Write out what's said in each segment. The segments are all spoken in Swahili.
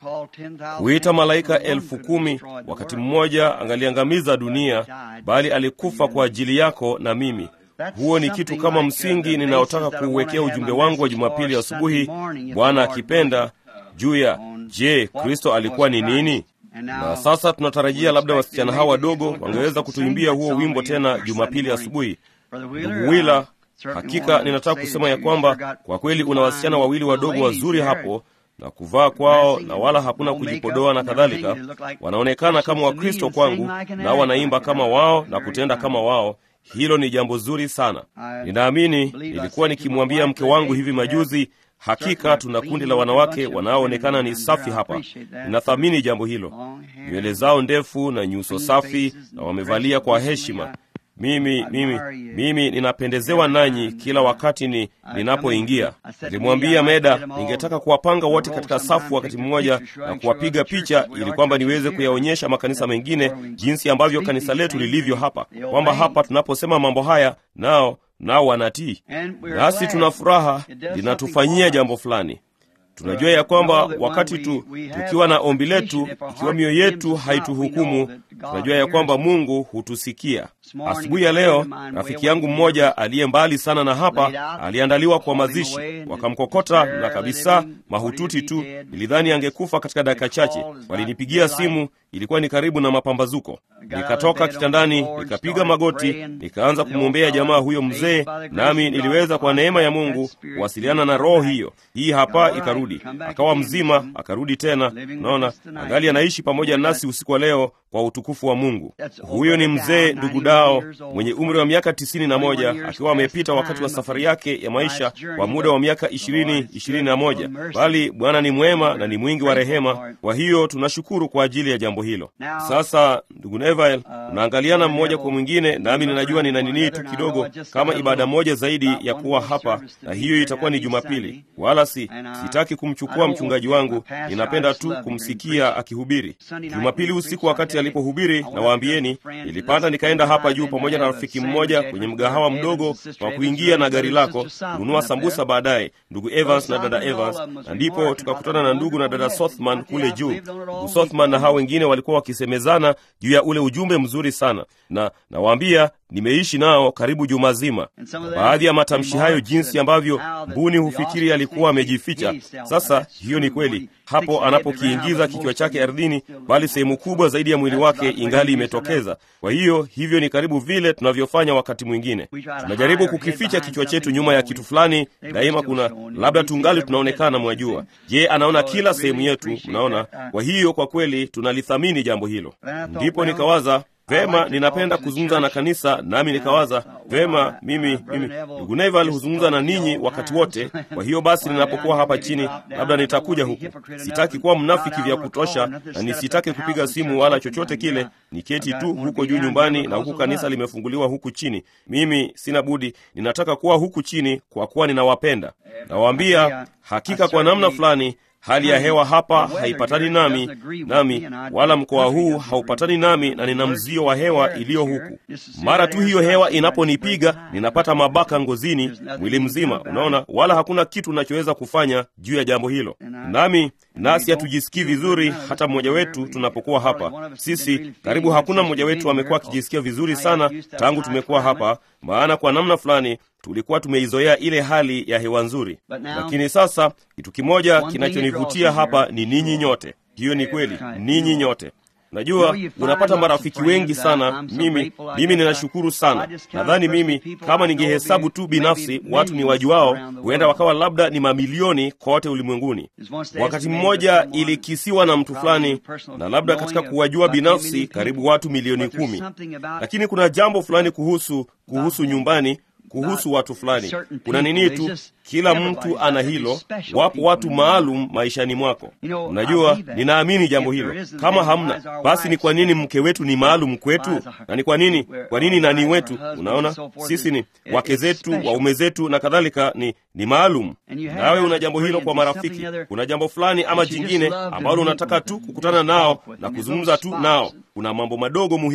kuita malaika elfu kumi wakati mmoja angaliangamiza dunia, bali alikufa kwa ajili yako na mimi. Huo ni kitu kama msingi ninaotaka kuuwekea ujumbe wangu wa Jumapili asubuhi, Bwana akipenda, juu ya je, Kristo alikuwa ni nini? Na sasa tunatarajia labda wasichana hawa wadogo wangeweza kutuimbia huo wimbo tena Jumapili asubuhi. Ndugu Wila, hakika ninataka kusema ya kwamba kwa kweli una wasichana wawili wadogo wazuri hapo na kuvaa kwao na wala hakuna kujipodoa na kadhalika. Wanaonekana kama Wakristo kwangu, nao wanaimba kama wao na kutenda kama wao. Hilo ni jambo zuri sana. Ninaamini nilikuwa nikimwambia mke wangu hivi majuzi, hakika tuna kundi la wanawake wanaoonekana ni safi hapa. Ninathamini jambo hilo, nywele zao ndefu na nyuso safi, na wamevalia kwa heshima. Mimi mimi mimi ninapendezewa nanyi kila wakati ni ninapoingia. Nilimwambia Meda ningetaka kuwapanga wote katika safu wakati mmoja na kuwapiga picha, ili kwamba niweze kuyaonyesha makanisa mengine jinsi ambavyo kanisa letu lilivyo hapa, kwamba hapa tunaposema mambo haya nao nao wanatii, nasi tuna furaha, linatufanyia jambo fulani. Tunajua ya kwamba wakati tu tukiwa na ombi letu, ikiwa mioyo yetu haituhukumu, tunajua ya kwamba Mungu hutusikia. Asubuhi ya leo, rafiki yangu mmoja aliye mbali sana na hapa aliandaliwa kwa mazishi, wakamkokota na kabisa mahututi tu. Nilidhani angekufa katika dakika chache. Walinipigia simu, ilikuwa ni karibu na mapambazuko. Nikatoka kitandani, nikapiga magoti, nikaanza kumwombea jamaa huyo mzee, nami niliweza kwa neema ya Mungu kuwasiliana na roho hiyo. Hii hapa ikarudi, akawa mzima, akarudi tena. Unaona, angali anaishi pamoja nasi usiku wa leo kwa utukufu wa Mungu. Huyo ni mzee ndugu Dao mwenye umri wa miaka tisini na moja akiwa amepita wakati wa safari yake ya maisha kwa muda wa miaka ishirini ishirini na moja bali Bwana ni mwema na ni mwingi wa rehema. Kwa hiyo tunashukuru kwa ajili ya jambo hilo. Sasa ndugu Neville, unaangaliana mmoja kwa mwingine, nami ninajua nina nini tu kidogo kama ibada moja zaidi ya kuwa hapa, na hiyo itakuwa ni Jumapili. Wala si sitaki kumchukua mchungaji wangu, ninapenda tu kumsikia akihubiri Jumapili usiku. Wakati alipohubiri, na waambieni, nilipanda nikaenda hapa juu pamoja na rafiki mmoja kwenye mgahawa mdogo wa kuingia na gari lako kununua sambusa baadaye, ndugu Evans na dada Evans, na ndipo tukakutana na ndugu na dada Sothman kule juu. Ndugu Sothman na hao wengine walikuwa wakisemezana juu ya ule ujumbe mzuri sana, na nawaambia nimeishi nao karibu juma zima. Baadhi ya matamshi hayo, jinsi ambavyo mbuni hufikiri alikuwa amejificha. Sasa hiyo ni kweli hapo anapokiingiza kichwa chake ardhini, bali sehemu kubwa zaidi ya mwili wake ingali imetokeza. Kwa hiyo hivyo ni karibu vile tunavyofanya wakati mwingine, tunajaribu kukificha kichwa chetu nyuma ya kitu fulani. Daima kuna labda tungali tunaonekana, mwajua. Je, anaona kila sehemu yetu, mnaona? Kwa hiyo kwa kweli tunalithamini jambo hilo. Ndipo nikawaza Vema, ninapenda kuzungumza na kanisa, nami nikawaza vema, mimi mimi ndugu Neval huzungumza na ninyi wakati wote. Kwa hiyo basi, ninapokuwa hapa chini, labda nitakuja huku. Sitaki kuwa mnafiki vya kutosha, na nisitaki kupiga simu wala chochote kile. Niketi tu huko juu nyumbani, na huku kanisa limefunguliwa huku chini. Mimi sina budi, ninataka kuwa huku chini kwa kuwa ninawapenda. Nawaambia hakika, kwa namna fulani hali ya hewa hapa haipatani nami nami wala mkoa huu haupatani nami, na nina mzio wa hewa iliyo huku. Mara tu hiyo hewa inaponipiga ninapata mabaka ngozini, mwili mzima, unaona, wala hakuna kitu nachoweza kufanya juu ya jambo hilo. Nami nasi hatujisikii vizuri, hata mmoja wetu tunapokuwa hapa. Sisi karibu hakuna mmoja wetu amekuwa akijisikia vizuri sana tangu tumekuwa hapa, maana kwa namna fulani tulikuwa tumeizoea ile hali ya hewa nzuri. Lakini sasa kitu kimoja kinachonivutia hapa ni ninyi nyote. Hiyo ni kweli, ninyi nyote. Najua unapata marafiki wengi sana. Mimi mimi ninashukuru sana. Nadhani mimi kama ningehesabu tu binafsi watu ni wajuao, huenda wakawa labda ni mamilioni kote ulimwenguni. Wakati mmoja ilikisiwa na mtu fulani, na labda katika kuwajua binafsi karibu watu milioni kumi, lakini kuna jambo fulani kuhusu kuhusu nyumbani kuhusu watu fulani, kuna nini tu, kila mtu ana hilo. Wapo watu maalum maishani mwako. Unajua, ninaamini jambo hilo. Kama hamna, basi ni kwa nini mke wetu ni maalum kwetu? Na ni kwa nini, kwa nini nani wetu? Unaona, sisi ni wake zetu, waume zetu na kadhalika, ni ni maalum. Nawe una jambo hilo kwa marafiki, kuna jambo fulani ama jingine ambalo unataka tu kukutana nao na kuzungumza tu nao. Kuna mambo madogo muhimu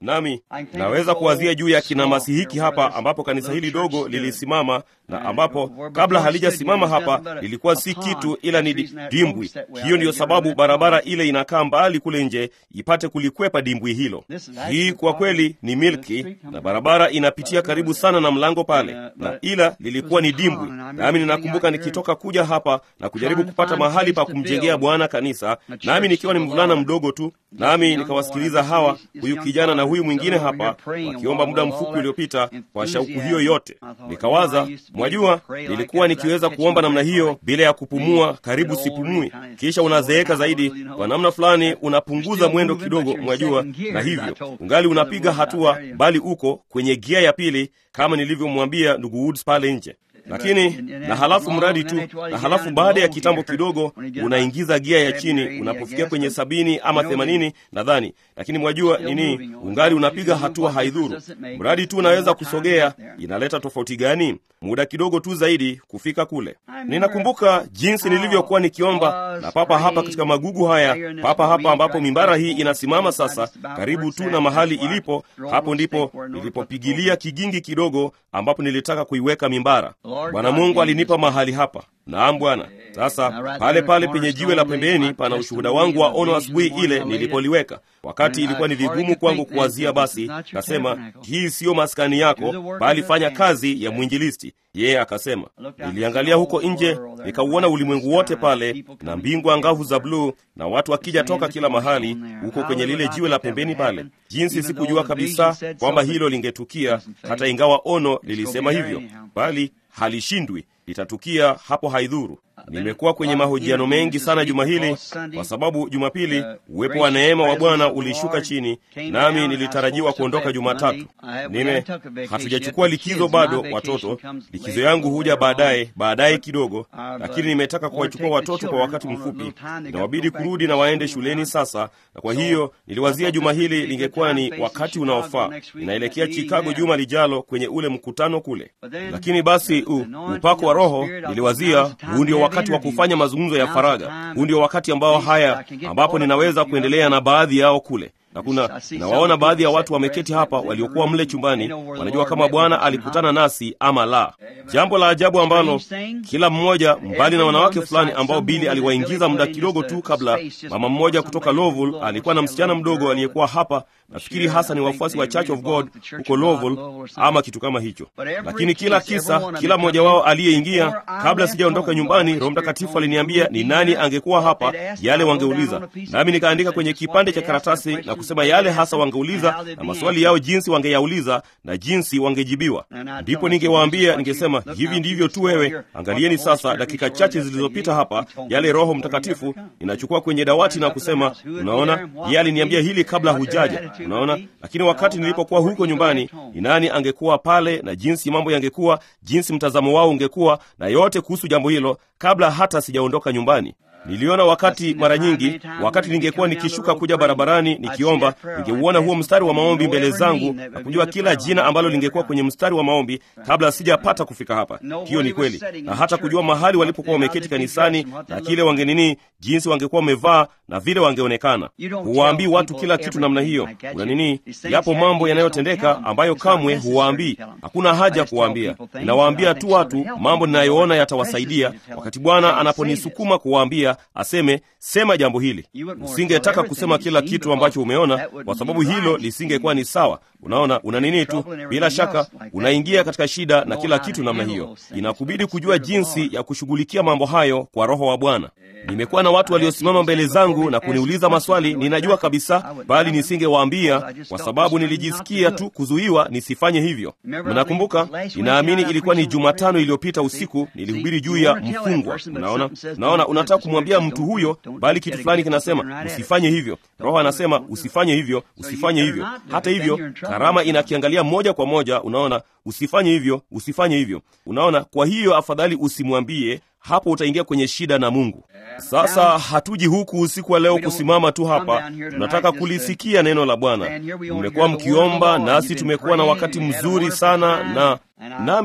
nami naweza kuwazia juu ya kinamasi hiki hapa ambapo kanisa hili dogo lilisimama na ambapo kabla halijasimama hapa lilikuwa si kitu ila ni dimbwi hiyo ndiyo sababu barabara ile inakaa mbali kule nje ipate kulikwepa dimbwi hilo hii kwa kweli ni milki na barabara inapitia karibu sana na mlango pale na ila lilikuwa ni dimbwi nami ninakumbuka nikitoka kuja hapa na kujaribu kupata mahali pa kumjengea bwana kanisa nami nikiwa ni mvulana mdogo tu nami nikawasikiliza hawa huyu kijana na huyu mwingine hapa wakiomba muda mfupi uliopita kwa shauku hiyo yote nikawaza mwajua nilikuwa nikiweza kuomba namna hiyo bila ya kupumua karibu sipumui kisha unazeeka zaidi kwa namna fulani unapunguza mwendo kidogo mwajua na hivyo ungali unapiga hatua bali uko kwenye gia ya pili kama nilivyomwambia ndugu woods pale nje lakini na halafu mradi tu na halafu baada ya kitambo kidogo unaingiza gia ya chini unapofikia kwenye sabini ama themanini nadhani lakini mwajua nini ungali unapiga hatua haidhuru mradi tu unaweza kusogea inaleta tofauti gani muda kidogo tu zaidi kufika kule ninakumbuka jinsi nilivyokuwa nikiomba na papa hapa katika magugu haya papa hapa ambapo mimbara hii inasimama sasa karibu tu na mahali ilipo hapo ndipo nilipopigilia kigingi kidogo ambapo nilitaka kuiweka mimbara bwana mungu alinipa mahali hapa naam bwana sasa pale pale penye jiwe la pembeni pana ushuhuda wangu wa ono asubuhi ile nilipoliweka wakati ilikuwa ni vigumu kwangu kuwazia basi kasema hii siyo maskani yako bali fanya kazi ya mwinjilisti yeye akasema niliangalia huko nje nikauona ulimwengu wote pale na mbingu angavu za bluu na watu wakija toka kila mahali huko kwenye lile jiwe la pembeni pale jinsi sikujua kabisa kwamba hilo lingetukia hata ingawa ono lilisema hivyo bali halishindwi litatukia hapo haidhuru nimekuwa kwenye mahojiano mengi sana juma hili kwa sababu jumapili uwepo wa neema wa bwana ulishuka chini nami nilitarajiwa kuondoka jumatatu nime hatujachukua likizo bado watoto likizo yangu huja baadaye baadaye kidogo lakini nimetaka kuwachukua watoto kwa wakati mfupi inawabidi kurudi na waende shuleni sasa na kwa hiyo niliwazia juma hili lingekuwa ni wakati unaofaa inaelekea chicago juma lijalo kwenye ule mkutano kule lakini basi u, upako wa roho niliwazia huu ndio wakati wa kufanya mazungumzo ya faraga huu ndio wakati ambao haya ambapo ninaweza kuendelea na baadhi yao kule na kuna nawaona baadhi ya watu wameketi hapa waliokuwa mle chumbani wanajua kama bwana alikutana nasi ama la jambo la ajabu ambalo kila mmoja mbali na wanawake fulani ambao bili aliwaingiza muda kidogo tu kabla mama mmoja kutoka lovul alikuwa na msichana mdogo aliyekuwa hapa nafikiri hasa ni wafuasi wa church of god huko lovul ama kitu kama hicho lakini kila kisa kila mmoja wao aliyeingia kabla sijaondoka nyumbani roho mtakatifu aliniambia ni nani angekuwa hapa yale wangeuliza nami nikaandika kwenye kipande cha karatasi na kusema yale hasa wangeuliza na maswali yao jinsi wangeyauliza na jinsi wangejibiwa ndipo ningewaambia ningesema hivi ndivyo tu wewe angalieni sasa dakika chache zilizopita hapa yale roho mtakatifu inachukua kwenye dawati na kusema unaona yeye aliniambia hili kabla hujaja unaona lakini wakati nilipokuwa huko nyumbani ni nani angekuwa pale na jinsi mambo yangekuwa jinsi mtazamo wao ungekuwa na yote kuhusu jambo hilo kabla hata sijaondoka nyumbani niliona wakati mara nyingi wakati ningekuwa nikishuka kuja barabarani nikiomba ningeuona huo mstari wa maombi mbele zangu na kujua kila jina ambalo lingekuwa kwenye mstari wa maombi kabla sijapata kufika hapa hiyo ni kweli na hata kujua mahali walipokuwa wameketi kanisani na kile wangenini jinsi wangekuwa wamevaa na vile wangeonekana huwaambii watu kila kitu namna hiyo una nini yapo mambo yanayotendeka ambayo kamwe huwaambii hakuna haja ya kuwaambia ninawaambia tu watu mambo ninayoona yatawasaidia wakati bwana anaponisukuma kuwaambia aseme sema jambo hili usingetaka kusema kila kitu ambacho umeona kwa sababu hilo lisingekuwa ni sawa unaona una nini tu bila shaka unaingia katika shida na kila kitu namna hiyo inakubidi kujua jinsi ya kushughulikia mambo hayo kwa roho wa bwana nimekuwa na watu waliosimama mbele zangu na kuniuliza maswali ninajua kabisa bali nisingewaambia kwa sababu nilijisikia tu kuzuiwa nisifanye hivyo mnakumbuka ninaamini ilikuwa ni jumatano iliyopita usiku nilihubiri juu ya mfungwa unaona unaona unataka kumwambia mtu huyo bali kitu fulani kinasema usifanye hivyo roho anasema usifanye hivyo usifanye hivyo hata hivyo karama inakiangalia moja kwa moja unaona usifanye hivyo usifanye hivyo unaona kwa hiyo afadhali usimwambie hapo utaingia kwenye shida na mungu sasa hatuji huku usiku wa leo kusimama tu hapa tunataka kulisikia neno la bwana mmekuwa mkiomba nasi tumekuwa na wakati mzuri sana na nami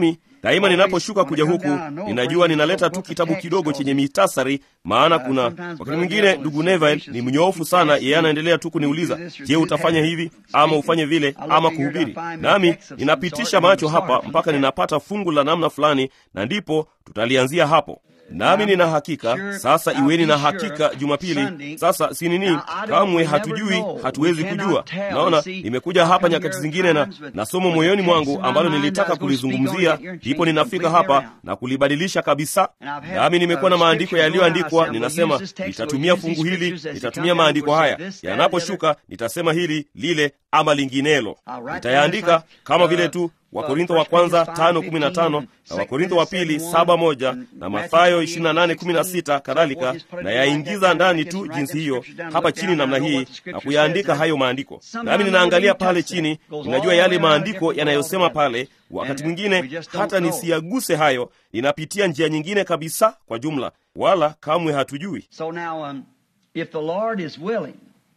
daima ninaposhuka kuja huku ninajua ninaleta tu kitabu kidogo chenye mitasari maana kuna wakati mwingine ndugu neville ni mnyoofu sana yeye anaendelea tu kuniuliza je utafanya hivi ama ufanye vile ama kuhubiri nami ninapitisha macho hapa mpaka ninapata fungu la namna fulani na ndipo tutalianzia hapo nami nina hakika sasa iweni na hakika jumapili sasa si nini kamwe hatujui hatuwezi kujua naona nimekuja hapa nyakati zingine na na somo moyoni mwangu ambalo nilitaka kulizungumzia ndipo ninafika hapa na kulibadilisha kabisa nami nimekuwa na maandiko yaliyoandikwa ninasema nitatumia fungu hili nitatumia maandiko haya yanaposhuka nitasema hili lile ama linginelo nitayaandika kama vile tu wakorintho wa kwanza tano kumi na tano na wakorintho wa pili saba moja na mathayo ishirini na nane kumi na sita kadhalika na yaingiza ndani tu jinsi hiyo hapa chini namna hii na kuyaandika hayo maandiko nami ninaangalia pale chini ninajua yale maandiko yanayosema pale wakati mwingine hata nisiyaguse hayo ninapitia njia nyingine kabisa kwa jumla wala kamwe hatujui So now, um, if the Lord is willing,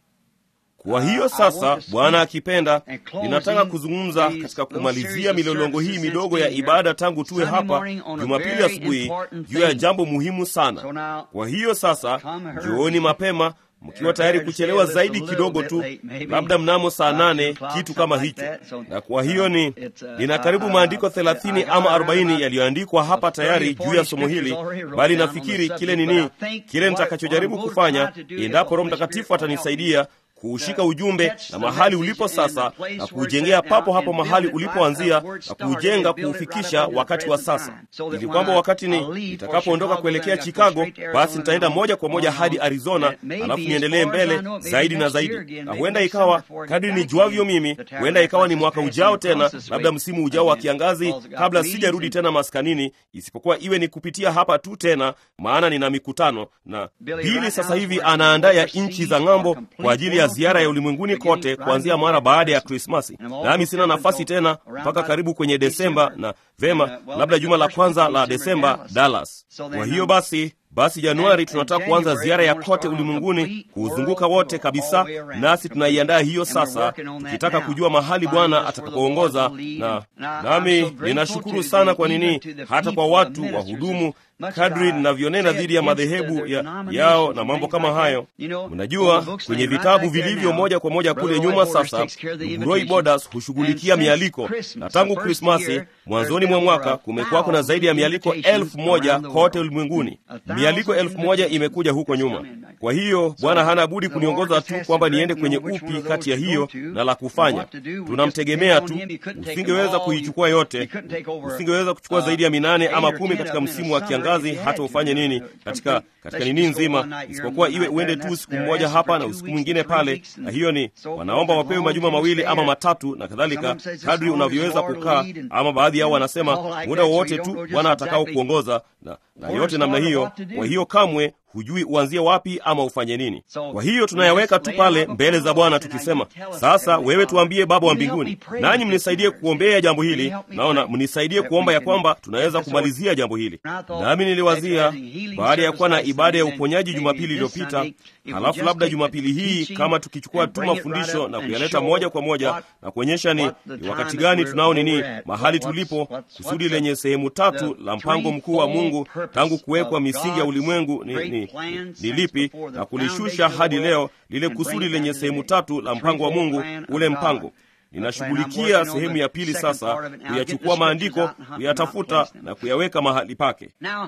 kwa hiyo sasa bwana akipenda ninataka kuzungumza katika kumalizia milolongo hii midogo ya ibada tangu tuwe hapa jumapili asubuhi juu ya jambo muhimu sana kwa hiyo sasa njooni mapema mkiwa tayari kuchelewa zaidi kidogo tu labda mnamo saa nane kitu kama hicho na kwa hiyo ni nina karibu maandiko thelathini ama arobaini yaliyoandikwa hapa tayari juu ya somo hili bali nafikiri kile nini kile nitakachojaribu kufanya endapo roho mtakatifu atanisaidia kuushika ujumbe na mahali ulipo sasa na kuujengea papo hapo mahali ulipoanzia na kuujenga kuufikisha wakati wa sasa ili kwamba wakati ni nitakapoondoka kuelekea chicago basi nitaenda moja kwa moja hadi arizona alafu niendelee mbele zaidi na zaidi na huenda ikawa kadri nijuavyo mimi huenda ikawa ni mwaka ujao tena labda msimu ujao wa kiangazi kabla sijarudi tena maskanini isipokuwa iwe ni kupitia hapa tu tena maana nina mikutano na bili sasa hivi anaandaa ya nchi za ng'ambo kwa ajili ya ziara ya ulimwenguni kote kuanzia mara baada ya krismasi nami sina nafasi tena mpaka karibu kwenye desemba na vema labda juma la kwanza la desemba dallas kwa hiyo basi basi januari tunataka kuanza ziara ya kote ulimwenguni kuuzunguka wote kabisa nasi tunaiandaa hiyo sasa tukitaka kujua mahali bwana atakapoongoza na nami ninashukuru sana kwa nini hata kwa watu wahudumu kadri ninavyonena dhidi ya madhehebu ya, yao na mambo kama hayo mnajua kwenye vitabu vilivyo moja kwa moja kule nyuma sasa roy bodas hushughulikia mialiko na tangu krismasi mwanzoni mwa mwaka kumekuwako na zaidi ya mialiko elfu moja kote ulimwenguni mialiko elfu moja imekuja huko nyuma kwa hiyo bwana hana budi kuniongoza tu kwamba niende kwenye upi kati ya hiyo na la kufanya tunamtegemea tu usingeweza kuichukua yote usingeweza kuchukua zaidi ya minane ama kumi katika msimu wa kiangazi hata ufanye nini katika katika nini nzima isipokuwa iwe uende tu siku mmoja hapa na usiku mwingine pale na hiyo ni wanaomba wapewe majuma mawili ama matatu na kadhalika kadri unavyoweza kukaa ama baadhi yao wanasema muda wowote tu bwana atakao kuongoza na, na yote namna hiyo kwa hiyo kamwe hujui uanzie wapi ama ufanye nini kwa hiyo tunayaweka tu pale mbele za bwana tukisema sasa wewe tuambie baba wa mbinguni nanyi mnisaidie kuombea jambo hili naona mnisaidie kuomba ya kwamba tunaweza kumalizia jambo hili nami niliwazia baada ya kuwa na ibada ya uponyaji jumapili iliyopita halafu labda jumapili hii kama tukichukua tu mafundisho na kuyaleta moja kwa moja na kuonyesha ni, ni wakati gani tunao nini mahali tulipo kusudi lenye sehemu tatu la mpango mkuu wa mungu tangu kuwekwa misingi ya ulimwengu ni, ni, ni lipi na kulishusha hadi leo lile kusudi lenye sehemu tatu la mpango wa mungu ule mpango ninashughulikia sehemu ya pili sasa kuyachukua maandiko kuyatafuta na kuyaweka mahali pake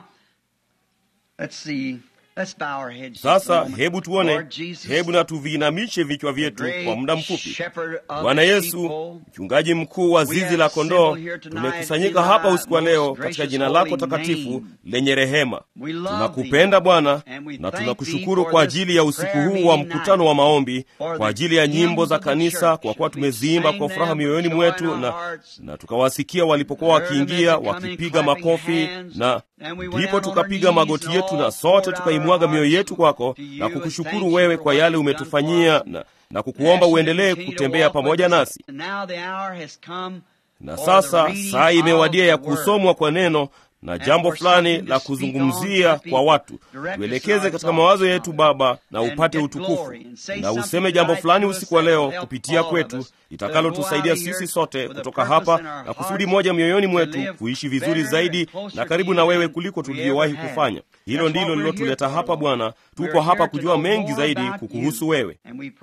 sasa hebu tuone hebu na tuviinamishe vichwa vyetu kwa muda mfupi bwana yesu mchungaji mkuu wa zizi la kondoo tumekusanyika hapa usiku wa leo katika jina lako takatifu lenye rehema tunakupenda bwana na tunakushukuru kwa ajili ya usiku huu wa mkutano wa maombi kwa ajili ya nyimbo za kanisa kwa kuwa tumeziimba kwa furaha mioyoni mwetu na, na tukawasikia walipokuwa wakiingia wakipiga makofi na ndipo tukapiga magoti yetu na sote tukaimwaga mioyo yetu kwako na kukushukuru wewe kwa yale umetufanyia na, na kukuomba uendelee kutembea pamoja nasi na sasa saa imewadia ya kusomwa kwa neno na jambo fulani la kuzungumzia kwa watu. Tuelekeze katika mawazo yetu Baba, na upate utukufu, na useme jambo fulani usiku wa leo kupitia kwetu litakalotusaidia sisi sote kutoka hapa, na kusudi moja mioyoni mwetu kuishi vizuri zaidi na karibu na wewe kuliko tulivyowahi kufanya. Hilo ndilo lilotuleta hapa Bwana. Tuko hapa kujua mengi zaidi kukuhusu wewe,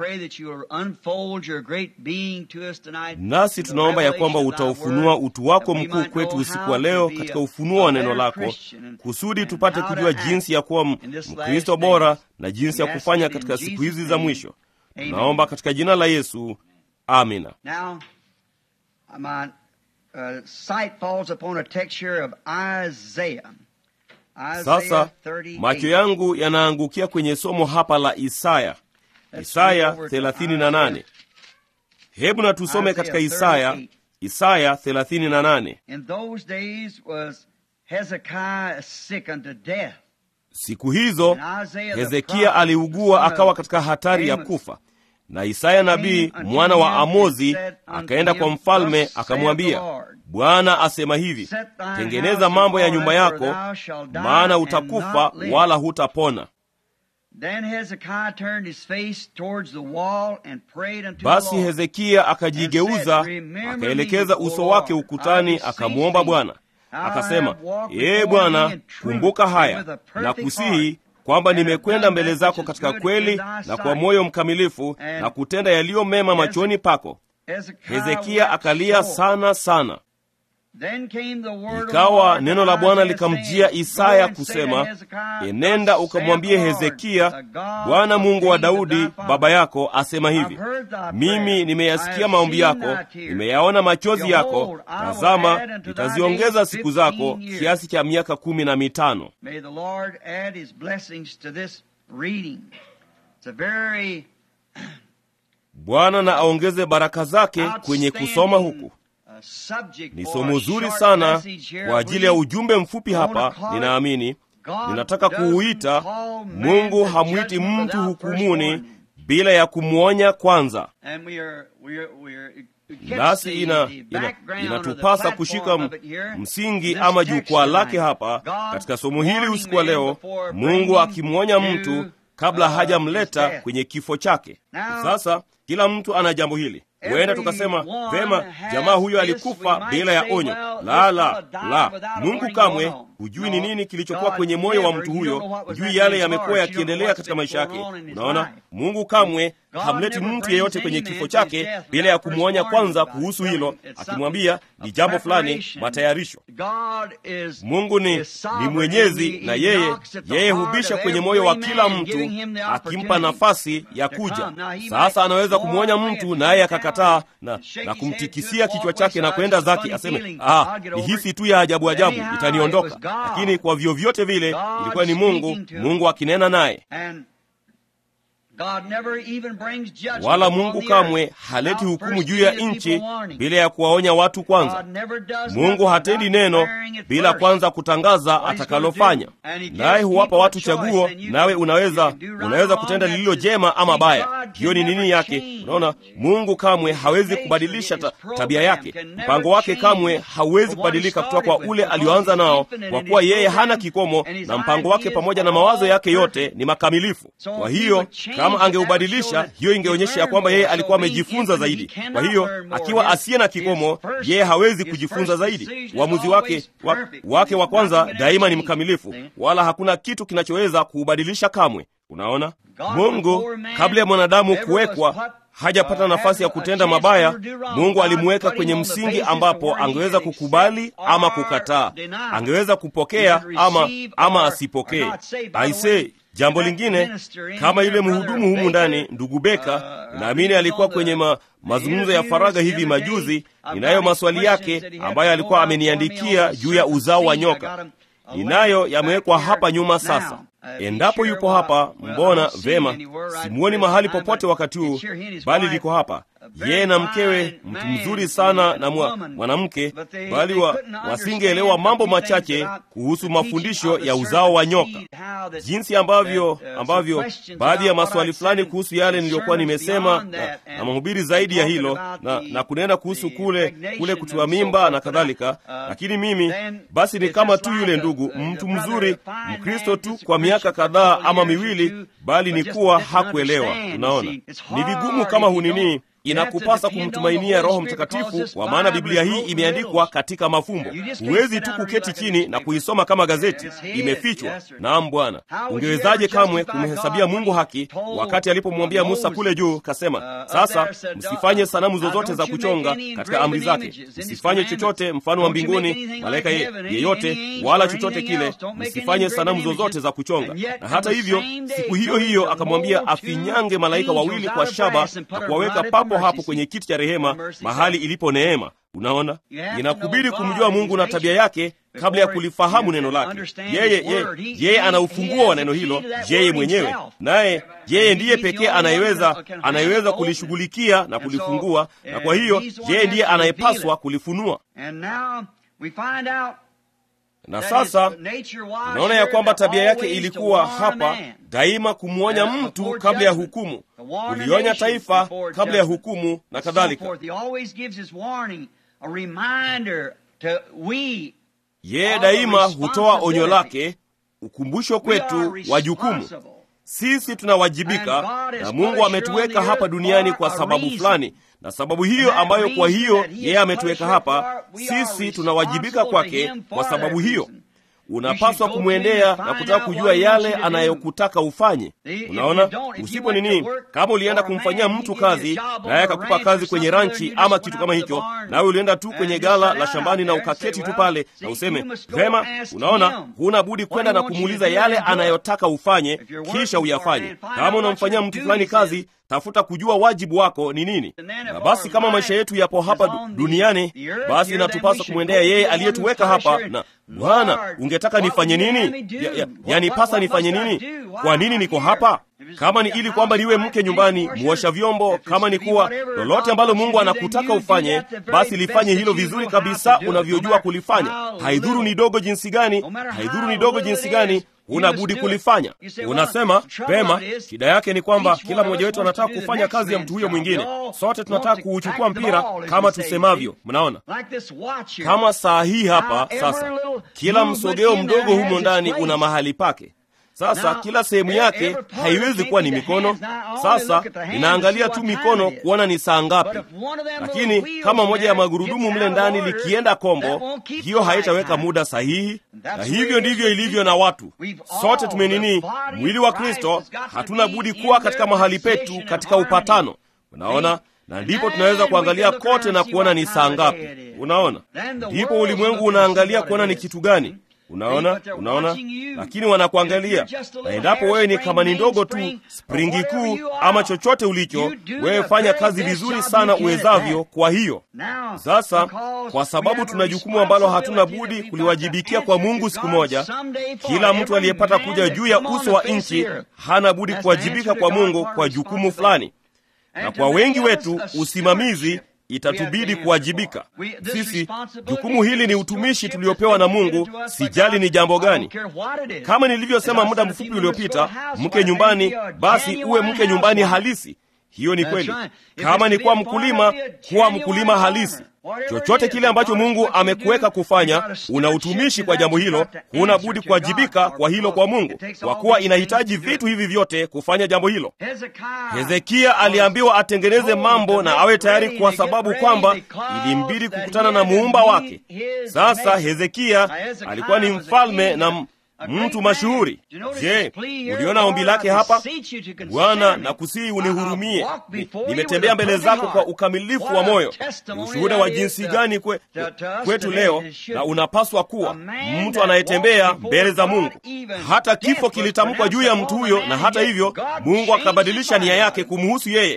nasi tunaomba ya kwamba utaufunua utu wako mkuu kwetu usiku wa leo katika ufunuo wa neno lako, kusudi tupate kujua jinsi ya kuwa Mkristo bora na jinsi ya kufanya katika siku hizi za mwisho. Tunaomba katika jina la Yesu, amina. Sasa macho yangu yanaangukia kwenye somo hapa la Isaya, Isaya 38. Hebu na tusome katika Isaya, Isaya 38. Siku hizo Hezekia aliugua akawa katika hatari ya kufa, na Isaya nabii mwana wa Amozi akaenda kwa mfalme akamwambia, Bwana asema hivi, tengeneza mambo ya nyumba yako, maana utakufa wala hutapona. Basi Hezekia akajigeuza akaelekeza uso wake ukutani, akamwomba Bwana akasema, Ee Bwana, kumbuka haya na kusihi kwamba nimekwenda mbele zako katika kweli na kwa moyo mkamilifu na kutenda yaliyo mema machoni pako. Hezekia akalia sana sana. Ikawa neno la Bwana likamjia Isaya kusema, enenda ukamwambie Hezekia, Bwana Mungu wa Daudi baba yako asema hivi, mimi nimeyasikia maombi yako, nimeyaona machozi yako. Tazama, nitaziongeza siku zako kiasi cha miaka kumi na mitano. Bwana na aongeze baraka zake kwenye kusoma huku. Ni somo zuri sana kwa ajili ya ujumbe mfupi hapa. Ninaamini ninataka kuuita Mungu hamwiti mtu hukumuni bila ya kumwonya kwanza. Nasi ina, ina, inatupasa kushika msingi ama jukwaa lake hapa katika somo hili usiku wa leo, Mungu akimwonya mtu kabla hajamleta kwenye kifo chake. Sasa kila mtu ana jambo hili huenda tukasema vema, jamaa huyo alikufa bila ya onyo. La, la, la! Mungu kamwe hujui ni nini kilichokuwa kwenye moyo wa mtu huyo, hujui yale yamekuwa yakiendelea katika maisha yake. Unaona, Mungu kamwe hamleti mtu yeyote kwenye kifo chake bila ya kumwonya kwanza kuhusu hilo, akimwambia ni jambo fulani, matayarisho. Mungu ni, ni mwenyezi, na yeye yeye hubisha kwenye moyo wa kila mtu, akimpa nafasi ya kuja. Sasa anaweza kumwonya mtu naye akakataa na, na kumtikisia kichwa chake na kwenda zake, aseme ah, ni hisi tu ya ajabu ajabu, itaniondoka. Lakini kwa vyovyote vile ilikuwa ni Mungu, Mungu akinena naye wala Mungu kamwe haleti hukumu juu ya nchi bila ya kuwaonya watu kwanza. Mungu hatendi neno bila kwanza kutangaza atakalofanya, naye huwapa watu chaguo. Nawe unaweza unaweza kutenda lililo jema ama baya. Hiyo ni nini yake? Unaona, Mungu kamwe hawezi kubadilisha ta, tabia yake. Mpango wake kamwe hauwezi kubadilika kutoka kwa ule alioanza nao, kwa kuwa yeye hana kikomo, na mpango wake pamoja na mawazo yake yote ni makamilifu. Kwa hiyo kama angeubadilisha, hiyo ingeonyesha ya kwamba yeye alikuwa amejifunza zaidi. Kwa hiyo akiwa asiye na kikomo, yeye hawezi kujifunza zaidi. Uamuzi wake wa, wake wa kwanza daima ni mkamilifu, wala hakuna kitu kinachoweza kuubadilisha kamwe. Unaona, Mungu kabla ya mwanadamu kuwekwa hajapata nafasi ya kutenda mabaya. Mungu alimuweka kwenye msingi ambapo angeweza kukubali ama kukataa, angeweza kupokea ama, ama asipokee. Aisee, jambo lingine kama yule mhudumu humu ndani, ndugu Beka, naamini alikuwa kwenye ma, mazungumzo ya faragha hivi majuzi. Ninayo maswali yake ambayo alikuwa ameniandikia juu ya uzao wa nyoka. Ninayo yamewekwa hapa nyuma. Sasa endapo yupo hapa, mbona vema, simuoni mahali popote wakati huu, bali liko hapa. yeye na mkewe, mtu mzuri sana na mwa, mwanamke, bali wa, wasingeelewa mambo machache kuhusu mafundisho ya uzao wa nyoka, jinsi ambavyo ambavyo baadhi ya maswali fulani kuhusu yale niliyokuwa nimesema na, na mahubiri zaidi ya hilo na, na kunena kuhusu kule kule kutiwa mimba na kadhalika. Lakini mimi basi ni kama tu yule ndugu, mtu mzuri Mkristo tu kwa miaka kadhaa ama miwili, bali ni kuwa hakuelewa. Unaona, ni vigumu kama hunini inakupasa kumtumainia Roho Mtakatifu, kwa maana Biblia hii imeandikwa katika mafumbo. Huwezi tu kuketi chini na kuisoma kama gazeti, imefichwa. Naam Bwana, ungewezaje kamwe kumhesabia Mungu haki wakati alipomwambia Musa kule juu, kasema, sasa msifanye sanamu zozote za kuchonga katika amri zake, msifanye chochote mfano wa mbinguni, malaika ye, yeyote wala chochote kile, msifanye sanamu zozote za kuchonga. Na hata hivyo, siku hiyo hiyo akamwambia afinyange malaika wawili kwa shaba na kuwaweka papo hapo kwenye kiti cha rehema, mahali ilipo neema. Unaona, inakubidi kumjua Mungu na tabia yake kabla ya kulifahamu neno lake. Yeye ye, yeye ana ufunguo wa neno hilo, yeye mwenyewe, naye yeye ndiye pekee anayeweza anayeweza kulishughulikia na kulifungua, na kwa hiyo yeye ndiye anayepaswa kulifunua. Na sasa unaona ya kwamba tabia yake ilikuwa hapa daima kumwonya mtu kabla ya hukumu, kulionya taifa kabla ya hukumu na kadhalika. Yeye daima hutoa onyo lake, ukumbusho kwetu wa jukumu. Sisi tunawajibika, na Mungu ametuweka hapa duniani kwa sababu fulani, na sababu hiyo ambayo kwa hiyo yeye ametuweka hapa, sisi tunawajibika kwake kwa sababu hiyo unapaswa kumwendea na kutaka kujua yale anayokutaka ufanye. Unaona, usipo nini, kama ulienda kumfanyia mtu kazi naye akakupa kazi kwenye ranchi ama kitu kama hicho, nawe ulienda tu kwenye gala la shambani na ukaketi tu pale na useme vema, unaona, huna budi kwenda na kumuuliza yale anayotaka ufanye, kisha uyafanye. Kama unamfanyia mtu fulani kazi tafuta kujua wajibu wako ni nini. Na basi kama maisha yetu yapo hapa duniani, basi inatupasa kumwendea yeye aliyetuweka hapa. Na Bwana, ungetaka nifanye nini? Ya, ya, yanipasa nifanye nini? Kwa nini niko hapa? Kama ni ili kwamba niwe mke nyumbani, muosha vyombo, kama ni kuwa lolote ambalo Mungu anakutaka ufanye, basi lifanye hilo vizuri kabisa unavyojua kulifanya. Haidhuru ni dogo jinsi gani, haidhuru ni dogo jinsi gani huna budi kulifanya. Unasema vema, shida yake ni kwamba kila mmoja wetu anataka kufanya kazi ya mtu huyo mwingine. Sote tunataka kuuchukua mpira kama tusemavyo. Mnaona, kama saa hii hapa sasa, kila msogeo mdogo humo ndani una mahali pake. Sasa kila sehemu yake haiwezi kuwa ni mikono. Sasa ninaangalia tu mikono kuona ni saa ngapi, lakini kama moja ya magurudumu mle ndani likienda kombo, hiyo haitaweka muda sahihi. Na hivyo ndivyo ilivyo na watu. Sote tumenini, mwili wa Kristo, hatuna budi kuwa katika mahali petu katika upatano. Unaona, na ndipo tunaweza kuangalia kote na kuona ni saa ngapi. Unaona, ndipo ulimwengu unaangalia kuona ni kitu gani Unaona, unaona, lakini wanakuangalia, na endapo wewe ni kama ni ndogo tu, springi kuu ama chochote ulicho, wewe fanya kazi vizuri sana uwezavyo. Kwa hiyo sasa, kwa sababu tuna jukumu ambalo hatuna budi kuliwajibikia kwa Mungu siku moja, kila mtu aliyepata kuja juu ya uso wa nchi hana budi kuwajibika kwa Mungu kwa jukumu fulani, na kwa wengi wetu usimamizi itatubidi kuwajibika sisi. Jukumu hili ni utumishi tuliopewa na Mungu, sijali ni jambo gani. Kama nilivyosema muda mfupi uliopita, mke nyumbani, basi uwe mke nyumbani halisi. Hiyo ni kweli. Kama ni kuwa mkulima, kuwa mkulima halisi. Chochote kile ambacho Mungu amekuweka kufanya, una utumishi kwa jambo hilo, huna budi kuwajibika kwa hilo kwa Mungu, kwa kuwa inahitaji vitu hivi vyote kufanya jambo hilo. Hezekia aliambiwa atengeneze mambo na awe tayari, kwa sababu kwamba ilimbidi kukutana na muumba wake. Sasa Hezekia alikuwa ni mfalme na mtu mashuhuri. Je, uliona ombi lake hapa? Bwana, nakusihi unihurumie, nimetembea mbele zako kwa ukamilifu wa moyo. Ni ushuhuda wa jinsi gani kwe, kwetu leo, na unapaswa kuwa mtu anayetembea mbele za Mungu. Hata kifo kilitamkwa juu ya mtu huyo, na hata hivyo Mungu akabadilisha nia yake kumhusu yeye.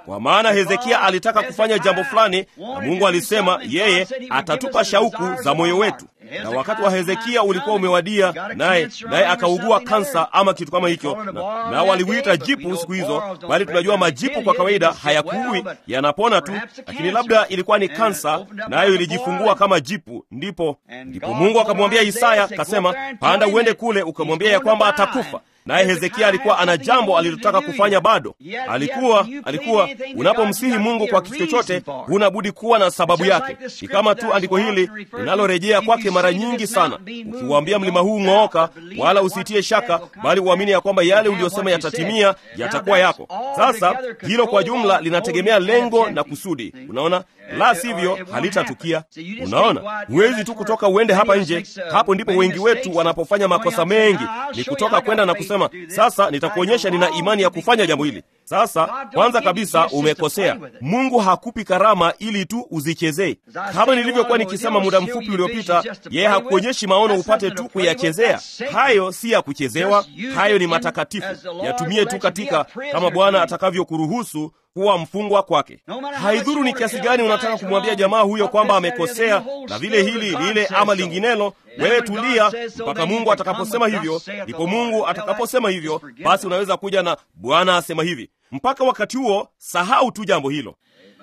kwa maana Hezekia alitaka kufanya jambo fulani, na Mungu alisema yeye atatupa shauku za moyo wetu. Na wakati wa Hezekia ulikuwa umewadia, naye naye akaugua kansa ama kitu kama hicho, na, na waliuita jipu siku hizo, bali tunajua majipu kwa kawaida hayakuui, yanapona tu, lakini labda ilikuwa ni kansa, nayo ilijifungua kama jipu. Ndipo ndipo Mungu akamwambia Isaya, kasema, panda uende kule ukamwambia ya kwamba atakufa naye Hezekia alikuwa ana jambo alilotaka kufanya bado. Alikuwa alikuwa unapomsihi Mungu kwa kitu chochote, huna budi kuwa na sababu yake. Ni kama tu andiko hili linalorejea kwake mara nyingi sana, ukiwaambia mlima huu ng'ooka, wala usitie shaka, bali uamini ya kwamba yale uliyosema yatatimia, yatakuwa yako. Sasa hilo kwa jumla linategemea lengo na kusudi. Unaona, la sivyo halitatukia. Unaona, huwezi tu kutoka uende hapa nje. Hapo ndipo wengi wetu wanapofanya makosa mengi, ni kutoka kwenda na kusema sasa nitakuonyesha nina imani ya kufanya jambo hili. Sasa kwanza kabisa umekosea. Mungu hakupi karama ili tu uzichezee. Kama nilivyokuwa nikisema muda mfupi uliopita, yeye hakuonyeshi maono upate tu kuyachezea. Hayo si ya kuchezewa, hayo ni matakatifu. Yatumie tu katika kama Bwana atakavyokuruhusu kuwa mfungwa kwake. Haidhuru ni kiasi gani unataka kumwambia jamaa huyo kwamba amekosea na vile hili lile ama linginelo, wewe tulia mpaka Mungu atakaposema hivyo. Ndipo Mungu atakaposema hivyo, basi unaweza kuja na Bwana asema hivi. Mpaka wakati huo, sahau tu jambo hilo.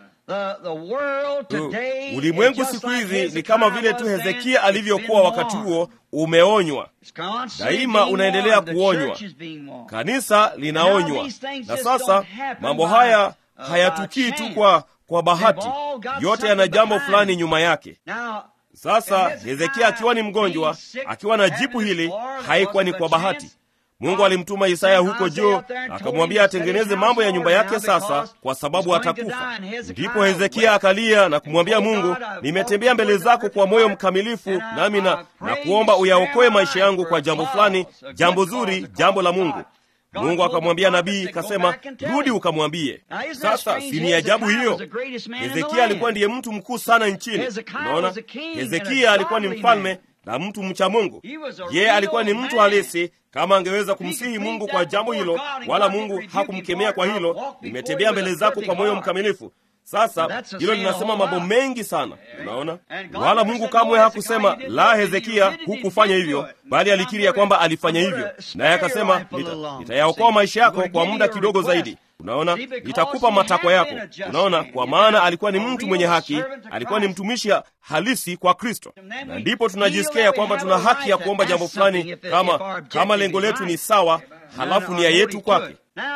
Ulimwengu siku hizi ni kama vile tu Hezekia alivyokuwa wakati huo, umeonywa daima, unaendelea kuonywa. Kanisa linaonywa, na sasa mambo haya hayatukii tu kwa kwa bahati, yote yana jambo fulani nyuma yake. Sasa Hezekia akiwa ni mgonjwa, akiwa na jipu hili, haikuwa ni kwa bahati. Mungu alimtuma Isaya huko juu, akamwambia atengeneze mambo ya nyumba yake sasa, kwa sababu atakufa. Ndipo Hezekia akalia na kumwambia Mungu, nimetembea mbele zako kwa moyo mkamilifu, nami na, na kuomba uyaokoe maisha yangu kwa jambo fulani, jambo zuri, jambo la Mungu. Mungu akamwambia nabii, kasema rudi ukamwambie. Sasa si ni ajabu hiyo? Hezekia alikuwa ndiye mtu mkuu sana nchini. Unaona, Hezekia alikuwa ni mfalme na mtu mcha Mungu. Yeye alikuwa ni mtu halisi. Kama angeweza kumsihi Mungu kwa jambo hilo, wala Mungu hakumkemea kwa hilo, nimetembea mbele zako kwa moyo mkamilifu. Sasa hilo linasema mambo mengi sana, unaona. Wala Mungu kamwe hakusema la, Hezekia, hukufanya hivyo, bali alikiri ya kwamba alifanya hivyo, naye akasema nitayaokoa nita maisha yako kwa muda kidogo zaidi. Unaona, nitakupa matakwa yako. Unaona, kwa maana alikuwa ni mtu mwenye haki, alikuwa ni mtumishi halisi kwa Kristo, na ndipo tunajisikia ya kwamba tuna haki ya kuomba jambo fulani, kama kama lengo letu ni sawa, halafu nia yetu kwake.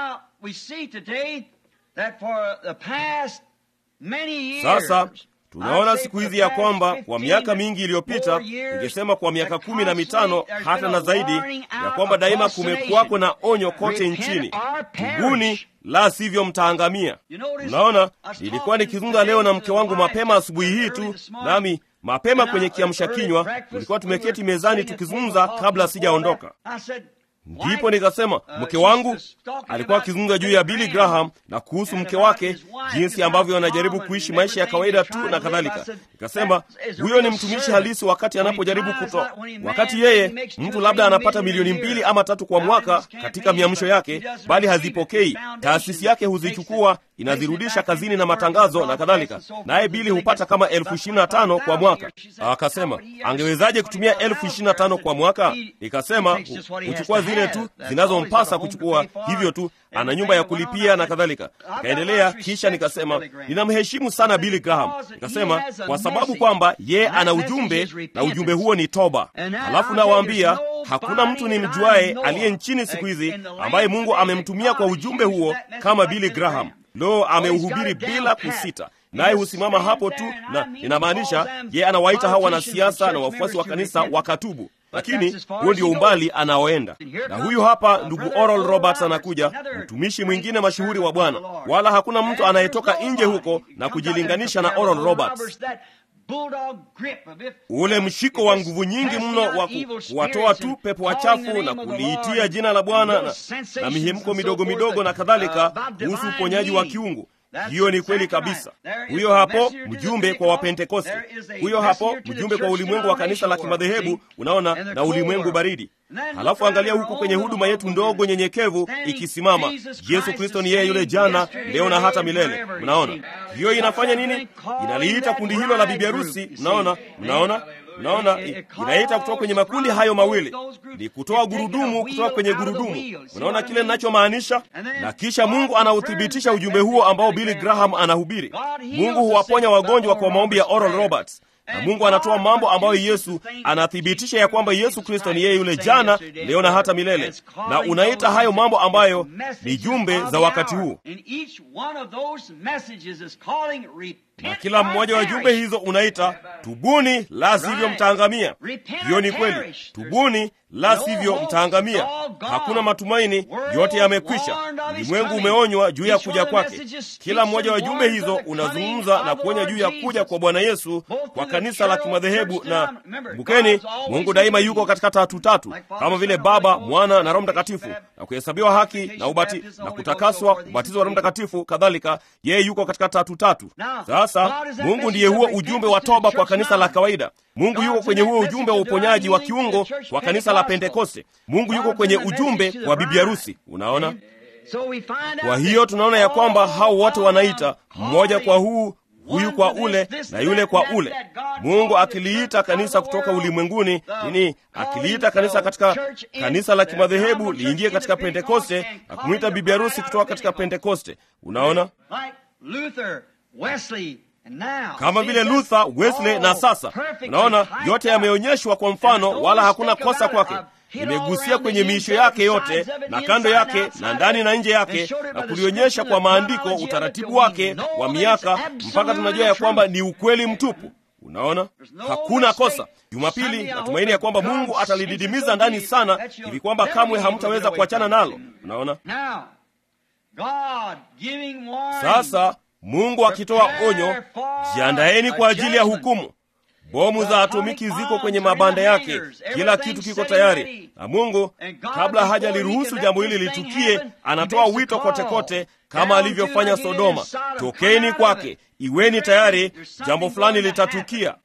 Sasa tunaona siku hizi ya kwamba kwa miaka mingi iliyopita, ningesema kwa miaka kumi na mitano hata na zaidi, ya kwamba daima kumekuwako na onyo kote nchini, tubuni, la sivyo mtaangamia. Unaona, nilikuwa nikizungumza leo na mke wangu mapema asubuhi hii tu, nami mapema kwenye kiamsha kinywa tulikuwa tumeketi mezani tukizungumza kabla sijaondoka. Ndipo nikasema mke wangu alikuwa akizungumza juu ya Billy Graham na kuhusu mke wake, jinsi ambavyo anajaribu kuishi maisha ya kawaida tu na kadhalika. Nikasema huyo ni mtumishi halisi wakati anapojaribu kutoa, wakati yeye mtu labda anapata milioni mbili ama tatu kwa mwaka katika miamsho yake, bali hazipokei. Taasisi yake huzichukua inazirudisha kazini na matangazo na kadhalika, naye Bili hupata kama elfu ishirini na tano kwa mwaka. Akasema angewezaje kutumia elfu ishirini na tano kwa mwaka? Nikasema huchukua zile tu zinazompasa kuchukua, hivyo tu, ana nyumba ya kulipia na kadhalika. Kaendelea, kisha nikasema ninamheshimu sana Billy Graham. Nikasema kwa sababu kwamba ye ana ujumbe na ujumbe huo ni toba. Halafu nawaambia hakuna mtu ni mjuaye aliye nchini siku hizi ambaye Mungu amemtumia kwa ujumbe huo kama Billy Graham. Lo, ameuhubiri bila kusita, naye husimama hapo tu, na inamaanisha ye anawaita hawa wanasiasa na wafuasi wa kanisa wakatubu lakini huo ndio umbali anaoenda. Na huyu hapa ndugu Oral Roberts anakuja, mtumishi mwingine mashuhuri wa Bwana, wala hakuna mtu anayetoka nje huko na kujilinganisha na Oral Roberts. Ule mshiko wa nguvu nyingi mno wa kuwatoa tu pepo wachafu na kuliitia jina la Bwana na, na mihemko midogo midogo na kadhalika kuhusu uponyaji wa kiungu. hiyo ni kweli kabisa huyo hapo mjumbe kwa wapentekoste huyo hapo mjumbe kwa ulimwengu wa kanisa la kimadhehebu unaona na ulimwengu baridi halafu angalia huku kwenye huduma yetu ndogo nyenyekevu ikisimama yesu kristo ni yeye yule jana leo na hata milele mnaona hiyo inafanya nini inaliita kundi hilo la bibi harusi mnaona mnaona mnaona inaita kutoka kwenye makundi hayo mawili ni kutoa gurudumu kutoka kwenye gurudumu unaona kile ninachomaanisha na kisha mungu anauthibitisha ujumbe huo ambao billy graham anahubiri mungu huwaponya wagonjwa kwa maombi ya oral roberts na mungu anatoa mambo ambayo yesu anathibitisha ya kwamba yesu kristo ni yeye yule jana leo na hata milele na unaita hayo mambo ambayo ni jumbe za wakati huu na kila mmoja wa jumbe hizo unaita tubuni la sivyo mtaangamia hiyo ni kweli tubuni la sivyo mtaangamia hakuna matumaini yote yamekwisha ulimwengu umeonywa juu ya kuja kwake kila mmoja wa jumbe hizo unazungumza na kuonya juu ya kuja kwa bwana yesu kwa kanisa la kimadhehebu na kumbukeni mungu daima yuko katika tatu tatu kama vile baba mwana na roho mtakatifu na kuhesabiwa haki na ubati na kutakaswa ubatizo wa roho mtakatifu kadhalika yeye yuko katika tatu tatu sasa mungu ndiye huo ujumbe wa toba kwa kanisa la kawaida mungu yuko kwenye huo ujumbe wa uponyaji wa kiungo kwa kanisa la pentekoste mungu yuko kwenye ujumbe wa bibi harusi unaona kwa hiyo tunaona ya kwamba hao wote wanaita mmoja kwa huu huyu kwa ule na yule kwa ule mungu akiliita kanisa kutoka ulimwenguni nini akiliita kanisa katika kanisa la kimadhehebu liingie katika pentekoste na kumwita bibi harusi kutoka katika pentekoste unaona kama vile luther wesley na sasa unaona yote yameonyeshwa kwa mfano wala hakuna kosa kwake imegusia kwenye miisho yake yote na kando yake na ndani na nje yake na kulionyesha kwa maandiko utaratibu wake wa miaka mpaka tunajua ya kwamba ni ukweli mtupu unaona hakuna kosa jumapili natumaini ya kwamba mungu atalididimiza ndani sana hivi kwamba kamwe hamtaweza kuachana nalo unaona sasa mungu akitoa onyo jiandaeni kwa ajili ya hukumu bomu za atomiki ziko kwenye mabanda yake kila kitu kiko tayari na mungu kabla hajaliruhusu jambo hili litukie anatoa wito kote kote kama alivyofanya sodoma tokeni kwake iweni tayari jambo fulani litatukia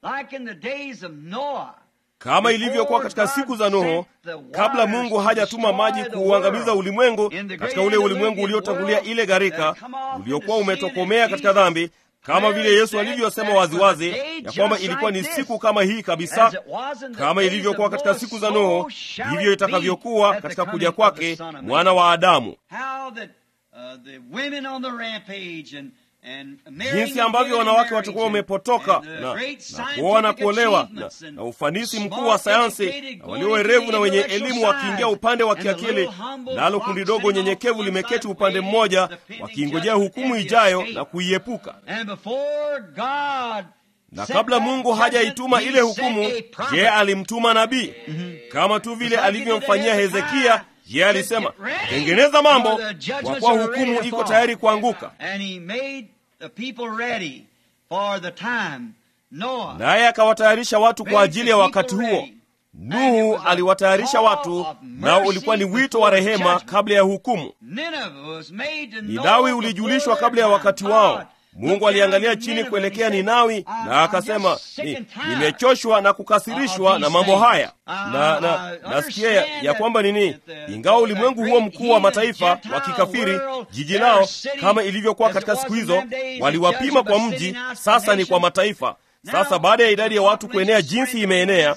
kama ilivyokuwa katika siku za nuhu kabla mungu hajatuma maji kuuangamiza ulimwengu katika ule ulimwengu uliotangulia ile gharika uliokuwa umetokomea katika dhambi kama vile yesu alivyosema waziwazi ya kwamba ilikuwa ni siku kama hii kabisa kama ilivyokuwa katika siku za nuhu hivyo itakavyokuwa katika kuja kwake mwana wa adamu jinsi ambavyo wanawake watakuwa wamepotoka na, na kuoa na kuolewa na, na ufanisi mkuu wa sayansi na walio werevu na wenye elimu wakiingia upande wa kiakili nalo kundi dogo nyenyekevu limeketi upande mmoja wakiingojea hukumu ijayo na kuiepuka na kabla mungu hajaituma ile hukumu je alimtuma nabii kama tu vile alivyomfanyia hezekia ye alisema tengeneza mambo kwa kuwa hukumu iko tayari kuanguka naye akawatayarisha watu kwa ajili ya wakati huo nuhu aliwatayarisha watu nao ulikuwa ni wito wa rehema kabla ya hukumu ninawi ulijulishwa kabla ya wakati wao mungu aliangalia chini kuelekea ninawi na akasema ni, nimechoshwa na kukasirishwa na mambo haya na, na nasikia ya, ya kwamba nini ingawa ulimwengu huo mkuu wa mataifa wa kikafiri jiji lao kama ilivyokuwa katika siku hizo waliwapima kwa mji sasa ni kwa mataifa sasa baada ya idadi ya watu kuenea jinsi imeenea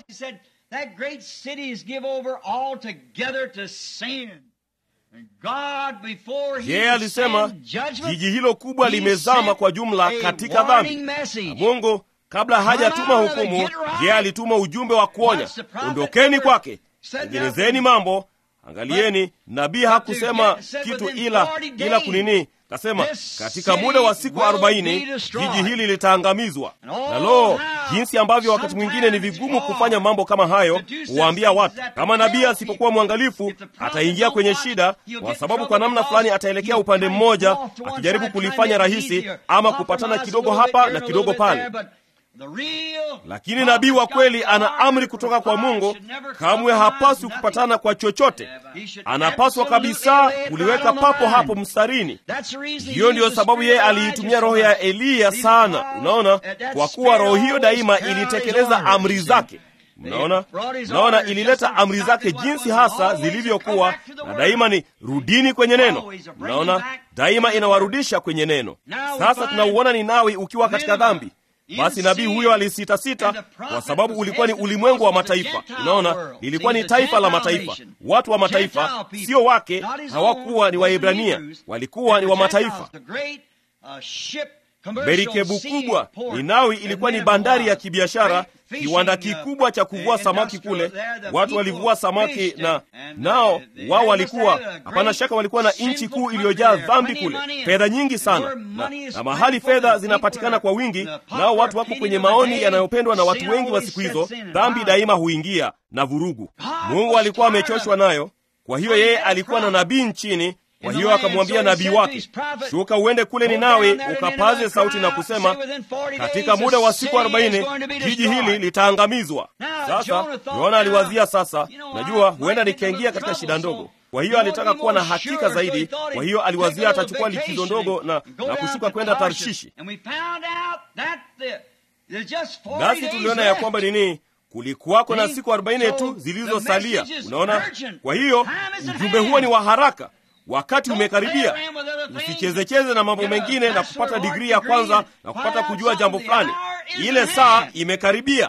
yeye alisema jiji hilo kubwa limezama kwa jumla katika dhambi na mungu kabla hajatuma hukumu yeye alituma ujumbe wa kuonya ondokeni kwake tengenezeni mambo angalieni nabii hakusema kitu ila ila kunini kasema katika muda wa siku arobaini jiji hili litaangamizwa na lo jinsi ambavyo wakati mwingine ni vigumu kufanya mambo kama hayo huwaambia watu kama nabii asipokuwa mwangalifu ataingia kwenye shida kwa sababu kwa namna fulani ataelekea upande mmoja akijaribu kulifanya rahisi ama kupatana kidogo hapa na kidogo pale lakini nabii wa kweli ana amri kutoka kwa Mungu, kamwe hapaswi kupatana kwa chochote. Anapaswa kabisa kuliweka papo hapo mstarini. Hiyo ndiyo sababu yeye aliitumia roho ya Eliya sana. Unaona, kwa kuwa roho hiyo daima ilitekeleza amri zake. Mnaona, mnaona, ilileta amri zake jinsi hasa zilivyokuwa, na daima ni rudini kwenye neno. Mnaona, daima inawarudisha kwenye neno. Sasa tunauona Ninawi ukiwa katika dhambi. Basi nabii huyo alisitasita kwa sababu ulikuwa ni ulimwengu wa mataifa. Unaona, lilikuwa ni taifa la mataifa, watu wa mataifa, sio wake. Hawakuwa ni Waebrania, walikuwa ni wa mataifa. Merikebu kubwa Ninawi ilikuwa ni bandari ya kibiashara, kiwanda kikubwa cha kuvua samaki kule. Watu walivua samaki na nao wao walikuwa, hapana shaka, walikuwa na nchi kuu iliyojaa dhambi kule, fedha nyingi sana na, na mahali fedha zinapatikana kwa wingi, nao watu wako kwenye maoni yanayopendwa na watu wengi wa siku hizo. Dhambi daima huingia na vurugu. Mungu alikuwa amechoshwa nayo, kwa hiyo yeye alikuwa na nabii nchini kwa hiyo akamwambia nabii wake, shuka uende kule Ninawi, ukapaze sauti na kusema, katika muda wa siku arobaini jiji hili litaangamizwa. Sasa Yona aliwazia, sasa najua huenda nikaingia katika shida ndogo. Kwa hiyo alitaka kuwa na hakika zaidi. Kwa hiyo aliwazia atachukua likizo ndogo na, na kushuka kwenda Tarshishi. Nasi tuliona ya kwamba nini kulikuwako na siku arobaini tu zilizosalia. Unaona, kwa hiyo ujumbe huo ni wa haraka. Wakati umekaribia. Usichezecheze na mambo mengine na kupata digrii ya kwanza na kupata kujua jambo fulani. Ile saa imekaribia.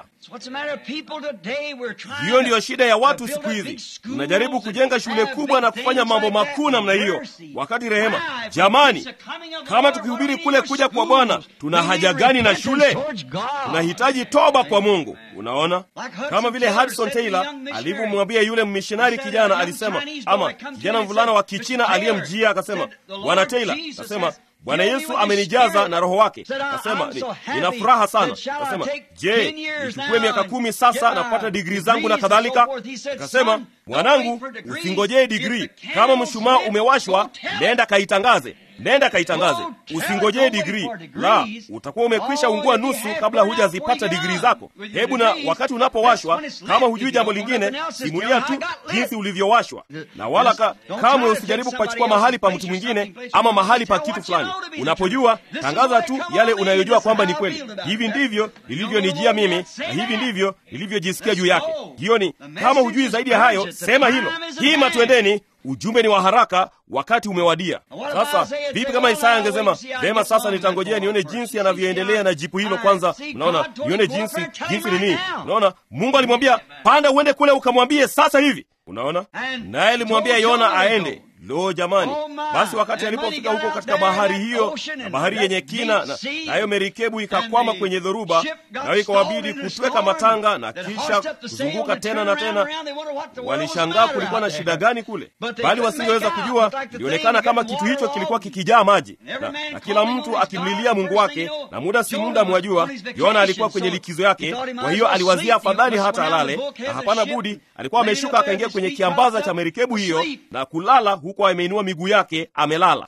Hiyo ndiyo shida ya watu siku hizi. Tunajaribu kujenga shule kubwa na kufanya mambo makuu namna hiyo, wakati rehema, jamani, kama tukihubiri kule kuja kwa Bwana, tuna haja gani na shule? Tunahitaji toba kwa Mungu. Unaona, kama vile Hudson Taylor alivyomwambia yule mmishinari kijana, alisema ama kijana mvulana wa Kichina aliyemjia akasema, Bwana Taylor, akasema Bwana Yesu amenijaza na Roho wake. Kasema nina furaha sana. Kasema, je, nichukue miaka kumi sasa na kupata digrii zangu na kadhalika? Kasema, mwanangu, usingojee digrii. Kama mshumaa umewashwa, nenda kaitangaze, nenda kaitangaze, usingojee digrii. La, utakuwa umekwisha ungua nusu kabla hujazipata digrii zako. Hebu na wakati unapowashwa, kama hujui jambo lingine, simulia tu jinsi ulivyowashwa, na wala ka, kamwe usijaribu kupachukua mahali pa mtu mwingine ama mahali pa kitu fulani. Unapojua, tangaza tu yale unayojua kwamba ni kweli. Hivi ndivyo nilivyonijia mimi na hivi ndivyo nilivyojisikia juu yake. Hiyo ni kama hujui zaidi ya hayo, sema hilo. Hima, twendeni. Ujumbe ni wa haraka, wakati umewadia. Sasa vipi kama Isaya angesema vema, sasa nitangojea nione jinsi anavyoendelea na jipu hilo kwanza. Unaona, nione jinsi jinsi nini. Unaona, Mungu alimwambia panda, uende kule ukamwambie sasa hivi. Unaona, naye alimwambia Yona aende. Lo, jamani! Basi wakati alipofika huko katika bahari hiyo na bahari yenye kina, na nayo merikebu ikakwama kwenye dhoruba, nayo ikawabidi kutweka matanga na kisha kuzunguka tena na tena. Walishangaa kulikuwa na shida gani kule, bali wasingeweza kujua. Ilionekana kama kitu hicho kilikuwa kikijaa maji na, na kila mtu akimlilia Mungu wake, na muda si muda, mwajua, Yona alikuwa kwenye likizo yake. Kwa hiyo aliwazia afadhali hata alale, na hapana budi, alikuwa ameshuka akaingia kwenye kiambaza cha merikebu hiyo na kulala huko ameinua miguu yake amelala.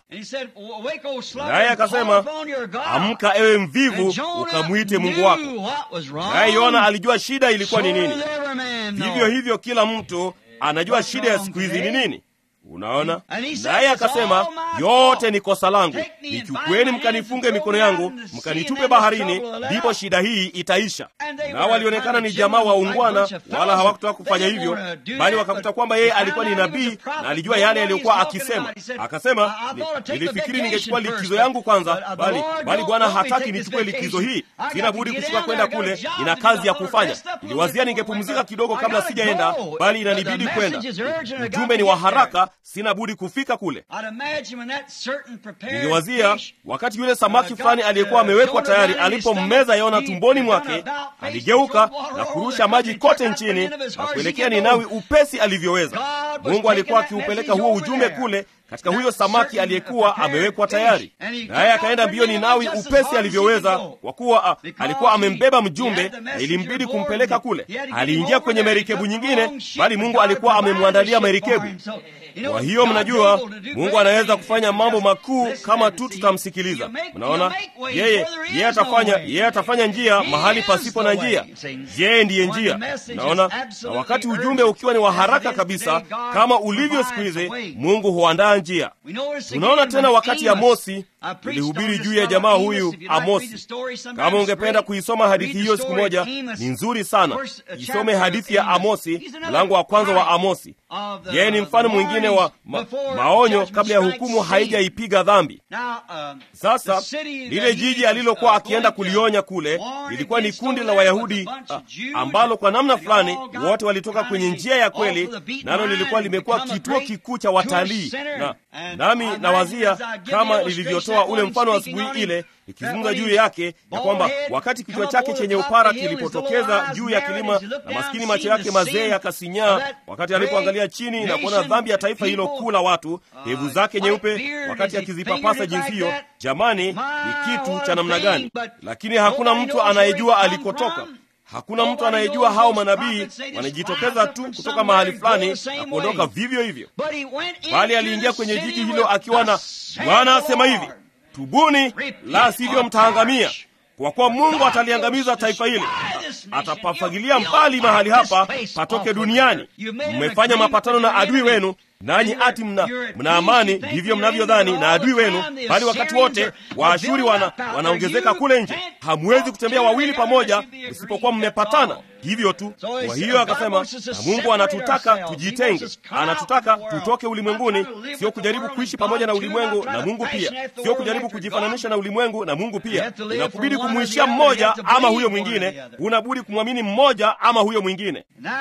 Naye akasema, amka ewe mvivu, ukamwite Mungu wako. Naye Yona alijua shida ilikuwa ni nini. Vivyo hivyo kila mtu anajua shida ya siku hizi ni nini. Unaona, naye akasema, yote ni kosa langu, nichukueni mkanifunge mikono yangu mkanitupe baharini, ndipo shida hii itaisha. Nao walionekana ni jamaa waungwana, wala hawakutaka kufanya hivyo, bali wakakuta kwamba yeye alikuwa ni nabii na alijua yale yaliyokuwa akisema. Akasema, nilifikiri ningechukua likizo yangu kwanza, bali bali Bwana hataki nichukue likizo hii, sina budi kushuka kwenda kule, nina kazi ya kufanya. Niliwazia ningepumzika kidogo kabla sijaenda, bali inanibidi kwenda. Ujumbe ni wa haraka sina budi kufika kule. Niliwazia wakati yule samaki fulani aliyekuwa amewekwa tayari alipommeza Yona tumboni mwake, aligeuka na kurusha maji kote nchini na kuelekea Ninawi upesi alivyoweza. Mungu alikuwa akiupeleka huo ujumbe kule katika huyo samaki aliyekuwa amewekwa tayari, naye akaenda mbio Ninawi upesi alivyoweza, kwa kuwa a, alikuwa amembeba mjumbe na ilimbidi kumpeleka kule. Aliingia kwenye merikebu nyingine, bali Mungu alikuwa amemwandalia merikebu. Kwa hiyo mnajua, Mungu anaweza kufanya mambo makuu kama tu tutamsikiliza. Mnaona, yeye yeye atafanya yeye atafanya njia mahali pasipo na njia. Yeye ndiye njia. Mnaona, na wakati ujumbe ukiwa ni wa haraka kabisa kama ulivyo siku hizi, Mungu huandaa njia. Tunaona tena wakati Amosi nilihubiri juu ya jamaa huyu Amosi. Kama ungependa kuisoma hadithi hiyo siku moja, ni nzuri sana. Isome hadithi ya Amosi, mlango wa kwanza wa Amosi. Yeye ni mfano mwingine wa ma, maonyo kabla ya hukumu haijaipiga dhambi. Sasa lile jiji alilokuwa akienda kulionya kule lilikuwa ni kundi la Wayahudi a, ambalo kwa namna fulani wote walitoka kwenye njia ya kweli, nalo lilikuwa limekuwa kituo kikuu cha watalii na, nami nawazia kama nilivyotoa ule mfano wa asubuhi ile ikizungumza juu yake ya kwamba wakati kichwa chake chenye upara kilipotokeza juu ya kilima na maskini macho yake mazee yakasinyaa, wakati alipoangalia chini na kuona dhambi ya taifa hilo kuu la watu, hevu zake nyeupe, wakati akizipapasa jinsi hiyo, jamani, ni kitu cha namna gani! Lakini hakuna mtu anayejua alikotoka. Hakuna mtu anayejua hao manabii wanajitokeza tu kutoka mahali fulani na kuondoka vivyo hivyo, bali aliingia kwenye jiji hilo akiwa na Bwana asema hivi Tubuni, la sivyo mtaangamia, kwa kuwa Mungu ataliangamiza taifa hili, atapafagilia mbali mahali hapa patoke duniani. Mmefanya mapatano na adui wenu, nanyi ati mna, mna amani, ndivyo mnavyodhani na adui wenu, bali wakati wote Waashuri wana, wanaongezeka kule nje. Hamwezi kutembea wawili pamoja msipokuwa mmepatana. Hivyo tu. Kwa hiyo akasema, na Mungu anatutaka tujitenge, anatutaka tutoke ulimwenguni, sio kujaribu kuishi pamoja na ulimwengu na Mungu pia, sio kujaribu kujifananisha na ulimwengu na Mungu pia. Inakubidi kumwishia mmoja ama huyo mwingine, unabudi kumwamini mmoja ama huyo mwingine.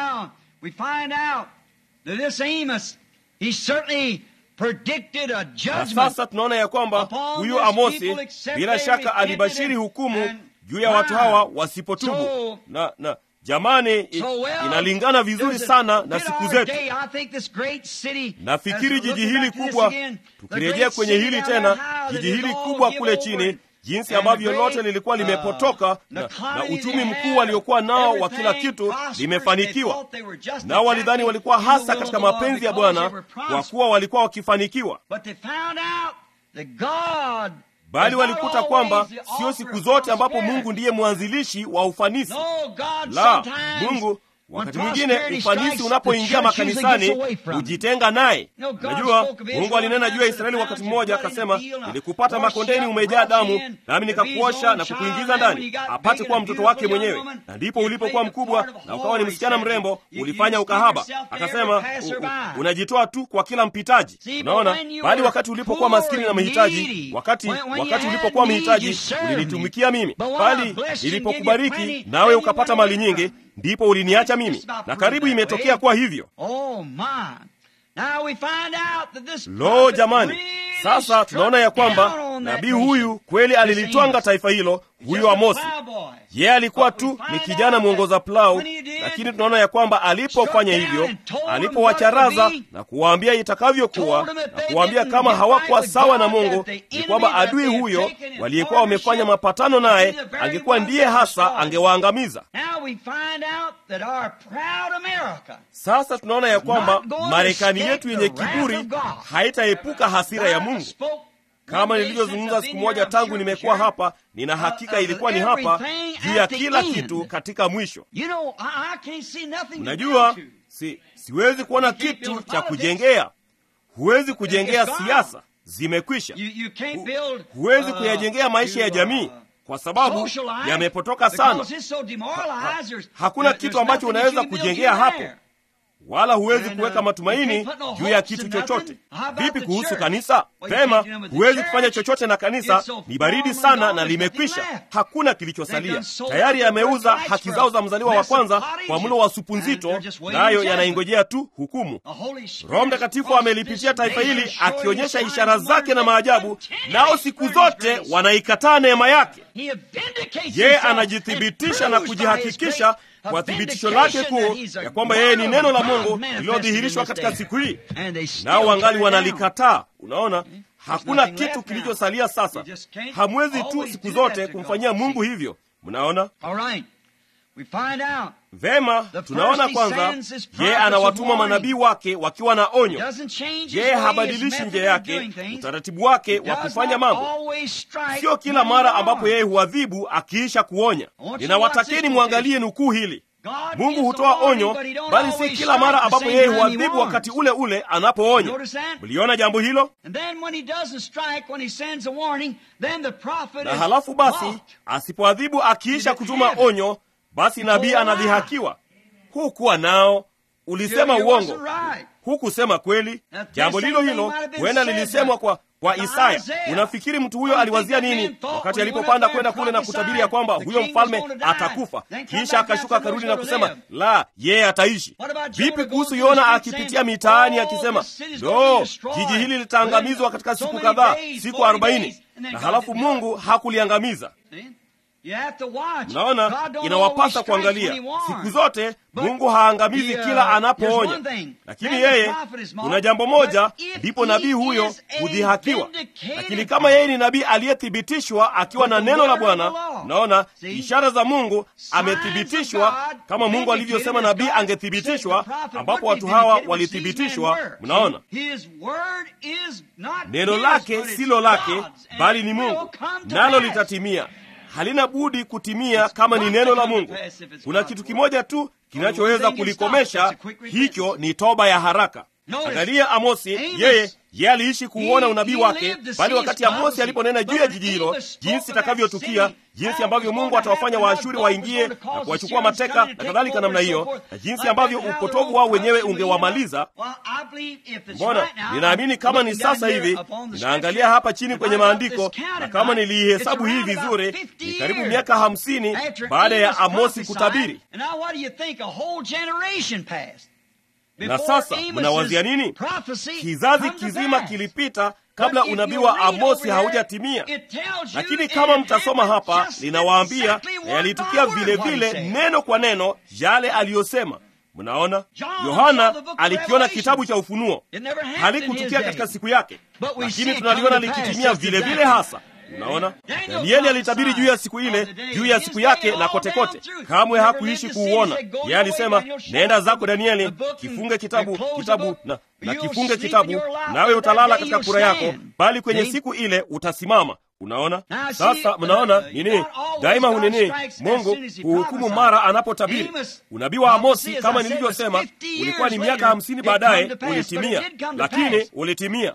Na sasa tunaona ya kwamba huyu Amosi bila shaka alibashiri hukumu juu ya watu hawa wasipotubu na, na Jamani, inalingana vizuri sana na siku zetu. Nafikiri jiji hili kubwa, tukirejea kwenye hili tena, jiji hili kubwa kule chini, jinsi ambavyo lote lilikuwa limepotoka na, na uchumi mkuu waliokuwa nao wa kila kitu limefanikiwa, nao walidhani walikuwa hasa katika mapenzi ya Bwana kwa kuwa walikuwa wakifanikiwa bali walikuta kwamba sio siku zote ambapo Mungu ndiye mwanzilishi wa ufanisi. La, Mungu wakati mwingine ufanisi unapoingia makanisani hujitenga naye. Najua Mungu alinena juu ya Israeli wakati mmoja, akasema, nilikupata makondeni umejaa damu, nami nikakuosha na kukuingiza ndani, apate kuwa mtoto wake mwenyewe. Na ndipo ulipokuwa mkubwa na ukawa ni msichana mrembo, ulifanya ukahaba. Akasema, unajitoa tu kwa kila mpitaji. Unaona, bali wakati ulipokuwa maskini na mhitaji, wakati wakati ulipokuwa mhitaji, ulinitumikia mimi, bali nilipokubariki nawe ukapata mali nyingi ndipo uliniacha mimi, na karibu imetokea kuwa hivyo. Lo, jamani! Sasa tunaona ya kwamba nabii huyu kweli alilitwanga taifa hilo. Huyo Amosi yeye alikuwa tu ni kijana mwongoza plau, lakini tunaona ya kwamba alipofanya hivyo, alipowacharaza na kuwaambia itakavyokuwa na kuwaambia kama hawakuwa sawa na Mungu, ni kwamba adui huyo waliyekuwa wamefanya mapatano naye angekuwa ndiye hasa angewaangamiza. Sasa tunaona ya kwamba Marekani yetu yenye kiburi haitaepuka hasira ya Mungu. Kama nilivyozungumza siku moja tangu nimekuwa hapa, nina hakika ilikuwa ni hapa juu ya kila kitu katika mwisho. Unajua, si, siwezi kuona kitu cha kujengea. Huwezi kujengea siasa, zimekwisha. Hu, huwezi kuyajengea maisha ya jamii kwa sababu yamepotoka sana. Ha, hakuna kitu ambacho unaweza kujengea hapo wala huwezi kuweka matumaini juu ya kitu chochote. Vipi kuhusu kanisa? Pema, huwezi kufanya chochote na kanisa, ni baridi sana na limekwisha. Hakuna kilichosalia, tayari yameuza haki zao za mzaliwa wa kwanza kwa mlo wa supu nzito, nayo yanaingojea tu hukumu. Roho Mtakatifu amelipitia taifa hili akionyesha ishara zake na maajabu, nao siku zote wanaikataa neema yake. Yeye anajithibitisha na kujihakikisha kwa thibitisho lake kuu ya kwamba yeye ni neno la Mungu lililodhihirishwa katika siku hii, nao wangali wanalikataa. Unaona, hakuna kitu kilichosalia sasa. Hamwezi tu siku zote kumfanyia Mungu hivyo. Mnaona vema? Tunaona kwanza, yeye anawatuma manabii wake wakiwa na onyo. Yeye habadilishi njia yake, utaratibu wake wa kufanya mambo. Sio kila mara ambapo yeye huadhibu akiisha kuonya. Ninawatakeni mwangalie nukuu hili. Mungu hutoa onyo, bali si kila mara ambapo yeye huadhibu wakati ule ule anapoonya. Mliona jambo hilo? Na halafu basi, asipoadhibu akiisha kutuma onyo, basi nabii anadhihakiwa. Hukuwa nao, ulisema uongo, hukusema kweli. Jambo lilo hilo huenda lilisemwa kwa kwa Isaya. Unafikiri mtu huyo aliwazia nini wakati alipopanda kwenda kule na kutabiri ya kwamba huyo mfalme atakufa, kisha akashuka akarudi na kusema la, yeye ataishi? Vipi kuhusu Yona akipitia mitaani akisema lo, jiji hili litaangamizwa katika siku kadhaa, siku arobaini, na halafu Mungu hakuliangamiza? Mnaona, inawapasa kuangalia siku zote. Mungu haangamizi kila anapoonya, lakini yeye, kuna jambo moja, ndipo nabii huyo hudhihakiwa. Lakini kama yeye ni nabii aliyethibitishwa akiwa na neno la Bwana, mnaona ishara za Mungu amethibitishwa kama Mungu alivyosema nabii angethibitishwa, ambapo watu hawa walithibitishwa. Mnaona, neno lake silo lake, bali ni Mungu, nalo litatimia halina budi kutimia kama ni neno la Mungu. Kuna kitu kimoja tu kinachoweza kulikomesha, hicho ni toba ya haraka. Angalia Amosi, yeye yeye aliishi kuuona unabii wake, bali wakati Amosi aliponena juu ya jiji hilo, jinsi itakavyotukia, jinsi ambavyo Mungu atawafanya Waashuri waingie na kuwachukua mateka na kadhalika namna hiyo, na jinsi ambavyo upotovu wao wenyewe ungewamaliza. Mbona ninaamini kama ni sasa hivi, ninaangalia hapa chini kwenye maandiko, na kama niliihesabu hii vizuri, ni karibu miaka hamsini baada ya Amosi kutabiri. Na sasa mnawazia nini? Kizazi kizima kilipita kabla unabii wa Amosi haujatimia. Lakini kama mtasoma hapa, linawaambia na yalitukia vile vile, neno kwa neno, yale aliyosema. Mnaona, Yohana alikiona kitabu cha Ufunuo, halikutukia katika siku yake, lakini tunaliona likitimia vile vile hasa Unaona, Danieli alitabiri juu ya siku ile, juu ya siku yake na kote kote, kamwe hakuishi kuuona. Yeye alisema, nenda zako Danieli, kifunge kitabu kitabu na, na kifunge kitabu, nawe utalala katika kura yako, bali kwenye siku ile utasimama. Unaona sasa, mnaona nini? Daima hunini, Mungu huhukumu mara anapotabiri. Unabii wa Amosi kama nilivyosema, ulikuwa ni miaka hamsini baadaye ulitimia, lakini ulitimia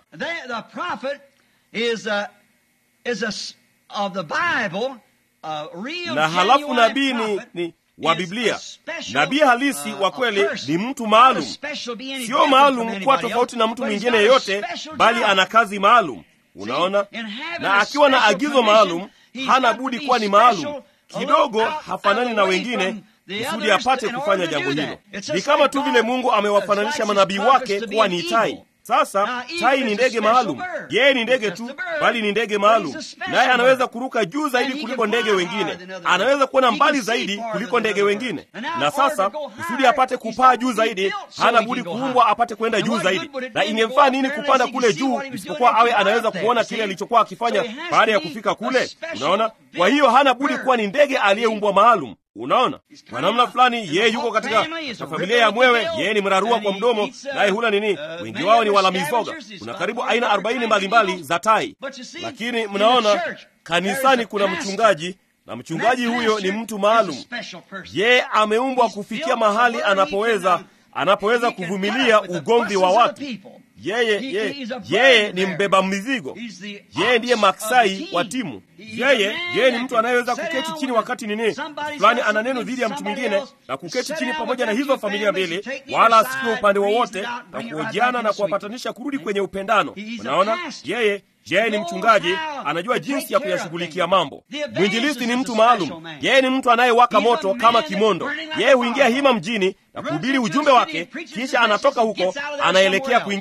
na halafu nabii ni, ni wa Biblia. Nabii halisi wa kweli ni mtu maalum, sio maalum kuwa tofauti na mtu mwingine yeyote, bali ana kazi maalum. Unaona, na akiwa na agizo maalum, hana budi kuwa ni maalum kidogo, hafanani na wengine kusudi apate kufanya jambo hilo. Ni kama tu vile Mungu amewafananisha manabii wake kuwa ni tai. Sasa tai ni ndege maalum. Yeye ni ndege tu, bali ni ndege maalum, naye anaweza kuruka juu zaidi kuliko ndege wengine, anaweza kuona mbali zaidi kuliko ndege wengine. Na sasa kusudi apate kupaa juu zaidi, hana budi kuumbwa apate kwenda juu zaidi. Na ingemfaa nini kupanda kule juu, isipokuwa awe anaweza kuona kile alichokuwa akifanya baada ya kufika kule? Unaona, kwa hiyo hana budi kuwa ni ndege aliyeumbwa maalum. Unaona, kwa namna fulani yeye yuko katika familia ya mwewe. Yeye ni mrarua kwa mdomo, naye hula nini? Wengi wao ni wala mizoga. Kuna karibu aina arobaini mbalimbali za tai, lakini mnaona kanisani kuna mchungaji, na mchungaji huyo ni mtu maalum. Yeye ameumbwa kufikia mahali anapoweza anapoweza kuvumilia ugomvi wa watu. Yeye yeye yeye ni mbeba mizigo. Yeye ndiye maksai wa timu. Yeye yeye ni mtu anayeweza kuketi chini wakati nini fulani ana neno dhidi ya mtu mwingine, na kuketi chini pamoja na hizo familia mbili, wala asikiwe upande wowote, na kuojiana na kuwapatanisha kurudi kwenye upendano. Unaona, yeye yeye ni mchungaji, anajua jinsi ya kuyashughulikia mambo. Mwinjilisti ni mtu maalum. Yeye ni mtu anayewaka moto kama kimondo. Yeye huingia hima mjini na kuhubiri ujumbe wake, kisha anatoka huko anaelekea kwingine.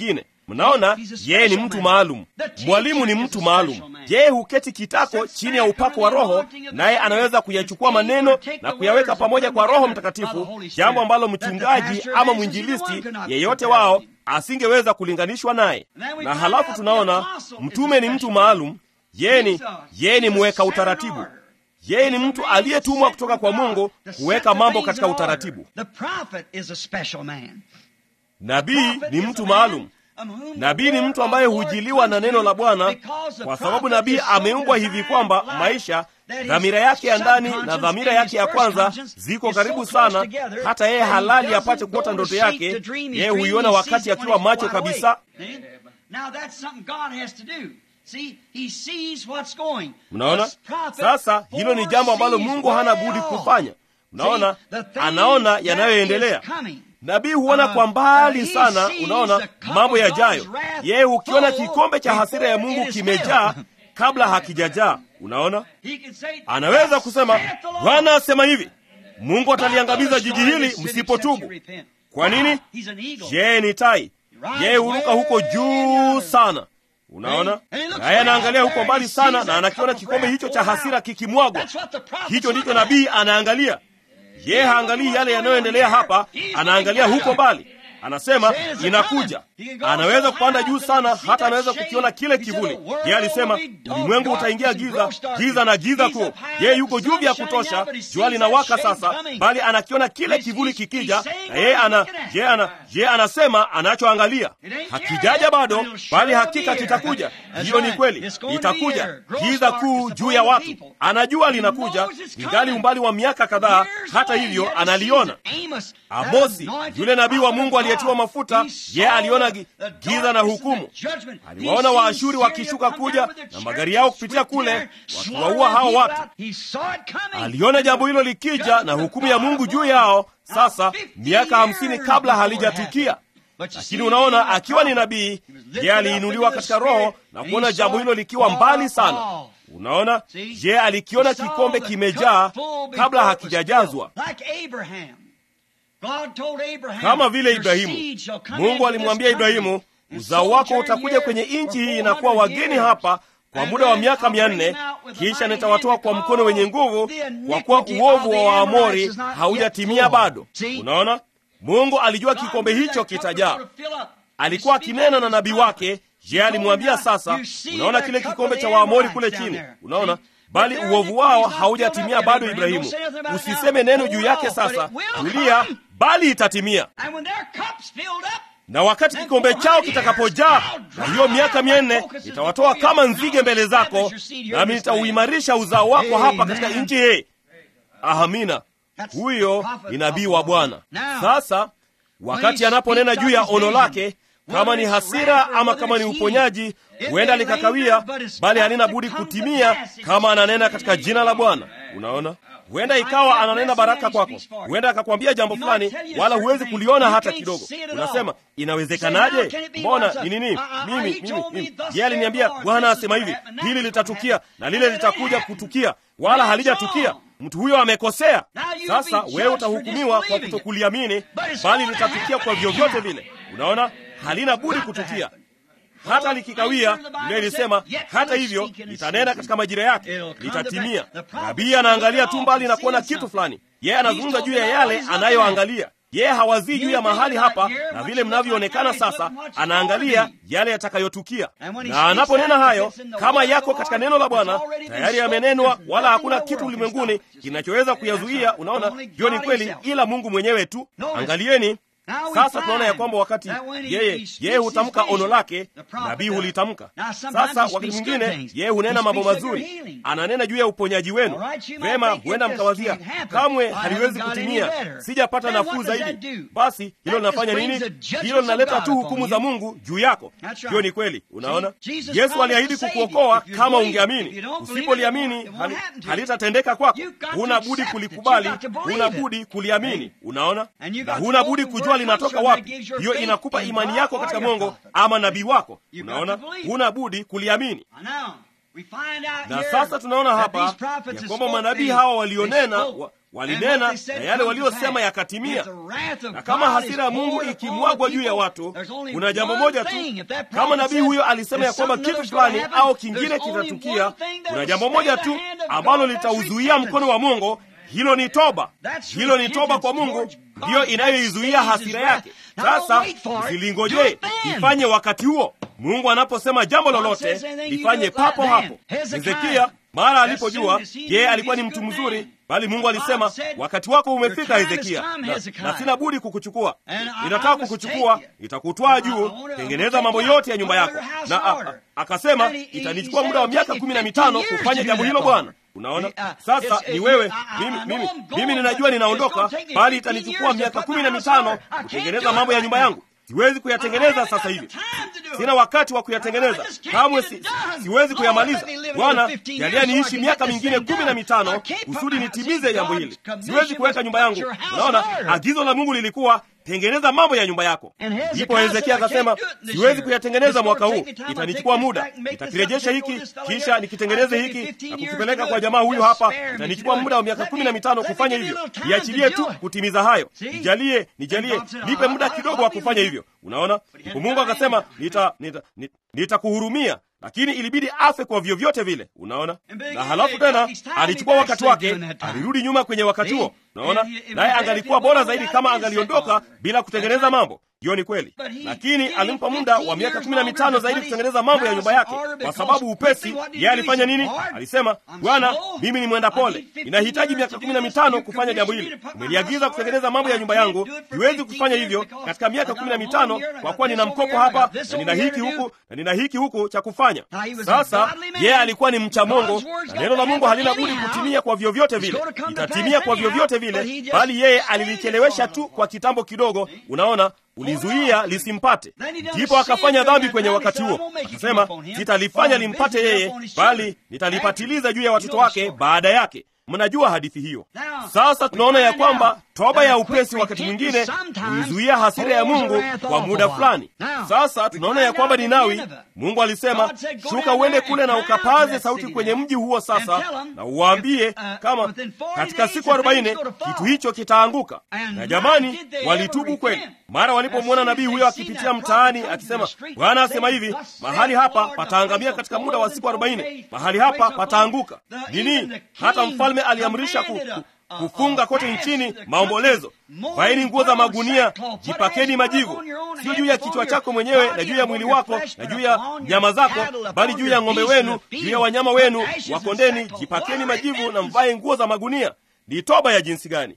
Mnaona, yeye ni mtu maalum. Mwalimu ni mtu maalum. Yeye huketi kitako chini ya upako wa Roho, naye anaweza kuyachukua maneno na kuyaweka pamoja kwa Roho Mtakatifu, jambo ambalo mchungaji ama mwinjilisti yeyote wao asingeweza kulinganishwa naye. Na halafu tunaona mtume ni mtu maalum. Yeye ni yeye ni mweka utaratibu. Yeye ni mtu aliyetumwa kutoka kwa Mungu kuweka mambo katika utaratibu. Nabii ni mtu maalum. Nabii ni mtu ambaye hujiliwa na neno la Bwana, kwa sababu nabii ameumbwa hivi kwamba maisha, dhamira yake ya ndani na dhamira yake ya kwanza ziko karibu sana, hata yeye halali apate kuota ndoto yake. Yeye huiona wakati akiwa macho kabisa. Mnaona sasa, hilo ni jambo ambalo Mungu hana budi kufanya. Mnaona, anaona yanayoendelea. Nabii huona kwa mbali sana, unaona mambo yajayo. Yeye hukiona kikombe cha hasira ya Mungu kimejaa kabla hakijajaa. Unaona, anaweza kusema, Bwana asema hivi, Mungu ataliangamiza jiji hili msipotubu. Kwa nini? Yeye ni tai, yeye huruka huko juu sana. Unaona, naye anaangalia huko mbali sana, na anakiona kikombe hicho cha hasira kikimwagwa. Hicho ndicho nabii anaangalia. Yeye haangalii yale yanayoendelea hapa, anaangalia huko mbali. Anasema inakuja. Anaweza kupanda juu sana, hata anaweza kukiona kile kivuli. Yeye alisema ulimwengu utaingia giza, giza na giza kuu. Yeye yuko juu vya kutosha, jua linawaka sasa, bali anakiona kile kivuli kikija, na yeye ana yeye ana yeye anasema anachoangalia hakijaja bado, bali hakika kitakuja. Hiyo ni kweli, itakuja giza kuu juu ya watu. Anajua linakuja, ingali umbali wa miaka kadhaa. Hata hivyo analiona. Amosi, yule nabii wa Mungu aliyetiwa mafuta, yeye aliona giza na hukumu. Aliwaona Waashuri wakishuka kuja na magari yao kupitia kule, wakiwaua hao watu. Aliona jambo hilo likija na hukumu ya Mungu juu yao, sasa miaka hamsini kabla halijatukia. Lakini unaona, akiwa ni nabii, yeye aliinuliwa katika roho na kuona jambo hilo likiwa mbali sana. Unaona, yeye alikiona kikombe kimejaa kabla hakijajazwa kama vile Ibrahimu. Mungu alimwambia Ibrahimu, uzao wako utakuja kwenye nchi hii na kuwa wageni hapa kwa muda wa miaka mia nne, kisha nitawatoa kwa mkono wenye nguvu, kwa kuwa uovu wa Waamori haujatimia bado. Unaona, Mungu alijua kikombe hicho kitajaa. Alikuwa akinena na nabii wake. Je, alimwambia sasa, unaona kile kikombe cha Waamori kule chini, unaona bali uovu wao haujatimia bado. Ibrahimu, usiseme neno juu yake sasa, tulia, bali itatimia. Na wakati kikombe chao kitakapojaa, na hiyo miaka mia nne, nitawatoa kama nzige mbele zako, nami nitauimarisha uzao wako hapa katika nchi hii. Amina. Huyo ni nabii wa Bwana. Sasa wakati anaponena juu ya ono lake kama ni hasira ama kama ni uponyaji, huenda likakawia, bali halina budi kutimia kama ananena katika jina la Bwana. Unaona, huenda ikawa ananena baraka kwako, huenda akakwambia jambo fulani, wala huwezi kuliona hata kidogo. Unasema, inawezekanaje? Mbona ni nini? Mimi mimi mimi, yeye aliniambia Bwana asema hivi, hili litatukia na lile litakuja kutukia, wala halijatukia. Mtu huyo amekosea. Sasa wewe utahukumiwa kwa kutokuliamini, bali litatukia kwa vyovyote vile. Unaona, halina budi kutukia hata likikawia. Biblia ilisema hata hivyo litanena katika majira yake, litatimia. Nabii anaangalia tu mbali na kuona kitu fulani. Yeye anazungumza juu ya yale anayoangalia. Yeye hawazii juu ya mahali hapa na vile mnavyoonekana sasa, anaangalia yale yatakayotukia. Na anaponena hayo, kama yako katika neno la Bwana, tayari yamenenwa, wala hakuna kitu ulimwenguni kinachoweza kuyazuia. Unaona, hiyo ni kweli, ila Mungu mwenyewe tu. Angalieni sasa tunaona ya kwamba wakati yeye yeye hutamka ono lake, nabii hulitamka. Sasa wakati mwingine yeye hunena mambo mazuri, ananena juu ya uponyaji wenu. Vema, huenda mkawazia kamwe haliwezi kutimia, sijapata nafuu zaidi. Basi hilo linafanya nini? Hilo linaleta tu hukumu za Mungu juu yako. Hiyo ni kweli. Unaona, Yesu aliahidi kukuokoa kama ungeamini. Usipoliamini hali, halitatendeka kwako. Huna budi kulikubali, huna budi kuliamini. Unaona, na huna budi kujua linatoka wapi. Hiyo inakupa imani yako katika Mungu ama nabii wako. Unaona, huna budi kuliamini. Na sasa tunaona hapa ya kwamba manabii hawa walionena wa, walinena na yale waliosema yakatimia. Na kama hasira ya Mungu ikimwagwa juu ya watu, kuna jambo moja tu. Kama nabii huyo alisema ya kwamba kitu fulani au kingine kitatukia, kuna jambo moja tu ambalo litauzuia mkono wa Mungu. Hilo ni toba. Hilo ni toba kwa Mungu, ndiyo inayoizuia hasira yake. Sasa zilingojee, ifanye wakati huo. Mungu anaposema jambo lolote, lifanye papo hapo. Hezekia mara alipojua yeye alikuwa ni mtu mzuri, bali Mungu alisema wakati wako umefika Hezekia, na, na sina budi kukuchukua. Ninataka kukuchukua, nitakutwaa juu, tengeneza mambo yote ya nyumba yako. Na a, a, akasema itanichukua muda wa miaka kumi na mitano kufanya jambo hilo, Bwana. Unaona, sasa ni wewe. Mimi, mimi, mimi ninajua ninaondoka, bali itanichukua miaka kumi na mitano kutengeneza mambo ya nyumba yangu. Siwezi kuyatengeneza sasa hivi, sina wakati wa kuyatengeneza kamwe, si, siwezi kuyamaliza. Bwana, jalia niishi miaka mingine kumi na mitano kusudi nitimize jambo hili. Siwezi kuweka nyumba yangu. Unaona, agizo la Mungu lilikuwa tengeneza mambo ya nyumba yako. Ndipo Hezekia akasema, siwezi kuyatengeneza mwaka huu, itanichukua muda, nitakirejesha hiki, kisha nikitengeneze hiki na kukipeleka kwa jamaa huyu hapa, itanichukua muda wa miaka kumi na mitano kufanya hivyo. Niachilie tu kutimiza hayo, nijalie, nijalie, nipe muda kidogo wa kufanya hivyo. Unaona, ndipo Mungu akasema, nitakuhurumia nita, nita lakini ilibidi afe kwa vyovyote vile. Unaona, na halafu tena alichukua wakati wake, alirudi nyuma kwenye wakati huo. Unaona, naye angalikuwa bora zaidi kama angaliondoka bila kutengeneza mambo. Hiyo ni kweli, lakini alimpa muda wa miaka kumi na mitano zaidi kutengeneza mambo ya nyumba yake, kwa sababu upesi. Yeye alifanya nini? Alisema, Bwana, mimi ni mwenda pole, ninahitaji miaka kumi na mitano kufanya jambo hili. Umeliagiza kutengeneza mambo ya nyumba yangu, siwezi kufanya hivyo katika miaka kumi na mitano kwa kuwa nina mkopo hapa na nina hiki huku na nina hiki huku cha kufanya. Sasa yeye alikuwa ni mcha Mungu, na neno la Mungu halina budi kutimia kwa vyovyote vile, itatimia kwa vyovyote vile, bali yeye alilichelewesha tu kwa kitambo kidogo. Unaona, ulizuia lisimpate. Ndipo akafanya dhambi kwenye wakati huo, akasema sitalifanya limpate yeye, bali nitalipatiliza juu ya watoto wake baada yake. Mnajua hadithi hiyo. Sasa tunaona ya kwamba toba ya upesi wakati mwingine huizuia hasira ya Mungu kwa muda fulani. Sasa tunaona ya kwamba Ninawi, Mungu alisema, shuka uende kule na ukapaze sauti kwenye mji huo sasa, na uwaambie kama katika siku arobaini kitu hicho kitaanguka. Na jamani, walitubu kweli. Mara walipomwona nabii huyo akipitia mtaani akisema, Bwana asema hivi, mahali hapa pataangamia katika muda wa siku arobaini, mahali hapa pataanguka. Nini? Hata mfalme aliamrisha ku, ku, kufunga kote nchini maombolezo. Vaeni nguo za magunia, jipakeni majivu, sio juu ya kichwa chako mwenyewe na juu ya mwili wako na juu ya nyama zako, bali juu ya ng'ombe wenu, juu ya wanyama wenu wa kondeni. Jipakeni majivu na mvae nguo za magunia. Ni toba ya jinsi gani!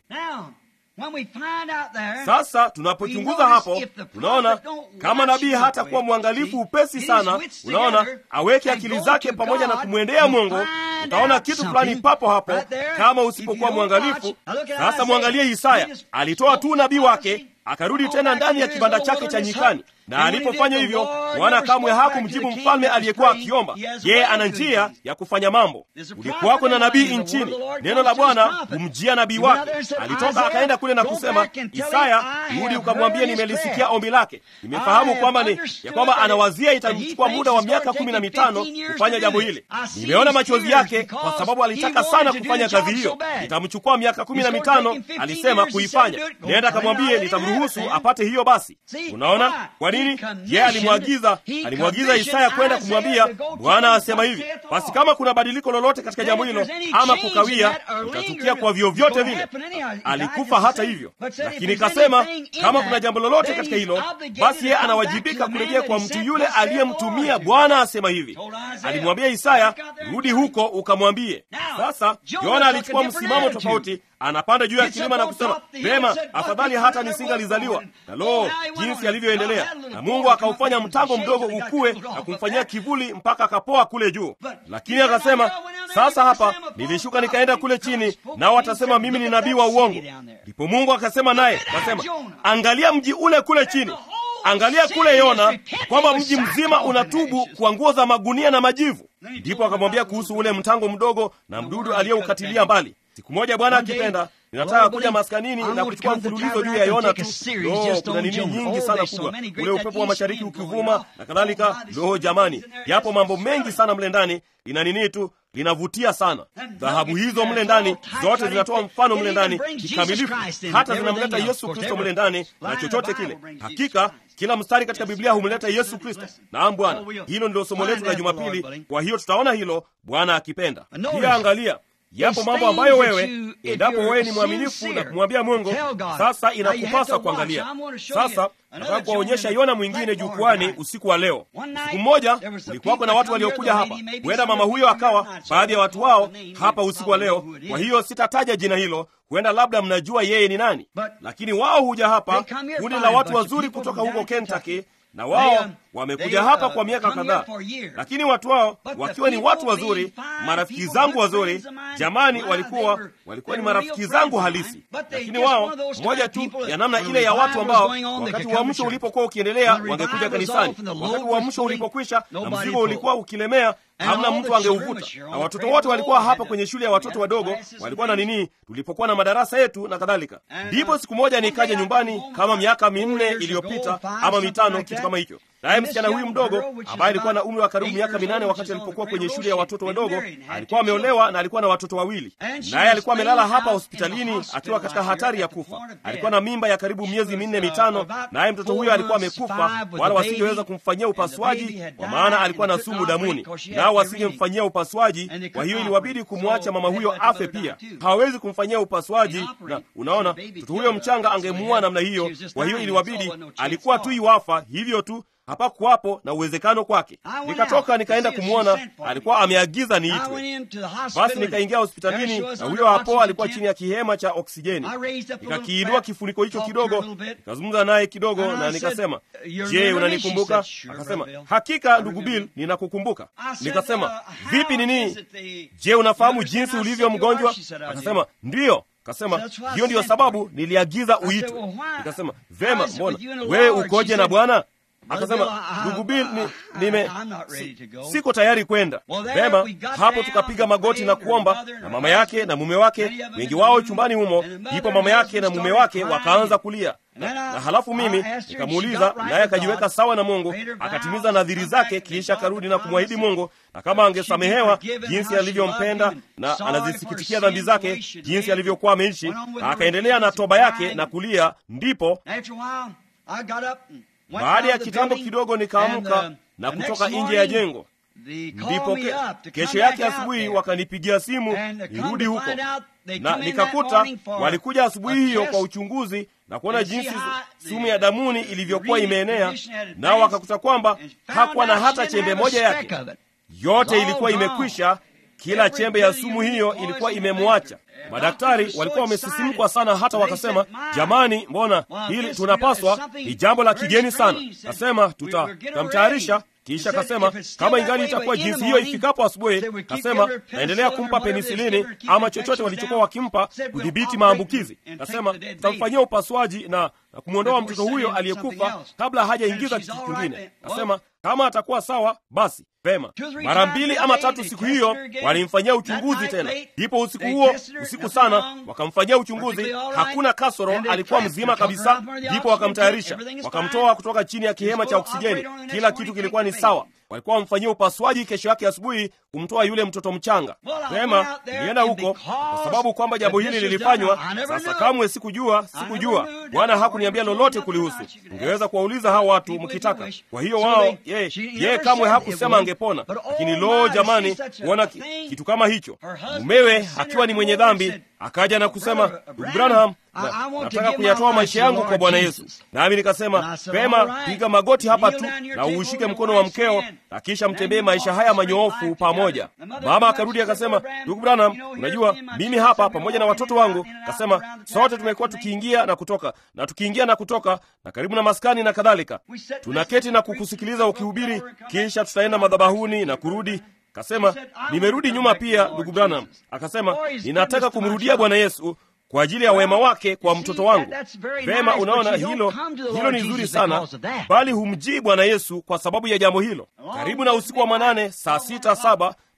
Sasa tunapochunguza hapo, tunaona kama nabii hata kuwa mwangalifu upesi sana, unaona, aweke akili zake pamoja na kumwendea Mungu, utaona kitu fulani papo hapo, kama usipokuwa mwangalifu. Sasa mwangalie Isaya, alitoa tu nabii wake akarudi tena ndani ya kibanda chake cha nyikani, na alipofanya hivyo, Bwana kamwe hakumjibu mfalme aliyekuwa akiomba. Yeye ana njia ya kufanya mambo. Ulikuwako na nabii nchini, neno la Bwana humjia nabii wake. Alitoka akaenda kule na kusema, Isaya, rudi ukamwambie nimelisikia ombi lake, nimefahamu kwamba ni ya kwamba anawazia itamchukua muda wa miaka kumi na mitano kufanya jambo hili. Nimeona machozi yake kwa sababu alitaka sana kufanya kazi hiyo. Itamchukua miaka kumi na mitano alisema kuifanya. Nenda akamwambie nitamruhusu apate hiyo. Basi unaona kwa nini yeye alimwagiza alimwagiza Isaya kwenda kumwambia Bwana asema hivi. Basi kama kuna badiliko lolote katika jambo hilo ama kukawia, utatukia kwa vyovyote vile. Alikufa hata hivyo, lakini kasema kama kuna jambo lolote katika hilo, basi yeye anawajibika kurejea kwa mtu yule aliyemtumia. Bwana asema hivi, alimwambia Isaya, rudi huko ukamwambie. Sasa Yona alichukua msimamo tofauti anapanda juu ya kilima na kusema pema, afadhali hata nisingalizaliwa. Na lo, jinsi alivyoendelea! Na Mungu akaufanya mtango mdogo ukue na kumfanyia kivuli mpaka akapoa kule juu. Lakini akasema, sasa hapa nilishuka nikaenda kule chini, nao watasema mimi ni nabii wa uongo. Ndipo Mungu akasema naye, akasema, angalia mji ule kule chini Angalia kule Yona, kwamba mji mzima unatubu kwa nguo za magunia na majivu. Ndipo akamwambia kuhusu ule mtango mdogo na mdudu aliyeukatilia mbali. siku moja bwana akipenda ninataka kuja maskanini na kuchukua mfululizo juu ya yona tu lo kuna nini nyingi sana kubwa ule upepo wa mashariki ukivuma na kadhalika lo jamani yapo mambo mengi sana mle ndani lina nini tu linavutia sana dhahabu hizo mle ndani zote zinatoa mfano mle ndani kikamilifu hata zinamleta yesu kristo mle ndani na chochote kile hakika kila mstari katika biblia humleta yesu kristo naam bwana hilo ndilo somo letu la jumapili kwa hiyo tutaona hilo bwana akipenda pia angalia yapo mambo ambayo wewe endapo wewe ni mwaminifu na kumwambia mungu sasa inakupasa kuangalia sasa nataka kuwaonyesha yona mwingine jukwani usiku wa leo siku mmoja ulikuwako na watu waliokuja hapa huenda mama huyo akawa baadhi ya watu wao hapa usiku wa leo kwa hiyo sitataja jina hilo huenda labda mnajua yeye ni nani lakini wao huja hapa kundi la watu wazuri kutoka huko kentucky na wao wamekuja hapa kwa miaka kadhaa lakini watu wao wakiwa ni watu wazuri marafiki zangu wazuri jamani walikuwa walikuwa ni marafiki zangu halisi lakini wao moja tu ya namna ile ya watu ambao wakati uamsho ulipokuwa ukiendelea wangekuja kanisani wakati uamsho ulipokwisha na mzigo ulikuwa ukilemea hamna mtu angeuvuta na watoto wote walikuwa hapa kwenye shule ya watoto wadogo walikuwa na nini tulipokuwa na madarasa yetu na kadhalika ndipo siku moja nikaja nyumbani kama miaka minne iliyopita ama mitano kitu kama hicho naye msichana huyu mdogo ambaye alikuwa na umri wa karibu miaka minane wakati alipokuwa kwenye shule ya watoto wadogo alikuwa ameolewa na alikuwa na watoto wawili naye alikuwa amelala hapa hospitalini akiwa katika hatari ya kufa alikuwa na mimba ya karibu miezi minne mitano naye mtoto huyo alikuwa amekufa wala wasingeweza kumfanyia upasuaji kwa maana alikuwa na sumu damuni nao wasingemfanyia upasuaji kwa hiyo iliwabidi kumwacha mama huyo afe pia hawawezi kumfanyia upasuaji na unaona mtoto huyo mchanga angemuua namna hiyo kwa hiyo iliwabidi alikuwa tu iwafa hivyo tu hapakuwapo na uwezekano kwake nikatoka nikaenda kumwona alikuwa ameagiza niitwe basi nikaingia hospitalini na huyo hapo alikuwa chini ya kihema cha oksijeni nikakiinua kifuniko hicho kidogo nikazungumza naye kidogo na nikasema je unanikumbuka akasema hakika ndugu bill ninakukumbuka nikasema vipi nini je unafahamu jinsi ulivyo mgonjwa akasema ndiyo kasema hiyo ndiyo sababu niliagiza uitwe nikasema vema mbona wewe ukoje na bwana akasema ndugu bil ni, nime si, siko tayari kwenda vema hapo tukapiga magoti na kuomba na mama yake na mume wake wengi wao chumbani humo ndipo mama yake na mume wake wakaanza kulia na, na halafu mimi nikamuuliza naye akajiweka sawa na mungu akatimiza nadhiri zake kisha akarudi na kumwahidi mungu na kama angesamehewa jinsi alivyompenda na anazisikitikia dhambi zake jinsi alivyokuwa ameishi na akaendelea na toba yake na kulia ndipo baada ya kitambo kidogo nikaamka na kutoka nje ya jengo ndipo ke, kesho yake asubuhi wakanipigia simu nirudi huko na nikakuta walikuja asubuhi hiyo kwa uchunguzi na kuona jinsi sumu ya damuni ilivyokuwa imeenea nao wakakuta kwamba hakuwa na hata chembe moja yake yote ilikuwa imekwisha kila chembe ya sumu hiyo ilikuwa imemwacha madaktari walikuwa wamesisimkwa sana hata wakasema jamani mbona hili tunapaswa ni jambo la kigeni sana kasema tutamtayarisha kisha kasema kama ingali itakuwa jinsi hiyo ifikapo asubuhi kasema naendelea kumpa penisilini ama chochote walichokuwa wakimpa kudhibiti maambukizi kasema tutamfanyia upasuaji na, na kumwondoa mtoto huyo aliyekufa kabla hajaingiza kitu kingine kasema kama atakuwa sawa basi vema mara mbili ama tatu siku hiyo walimfanyia uchunguzi tena ndipo usiku huo usiku sana wakamfanyia uchunguzi hakuna kasoro alikuwa mzima kabisa ndipo wakamtayarisha wakamtoa kutoka chini ya kihema cha oksijeni kila kitu kilikuwa ni sawa walikuwa wamfanyia upasuaji kesho yake asubuhi kumtoa yule mtoto mchanga vema nilienda huko kwa sababu kwamba jambo hili lilifanywa sasa kamwe sikujua sikujua bwana hakuniambia lolote kulihusu ungeweza kuwauliza hao watu mkitaka kwa hiyo wao ye, ye kamwe hakusema angepona lakini loo jamani kuona ki, kitu kama hicho mumewe akiwa ni mwenye dhambi akaja na kusema ndugu branham na, nataka kuyatoa maisha yangu kwa bwana yesu nami nikasema pema piga magoti hapa tu na uushike mkono wa mkeo na kisha mtembee maisha haya manyoofu pamoja mama akarudi akasema ndugu branham unajua mimi hapa pamoja na watoto wangu kasema sote tumekuwa tukiingia na kutoka na tukiingia na kutoka na karibu na maskani na kadhalika tunaketi na kukusikiliza ukihubiri kisha tutaenda madhabahuni na kurudi kasema nimerudi nyuma pia ndugu branham akasema ninataka kumrudia bwana yesu kwa ajili ya wema wake kwa mtoto wangu vema unaona hilo hilo ni zuri sana bali humjii bwana yesu kwa sababu ya jambo hilo karibu na usiku wa manane saa sita saba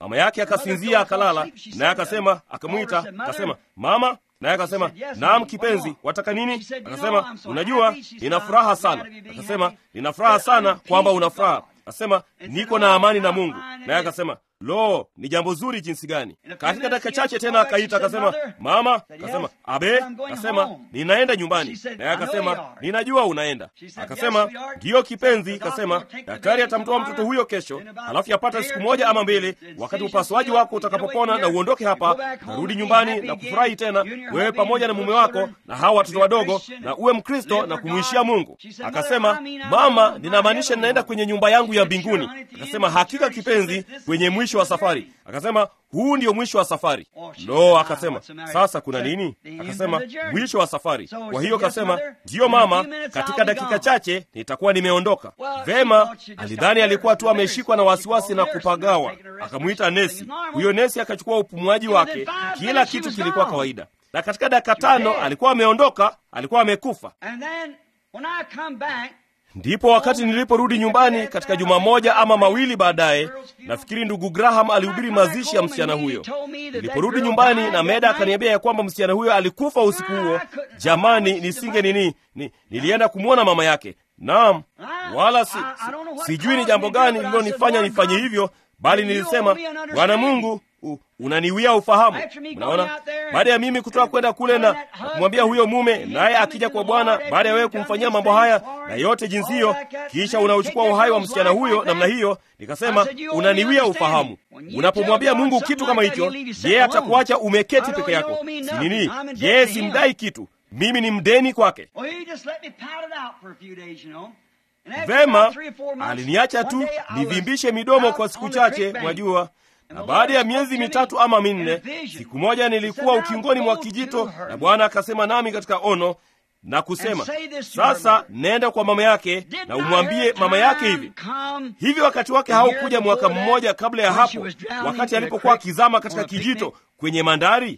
mama yake akasinzia akalala, naye akasema, akamwita akasema, mama naye akasema naam, kipenzi, wataka nini? Akasema unajua, nina furaha sana. Akasema nina furaha sana kwamba una furaha. Akasema niko na amani na Mungu. Naye akasema lo, ni jambo zuri jinsi gani! Katika dakika chache tena akaita akasema, mama. Akasema abe. Akasema ninaenda nyumbani. Naye akasema ninajua unaenda. Akasema ndiyo kipenzi. Akasema daktari atamtoa mtoto huyo kesho, halafu yapata siku moja ama mbili, wakati upasuaji wako utakapopona na uondoke hapa, narudi nyumbani na kufurahi tena, wewe pamoja na mume wako na hawa watoto wadogo, na uwe Mkristo na kumwishia Mungu. Akasema mama, ninamaanisha ninaenda kwenye nyumba yangu ya mbinguni. Akasema hakika kipenzi, kwenye mwisho wa safari. Akasema huu ndio mwisho wa safari. Lo, akasema sasa kuna nini? Akasema mwisho wa safari. Kwa hiyo akasema ndiyo mama, katika dakika chache nitakuwa nimeondoka. Vema, alidhani alikuwa tu ameshikwa na wasiwasi na kupagawa. Akamwita nesi. Huyo nesi akachukua upumuaji wake, kila kitu kilikuwa kawaida, na katika dakika tano alikuwa ameondoka, alikuwa amekufa. Ndipo wakati niliporudi nyumbani katika juma moja ama mawili baadaye, nafikiri ndugu Graham alihubiri mazishi ya msichana huyo. Niliporudi nyumbani na Meda akaniambia ya kwamba msichana huyo alikufa usiku huo, jamani, nisinge nini ni, nilienda kumwona mama yake. Naam, wala si, si, sijui ni jambo gani lililonifanya nifanye hivyo, bali nilisema Bwana Mungu U, unaniwia ufahamu. Unaona, baada ya mimi kutoka kwenda kule na kumwambia huyo mume, naye akija kwa Bwana baada ya wewe kumfanyia mambo haya na yote jinsi hiyo, kisha unauchukua uhai wa msichana huyo namna hiyo, nikasema unaniwia ufahamu. Unapomwambia Mungu kitu kama hicho, yeye atakuacha umeketi peke yako. Si nini? Yeye simdai kitu, mimi ni mdeni kwake. Vema, aliniacha tu nivimbishe midomo kwa siku chache, mwajua na baada ya miezi mitatu ama minne, siku moja nilikuwa ukingoni mwa kijito, na Bwana akasema nami katika ono na kusema, sasa nenda kwa mama yake na umwambie mama yake hivi hivi. Wakati wake haukuja mwaka mmoja kabla ya hapo, wakati alipokuwa akizama katika kijito kwenye mandari.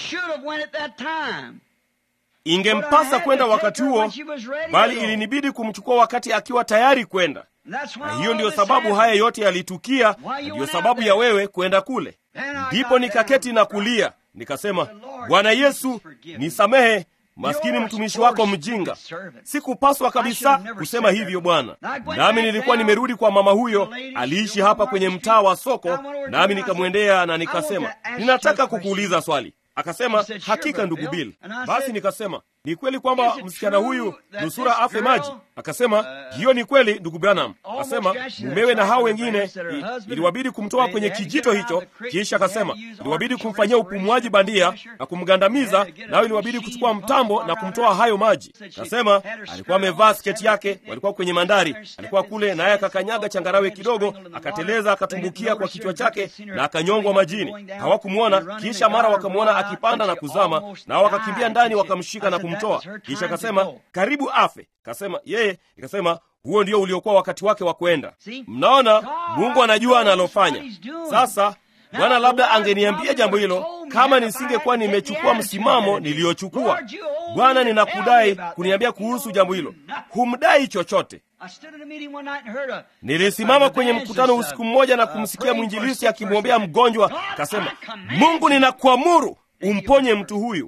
Ingempasa kwenda wakati huo, bali ilinibidi kumchukua wakati akiwa tayari kwenda na hiyo ndiyo sababu haya yote yalitukia, ndiyo sababu ya wewe kwenda kule. Ndipo nikaketi na kulia, nikasema, Bwana Yesu, nisamehe, maskini mtumishi wako mjinga. Sikupaswa kabisa kusema hivyo Bwana. Nami nilikuwa nimerudi kwa mama huyo, aliishi hapa kwenye mtaa wa soko, nami nikamwendea na nikasema, ninataka kukuuliza swali. Akasema, hakika ndugu Bill. Basi nikasema, ni kweli kwamba msichana huyu nusura afe maji? Akasema, hiyo ni kweli ndugu Branham. Akasema mumewe na hao wengine iliwabidi kumtoa kwenye kijito hicho, kisha akasema iliwabidi kumfanyia upumuaji bandia na kumgandamiza, nayo iliwabidi kuchukua mtambo na kumtoa hayo maji. Akasema alikuwa amevaa sketi yake, walikuwa kwenye mandari, alikuwa kule, naye akakanyaga changarawe kidogo, akateleza, akatumbukia kwa kichwa chake na akanyongwa majini. Hawakumwona, kisha mara wakamwona akipanda na kuzama, nao wakakimbia ndani, wakamshika na kumtoa. Kisha akasema karibu afe. Kasema yeye, ikasema huo ndio uliokuwa wakati wake wa kwenda. Mnaona, Mungu anajua analofanya. Sasa Bwana labda angeniambia jambo hilo kama nisingekuwa nimechukua msimamo niliyochukua. Bwana, ninakudai kuniambia kuhusu jambo hilo. Humdai chochote. Nilisimama kwenye mkutano usiku mmoja na kumsikia mwinjilisi akimwombea mgonjwa, kasema, Mungu, ninakuamuru umponye mtu huyu.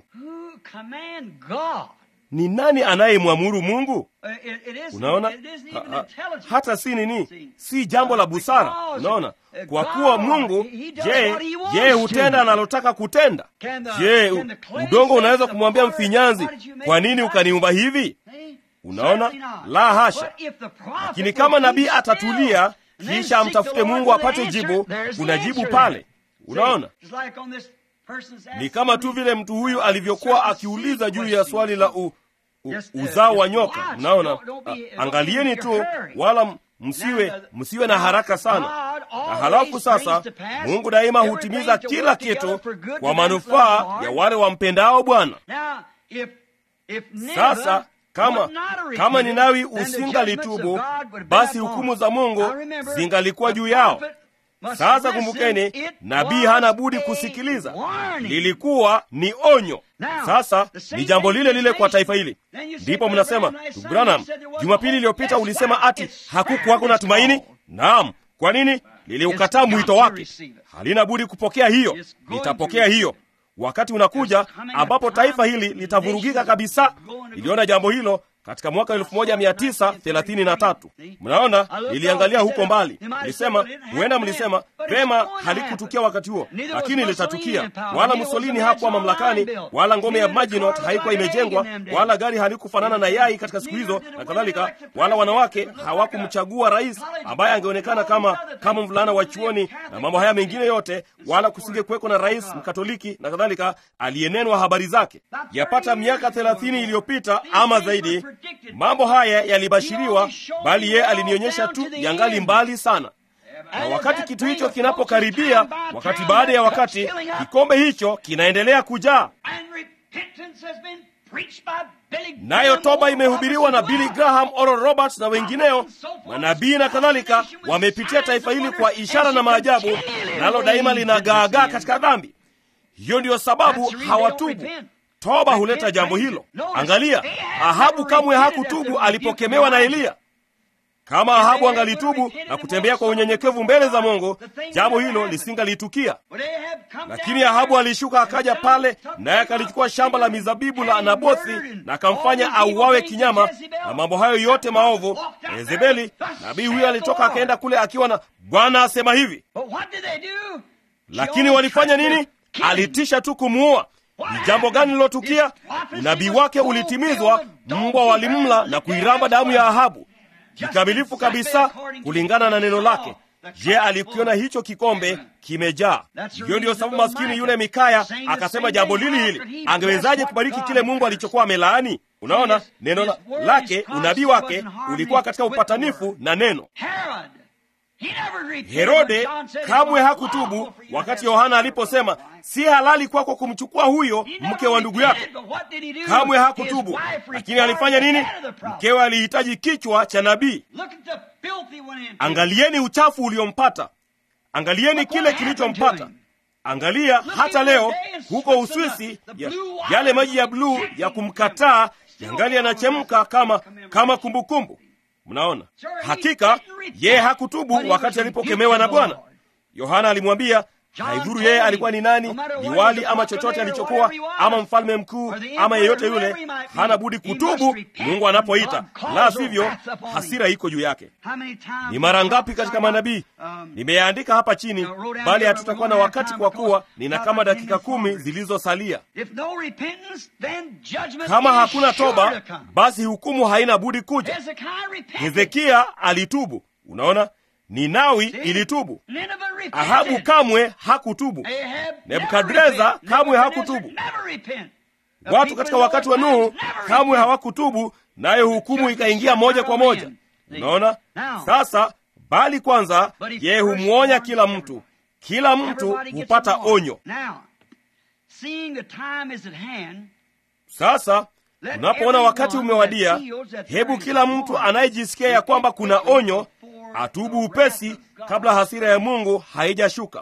Ni nani anayemwamuru Mungu? Unaona, ha, ha, hata si nini, si jambo la busara. Unaona, kwa kuwa Mungu je, yeye hutenda analotaka kutenda. Je, udongo unaweza kumwambia mfinyanzi, kwa nini ukaniumba hivi? Unaona, la hasha. Lakini kama nabii atatulia kisha amtafute Mungu apate jibu, kuna jibu pale. Unaona, ni kama tu vile mtu huyu alivyokuwa akiuliza juu ya swali la u, u, uzao wa nyoka. Mnaona, angalieni tu, wala msiwe msiwe na haraka sana. Na halafu sasa, Mungu daima hutimiza kila kitu kwa manufaa ya wale wampendao Bwana. Sasa kama kama Ninawi usingalitubu, basi hukumu za Mungu zingalikuwa juu yao. Sasa kumbukeni, nabii hana budi kusikiliza. Lilikuwa ni onyo. Sasa ni jambo lile lile kwa taifa hili. Ndipo mnasema Branham, Jumapili iliyopita ulisema ati hakukuwako na tumaini. Naam, kwa nini? liliukataa mwito wake, halina budi kupokea hiyo. Litapokea hiyo. Wakati unakuja ambapo taifa hili litavurugika kabisa. Iliona jambo hilo katika mwaka 1933. Mnaona, niliangalia huko mbali, nilisema huenda mlisema pema, halikutukia wakati huo, lakini litatukia. Wala Mussolini hakuwa mamlakani, wala ngome ya Maginot haikuwa imejengwa, wala gari halikufanana na yai katika siku hizo na kadhalika, wala wanawake hawakumchagua rais ambaye angeonekana kama kama mvulana wa chuoni na mambo haya mengine yote, wala kusinge kuweko na rais mkatoliki na kadhalika aliyenenwa habari zake. Yapata miaka thelathini iliyopita ama zaidi mambo haya yalibashiriwa, bali yeye alinionyesha tu yangali mbali sana. Na wakati kitu hicho kinapokaribia, wakati baada ya wakati, kikombe hicho kinaendelea kujaa, nayo toba imehubiriwa na Billy Graham, Oral Roberts na wengineo, manabii na kadhalika, wamepitia taifa hili kwa ishara na maajabu, nalo daima linagaagaa katika dhambi. Hiyo ndiyo sababu hawatubu. Toba huleta jambo hilo. Angalia, Ahabu kamwe hakutubu alipokemewa na Eliya. Kama Ahabu angalitubu na kutembea kwa unyenyekevu mbele za Mungu, jambo hilo lisingalitukia. Lakini Ahabu alishuka akaja pale, naye akalichukua shamba la mizabibu la Nabothi na akamfanya auawe kinyama, na mambo hayo yote maovu. Na Yezebeli nabii huyo alitoka akaenda kule akiwa na Bwana asema hivi. Lakini walifanya nini? Alitisha tu kumuua. Ni jambo gani lilotukia? Unabii wake ulitimizwa, mbwa walimla na kuiramba damu ya Ahabu kikamilifu kabisa kulingana na neno lake. Je, alikiona hicho kikombe kimejaa? Hiyo ndiyo sababu maskini yule Mikaya akasema jambo lili hili, angewezaje kubariki kile Mungu alichokuwa amelaani? Unaona, neno la, lake unabii wake ulikuwa katika upatanifu na neno. Herode kamwe hakutubu wakati Yohana aliposema si halali kwako kumchukua huyo mke wa ndugu yako. Kamwe hakutubu, lakini alifanya nini? Mkewe alihitaji kichwa cha nabii. Angalieni uchafu uliompata, angalieni kile kilichompata. Angalia hata leo huko Uswisi, ya, yale maji ya bluu ya kumkataa yangali yanachemka kama kama kumbukumbu. Mnaona, hakika yeye hakutubu wakati alipokemewa na Bwana. Yohana alimwambia haidhuru yeye alikuwa ni nani, liwali ama chochote alichokuwa, ama mfalme mkuu ama yeyote yule, hana budi kutubu Mungu anapoita, la sivyo hasira iko juu yake. Ni mara ngapi katika manabii nimeyaandika hapa chini, bali hatutakuwa na wakati kwa kuwa nina kama dakika kumi zilizosalia. Kama hakuna toba, basi hukumu haina budi kuja. Hezekia alitubu. Unaona, Ninawi ilitubu. Ahabu kamwe hakutubu. Nebukadreza kamwe hakutubu. Watu katika wakati wa Nuhu kamwe hawakutubu, nayo hukumu ikaingia moja kwa moja. Unaona sasa, bali kwanza yeye humwonya kila mtu, kila mtu hupata onyo. Sasa unapoona wakati umewadia, hebu kila mtu anayejisikia ya kwamba kuna onyo atubu upesi kabla hasira ya Mungu haijashuka.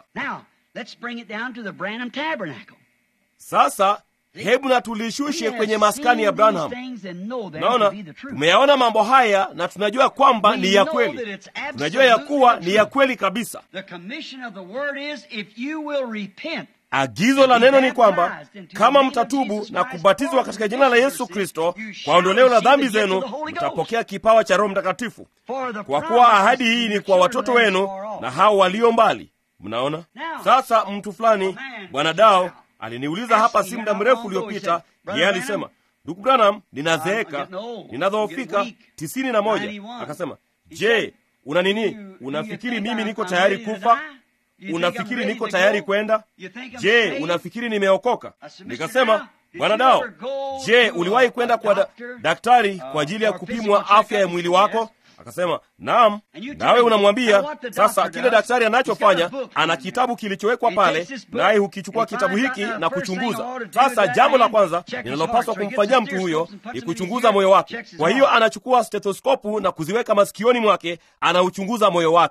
Sasa hebu na tulishushe kwenye maskani ya Branham. Naona tumeyaona mambo haya na tunajua kwamba ni ya kweli, tunajua ya kuwa ni ya kweli kabisa. Agizo la neno ni kwamba kama mtatubu na kubatizwa katika jina la Yesu Kristo kwa ondoleo la dhambi zenu, mtapokea kipawa cha Roho Mtakatifu, kwa kuwa ahadi hii ni kwa watoto wenu na hao walio mbali. Mnaona sasa, mtu fulani, bwana Dao aliniuliza hapa si muda mrefu uliopita. Yeye alisema, ndugu Branham, ninazeeka, ninadhoofika tisini na moja. Akasema, je, una nini? Unafikiri mimi niko tayari kufa? Unafikiri niko tayari kwenda? Je, unafikiri nimeokoka? Nikasema, bwana Dao, je, uliwahi kwenda kwa da daktari kwa ajili ya kupimwa afya ya mwili wako? Akasema, naam. Nawe unamwambia sasa, kile daktari anachofanya, ana kitabu kilichowekwa pale, naye hukichukua kitabu hiki na kuchunguza. Sasa jambo la kwanza linalopaswa kumfanyia mtu huyo ni kuchunguza moyo wake. Kwa hiyo anachukua stetoskopu na kuziweka masikioni mwake, anauchunguza moyo wake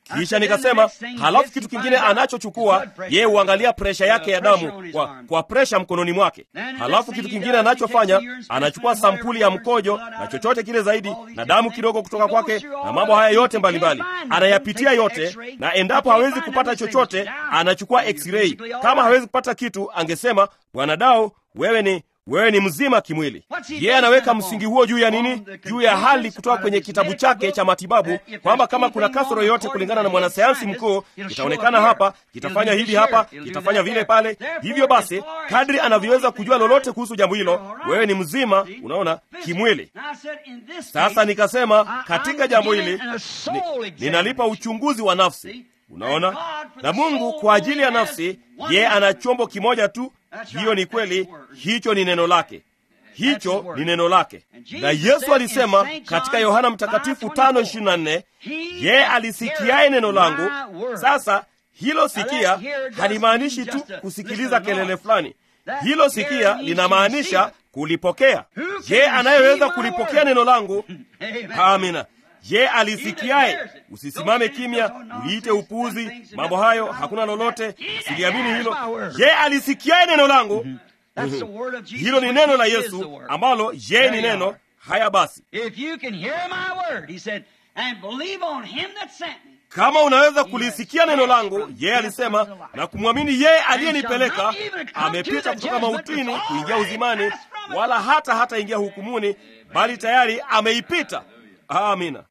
kisha nikasema halafu kitu kingine anachochukua yeye huangalia presha yake ya damu kwa, kwa presha mkononi mwake halafu kitu kingine anachofanya anachukua sampuli ya mkojo na chochote kile zaidi na damu kidogo kutoka kwake na mambo haya yote mbalimbali anayapitia yote na endapo hawezi kupata chochote anachukua x-ray kama hawezi kupata kitu angesema bwana dao wewe ni wewe ni mzima kimwili yeye anaweka msingi huo juu ya nini juu ya hali kutoka kwenye kitabu chake cha matibabu kwamba kama kuna kasoro yoyote kulingana na mwanasayansi mkuu itaonekana hapa kitafanya hivi hapa kitafanya vile pale hivyo basi kadri anavyoweza kujua lolote kuhusu jambo hilo wewe ni mzima unaona kimwili sasa nikasema katika jambo hili ni, ninalipa uchunguzi wa nafsi unaona na mungu kwa ajili ya nafsi yeye ana chombo kimoja tu hiyo ni kweli hicho ni neno lake hicho ni neno lake na yesu alisema katika yohana mtakatifu 524 yeye alisikiaye neno langu sasa hilo sikia halimaanishi tu kusikiliza kelele fulani hilo sikia linamaanisha kulipokea je anayeweza kulipokea neno langu amina je alisikiaye usisimame kimya uliite upuuzi mambo hayo hakuna lolote siliamini hilo je alisikiaye neno langu hilo ni neno la yesu ambalo je ni neno haya basi kama unaweza kulisikia neno langu yeye alisema na kumwamini yeye aliyenipeleka amepita kutoka mautini kuingia uzimani wala hata hataingia hukumuni bali tayari ameipita amina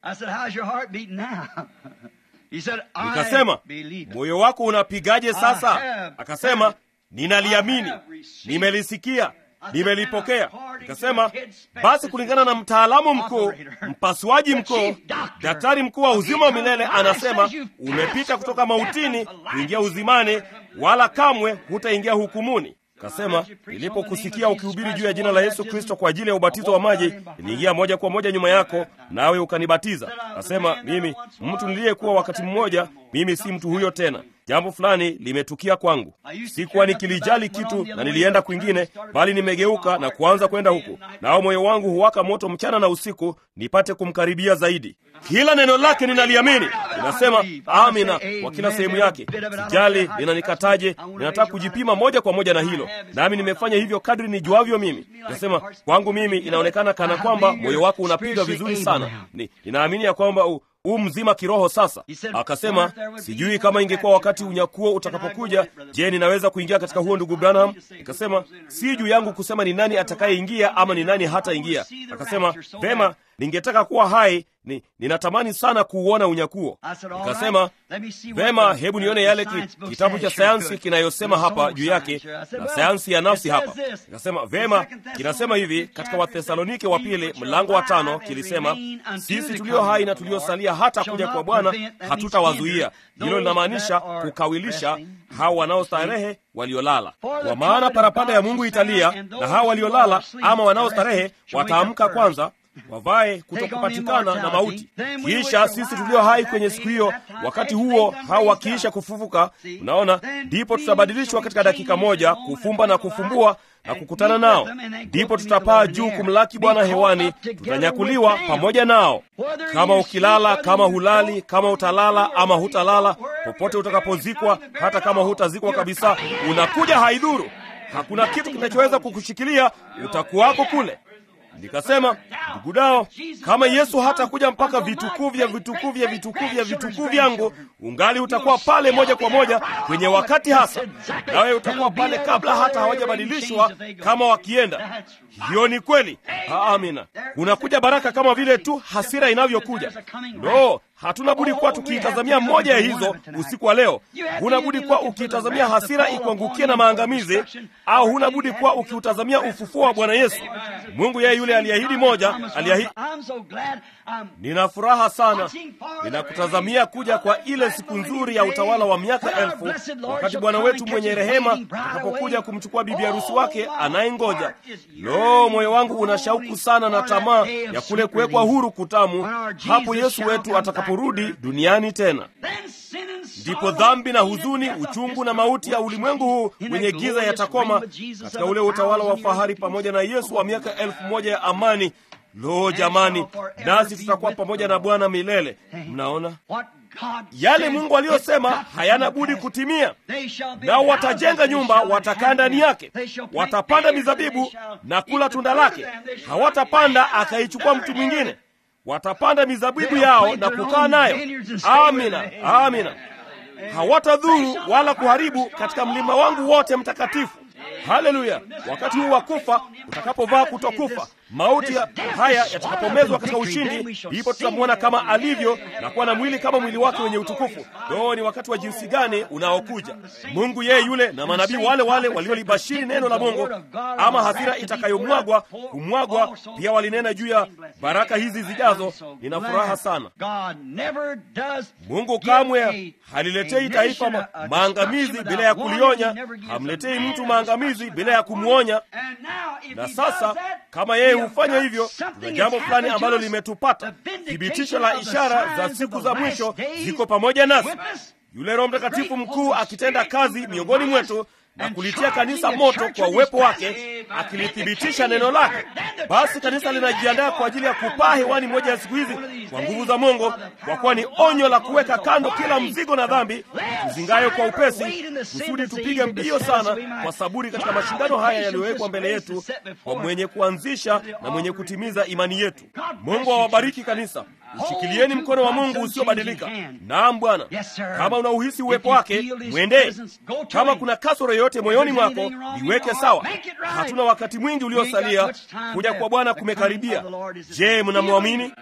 nikasema moyo wako unapigaje sasa akasema ninaliamini nimelisikia nimelipokea nikasema basi kulingana na mtaalamu mkuu mpasuaji mkuu daktari mkuu wa uzima wa milele anasema umepita kutoka mautini kuingia uzimani wala kamwe hutaingia hukumuni kasema nilipokusikia ukihubiri juu ya jina la yesu kristo kwa ajili ya ubatizo wa maji niliingia moja kwa moja nyuma yako nawe ukanibatiza kasema mimi mtu niliyekuwa wakati mmoja mimi si mtu huyo tena jambo fulani limetukia kwangu sikuwa nikilijali kitu na nilienda kwingine bali nimegeuka na kuanza kwenda huku nao moyo wangu huwaka moto mchana na usiku nipate kumkaribia zaidi kila neno lake ninaliamini ninasema amina kwa kila sehemu yake sijali linanikataje ninataka kujipima moja kwa moja na hilo nami nimefanya hivyo kadri nijuavyo mimi nasema kwangu mimi inaonekana kana kwamba moyo wako unapiga vizuri sana ni, ninaamini ya kwamba u, u mzima kiroho sasa akasema sijui kama ingekuwa wakati unyakuo utakapokuja je ninaweza kuingia katika huo ndugu branham nikasema si juu yangu kusema ni nani atakayeingia ama ni nani hataingia akasema vema ningetaka kuwa hai ni, ninatamani sana kuuona unyakuo nikasema vema hebu nione yale ki, kitabu cha sayansi kinayosema hapa juu yake na sayansi ya nafsi hapa nikasema vema kinasema hivi katika wathesalonike wa pili mlango wa tano kilisema sisi tulio hai na tuliosalia hata kuja kwa bwana hatutawazuia hilo linamaanisha kukawilisha hao wanaostarehe waliolala kwa maana parapanda ya mungu italia na hao waliolala ama wanaostarehe wataamka kwanza wavae kutokupatikana na mauti kisha sisi tulio hai kwenye siku hiyo wakati huo hao wakiisha kufufuka unaona ndipo tutabadilishwa katika dakika moja kufumba na kufumbua na kukutana nao ndipo tutapaa juu kumlaki bwana hewani tutanyakuliwa pamoja nao kama ukilala kama hulali kama utalala ama hutalala popote utakapozikwa hata kama hutazikwa kabisa unakuja haidhuru hakuna kitu kinachoweza kukushikilia utakuwako kule nikasema ndugu dao kama yesu hatakuja mpaka vitukuu vya vitukuu vya vitukuu vya vitukuu vyangu ungali utakuwa pale moja kwa moja kwenye wakati hasa nawe utakuwa pale kabla hata hawajabadilishwa kama wakienda hiyo ni kweli amina unakuja baraka kama vile tu hasira inavyokuja no hatuna budi kuwa tukiitazamia moja ya hizo usiku wa leo huna budi kuwa ukiitazamia hasira ikuangukie na maangamizi au huna budi kuwa ukiutazamia ufufuo wa bwana yesu mungu yeye yule aliahidi moja aliahidi nina furaha sana ninakutazamia kuja kwa ile siku nzuri ya utawala wa miaka elfu wakati bwana wetu mwenye rehema atakapokuja kumchukua bibi harusi wake anayengoja lo moyo wangu una shauku sana na tamaa ya kule kuwekwa huru kutamu hapo yesu wetu atakaporudi duniani tena ndipo dhambi na huzuni uchungu na mauti ya ulimwengu huu wenye giza yatakoma katika ule utawala wa fahari pamoja na yesu wa miaka elfu moja ya amani lo jamani nasi tutakuwa pamoja na bwana milele mnaona yale Mungu aliyosema hayana budi kutimia. Nao watajenga nyumba, watakaa ndani yake, watapanda mizabibu na kula tunda lake. Hawatapanda akaichukua mtu mwingine, watapanda mizabibu yao na kukaa nayo. Amina, amina. Hawatadhuru wala kuharibu katika mlima wangu wote mtakatifu. Haleluya! Wakati huu wa kufa utakapovaa kutokufa, mauti haya yatakapomezwa katika ushindi, ndipo tutamwona kama alivyo na kuwa na mwili kama mwili wake wenye utukufu. Doo, ni wakati wa jinsi gani unaokuja! Mungu yeye yule na manabii wale wale waliolibashiri neno la Mungu ama hasira itakayomwagwa kumwagwa, pia walinena juu ya baraka hizi zijazo. Nina furaha sana. Mungu kamwe haliletei taifa ma maangamizi bila ya kulionya, hamletei mtu maangamizi bila ya kumwonya. Na sasa kama yeye hufanya hivyo, tuna jambo fulani ambalo limetupata. Thibitisho la ishara za siku za mwisho ziko pamoja nasi, yule Roho Mtakatifu mkuu akitenda kazi miongoni mwetu na kulitia kanisa moto kwa uwepo wake, akilithibitisha neno lake. Basi kanisa linajiandaa kwa ajili ya kupaa hewani moja ya siku hizi kwa nguvu za Mungu, kwa kuwa ni onyo la kuweka kando kila mzigo na dhambi tuzingayo kwa upesi, kusudi tupige mbio sana kwa saburi katika mashindano haya yaliyowekwa mbele yetu, kwa mwenye kuanzisha na mwenye kutimiza imani yetu. Mungu awabariki kanisa. Ushikilieni mkono wa Mungu usiobadilika. Naam Bwana, kama unauhisi uwepo wake, mwendee. Kama kuna kasoro yoyote moyoni mwako, iweke sawa. Hatuna wakati mwingi uliosalia, kuja kwa Bwana kumekaribia. Je, mnamwamini?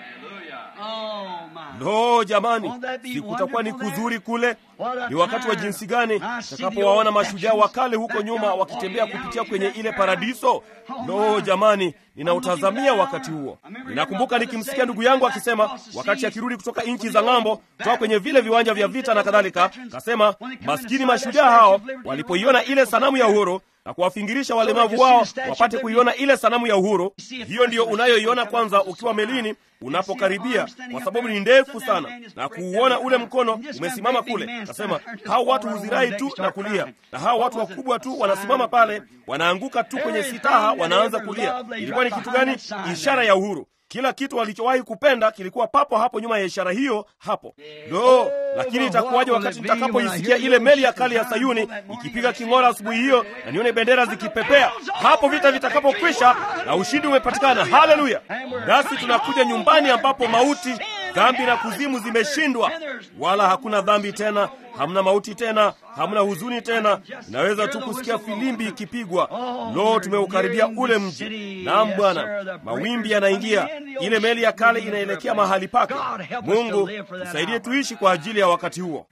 Lo, jamani, si kutakuwa ni kuzuri kule? Ni wakati wa jinsi gani takapowaona mashujaa wa kale huko nyuma wakitembea kupitia kwenye ile paradiso. Lo, jamani, ninautazamia wakati huo. Ninakumbuka nikimsikia ndugu yangu akisema wakati akirudi kutoka nchi za ng'ambo, kutoka kwenye vile viwanja vya vita na kadhalika, kasema maskini mashujaa hao walipoiona ile sanamu ya uhuru na kuwafingirisha walemavu wao wapate kuiona ile sanamu ya uhuru. Hiyo ndiyo unayoiona kwanza ukiwa melini unapokaribia, kwa sababu ni ndefu sana, na kuuona ule mkono umesimama kule. Nasema hao watu huzirai tu na kulia, na hao watu wakubwa tu wanasimama pale, wanaanguka tu kwenye sitaha, wanaanza kulia. Ilikuwa ni kitu gani? Ishara ya uhuru. Kila kitu walichowahi kupenda kilikuwa papo hapo nyuma ya ishara hiyo hapo. Lo, lakini itakuwaje wakati nitakapoisikia ile meli ya kale ya Sayuni ikipiga king'ora asubuhi hiyo na nione bendera zikipepea, hapo vita vitakapokwisha na ushindi umepatikana. Haleluya! Nasi tunakuja nyumbani ambapo mauti, dhambi na kuzimu zimeshindwa, wala hakuna dhambi tena, hamna mauti tena, hamna huzuni tena. Inaweza tu kusikia filimbi ikipigwa. Lo, tumeukaribia ule mji. Naam Bwana, mawimbi yanaingia, ile meli ya kale inaelekea mahali pake. Mungu tusaidie tuishi kwa ajili ya wakati huo.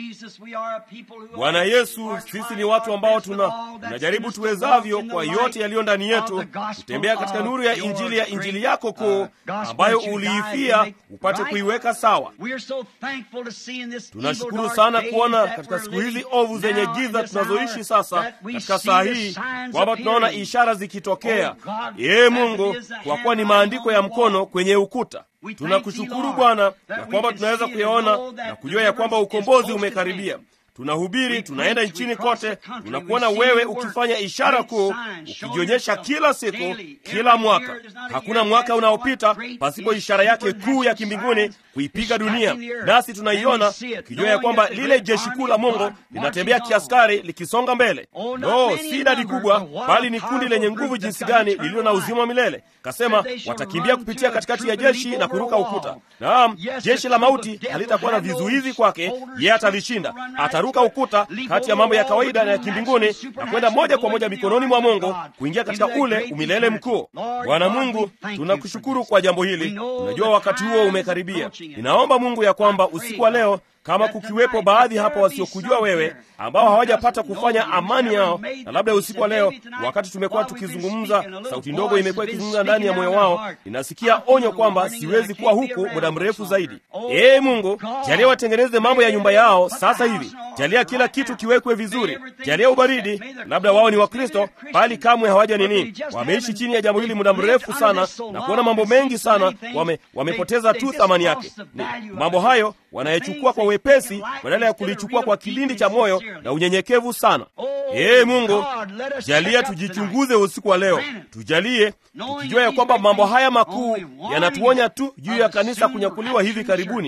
Bwana Yesu, sisi ni watu ambao tuna tunajaribu tuwezavyo kwa yote yaliyo ndani yetu kutembea katika nuru ya injili ya injili yako kuu ambayo uliifia upate kuiweka sawa. Tunashukuru sana kuona katika siku hizi ovu zenye giza tunazoishi sasa, katika saa hii kwamba tunaona ishara zikitokea. Ee Mungu, kwa kuwa ni maandiko ya mkono kwenye ukuta. Tunakushukuru Bwana na kwamba tunaweza kuyaona na kujua ya kwamba ukombozi umekaribia. Tunahubiri, tunaenda nchini kote, tunakuona wewe ukifanya ishara kuu, ukijionyesha kila siku, kila mwaka. Hakuna mwaka unaopita pasipo ishara yake kuu ya kimbinguni kuipiga dunia, nasi tunaiona ukijua ya kwamba lile jeshi kuu la Mungu linatembea kiaskari likisonga mbele. No, si idadi kubwa, bali ni kundi lenye nguvu jinsi gani, lililo na uzima wa milele. Kasema watakimbia kupitia katikati ya jeshi na kuruka ukuta. Naam, jeshi la mauti halitakuwa na vizuizi kwake, yeye atalishinda. Ataruka ukuta kati ya mambo ya kawaida na ya kimbinguni na kwenda moja kwa moja mikononi mwa Mungu, kuingia katika ule umilele mkuu. Bwana Mungu, tunakushukuru kwa jambo hili. Tunajua wakati huo umekaribia. Ninaomba Mungu ya kwamba usiku wa leo kama kukiwepo baadhi hapa wasiokujua wewe ambao hawajapata kufanya amani yao, na labda usiku wa leo, wakati tumekuwa tukizungumza, sauti ndogo imekuwa ikizungumza ndani ya moyo wao, ninasikia onyo kwamba siwezi kuwa huku muda mrefu zaidi. Ee Mungu, jalia watengeneze mambo ya nyumba yao sasa hivi, jalia kila kitu kiwekwe vizuri, jalia ubaridi. Labda wao ni Wakristo bali kamwe hawaja nini, wameishi chini ya jambo hili muda mrefu sana na kuona mambo mengi sana, wame, wamepoteza tu thamani yake. Ni, mambo hayo wanayechukua kwa wepesi badala ya kulichukua kwa kilindi cha moyo na unyenyekevu sana. Ee Mungu, jalia tujichunguze usiku wa leo, tujalie tukijua ya kwamba mambo haya makuu yanatuonya tu juu ya kanisa kunyakuliwa hivi karibuni.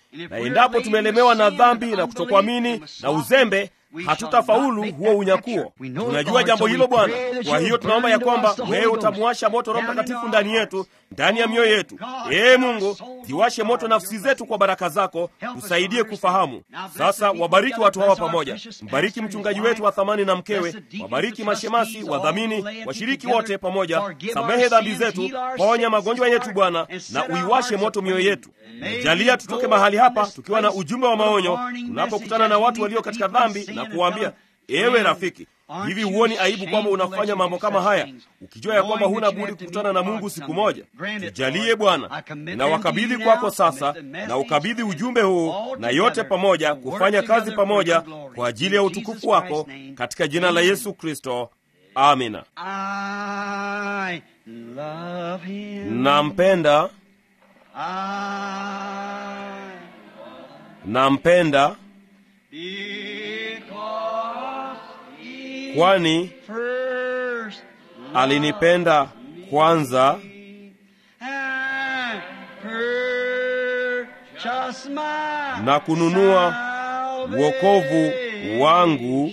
na endapo tumelemewa na dhambi na kutokuamini na uzembe hatutafaulu huo unyakuo. Tunajua jambo hilo Bwana. Kwa hiyo tunaomba ya kwamba wewe utamuwasha moto Roho Mtakatifu ndani yetu, ndani ya mioyo yetu. Ee Mungu, ziwashe moto nafsi zetu kwa baraka zako, tusaidie kufahamu. Sasa wabariki watu hawa pamoja, mbariki mchungaji wetu wa thamani na mkewe, wabariki mashemasi, wadhamini, washiriki wote pamoja, samehe dhambi zetu, ponya magonjwa yetu Bwana, na uiwashe moto mioyo yetu. Jalia tutoke mahali hapa tukiwa na ujumbe wa maonyo, tunapokutana na watu walio katika dhambi na kuwaambia, ewe rafiki, hivi huoni aibu kwamba unafanya mambo kama haya, ukijua ya kwamba huna budi kukutana na Mungu siku moja? Tujalie Bwana, na wakabidhi kwako sasa, na ukabidhi ujumbe huu na yote pamoja, kufanya kazi pamoja kwa ajili ya utukufu wako, katika jina la Yesu Kristo, amina. Nampenda, nampenda kwani alinipenda kwanza na kununua wokovu wangu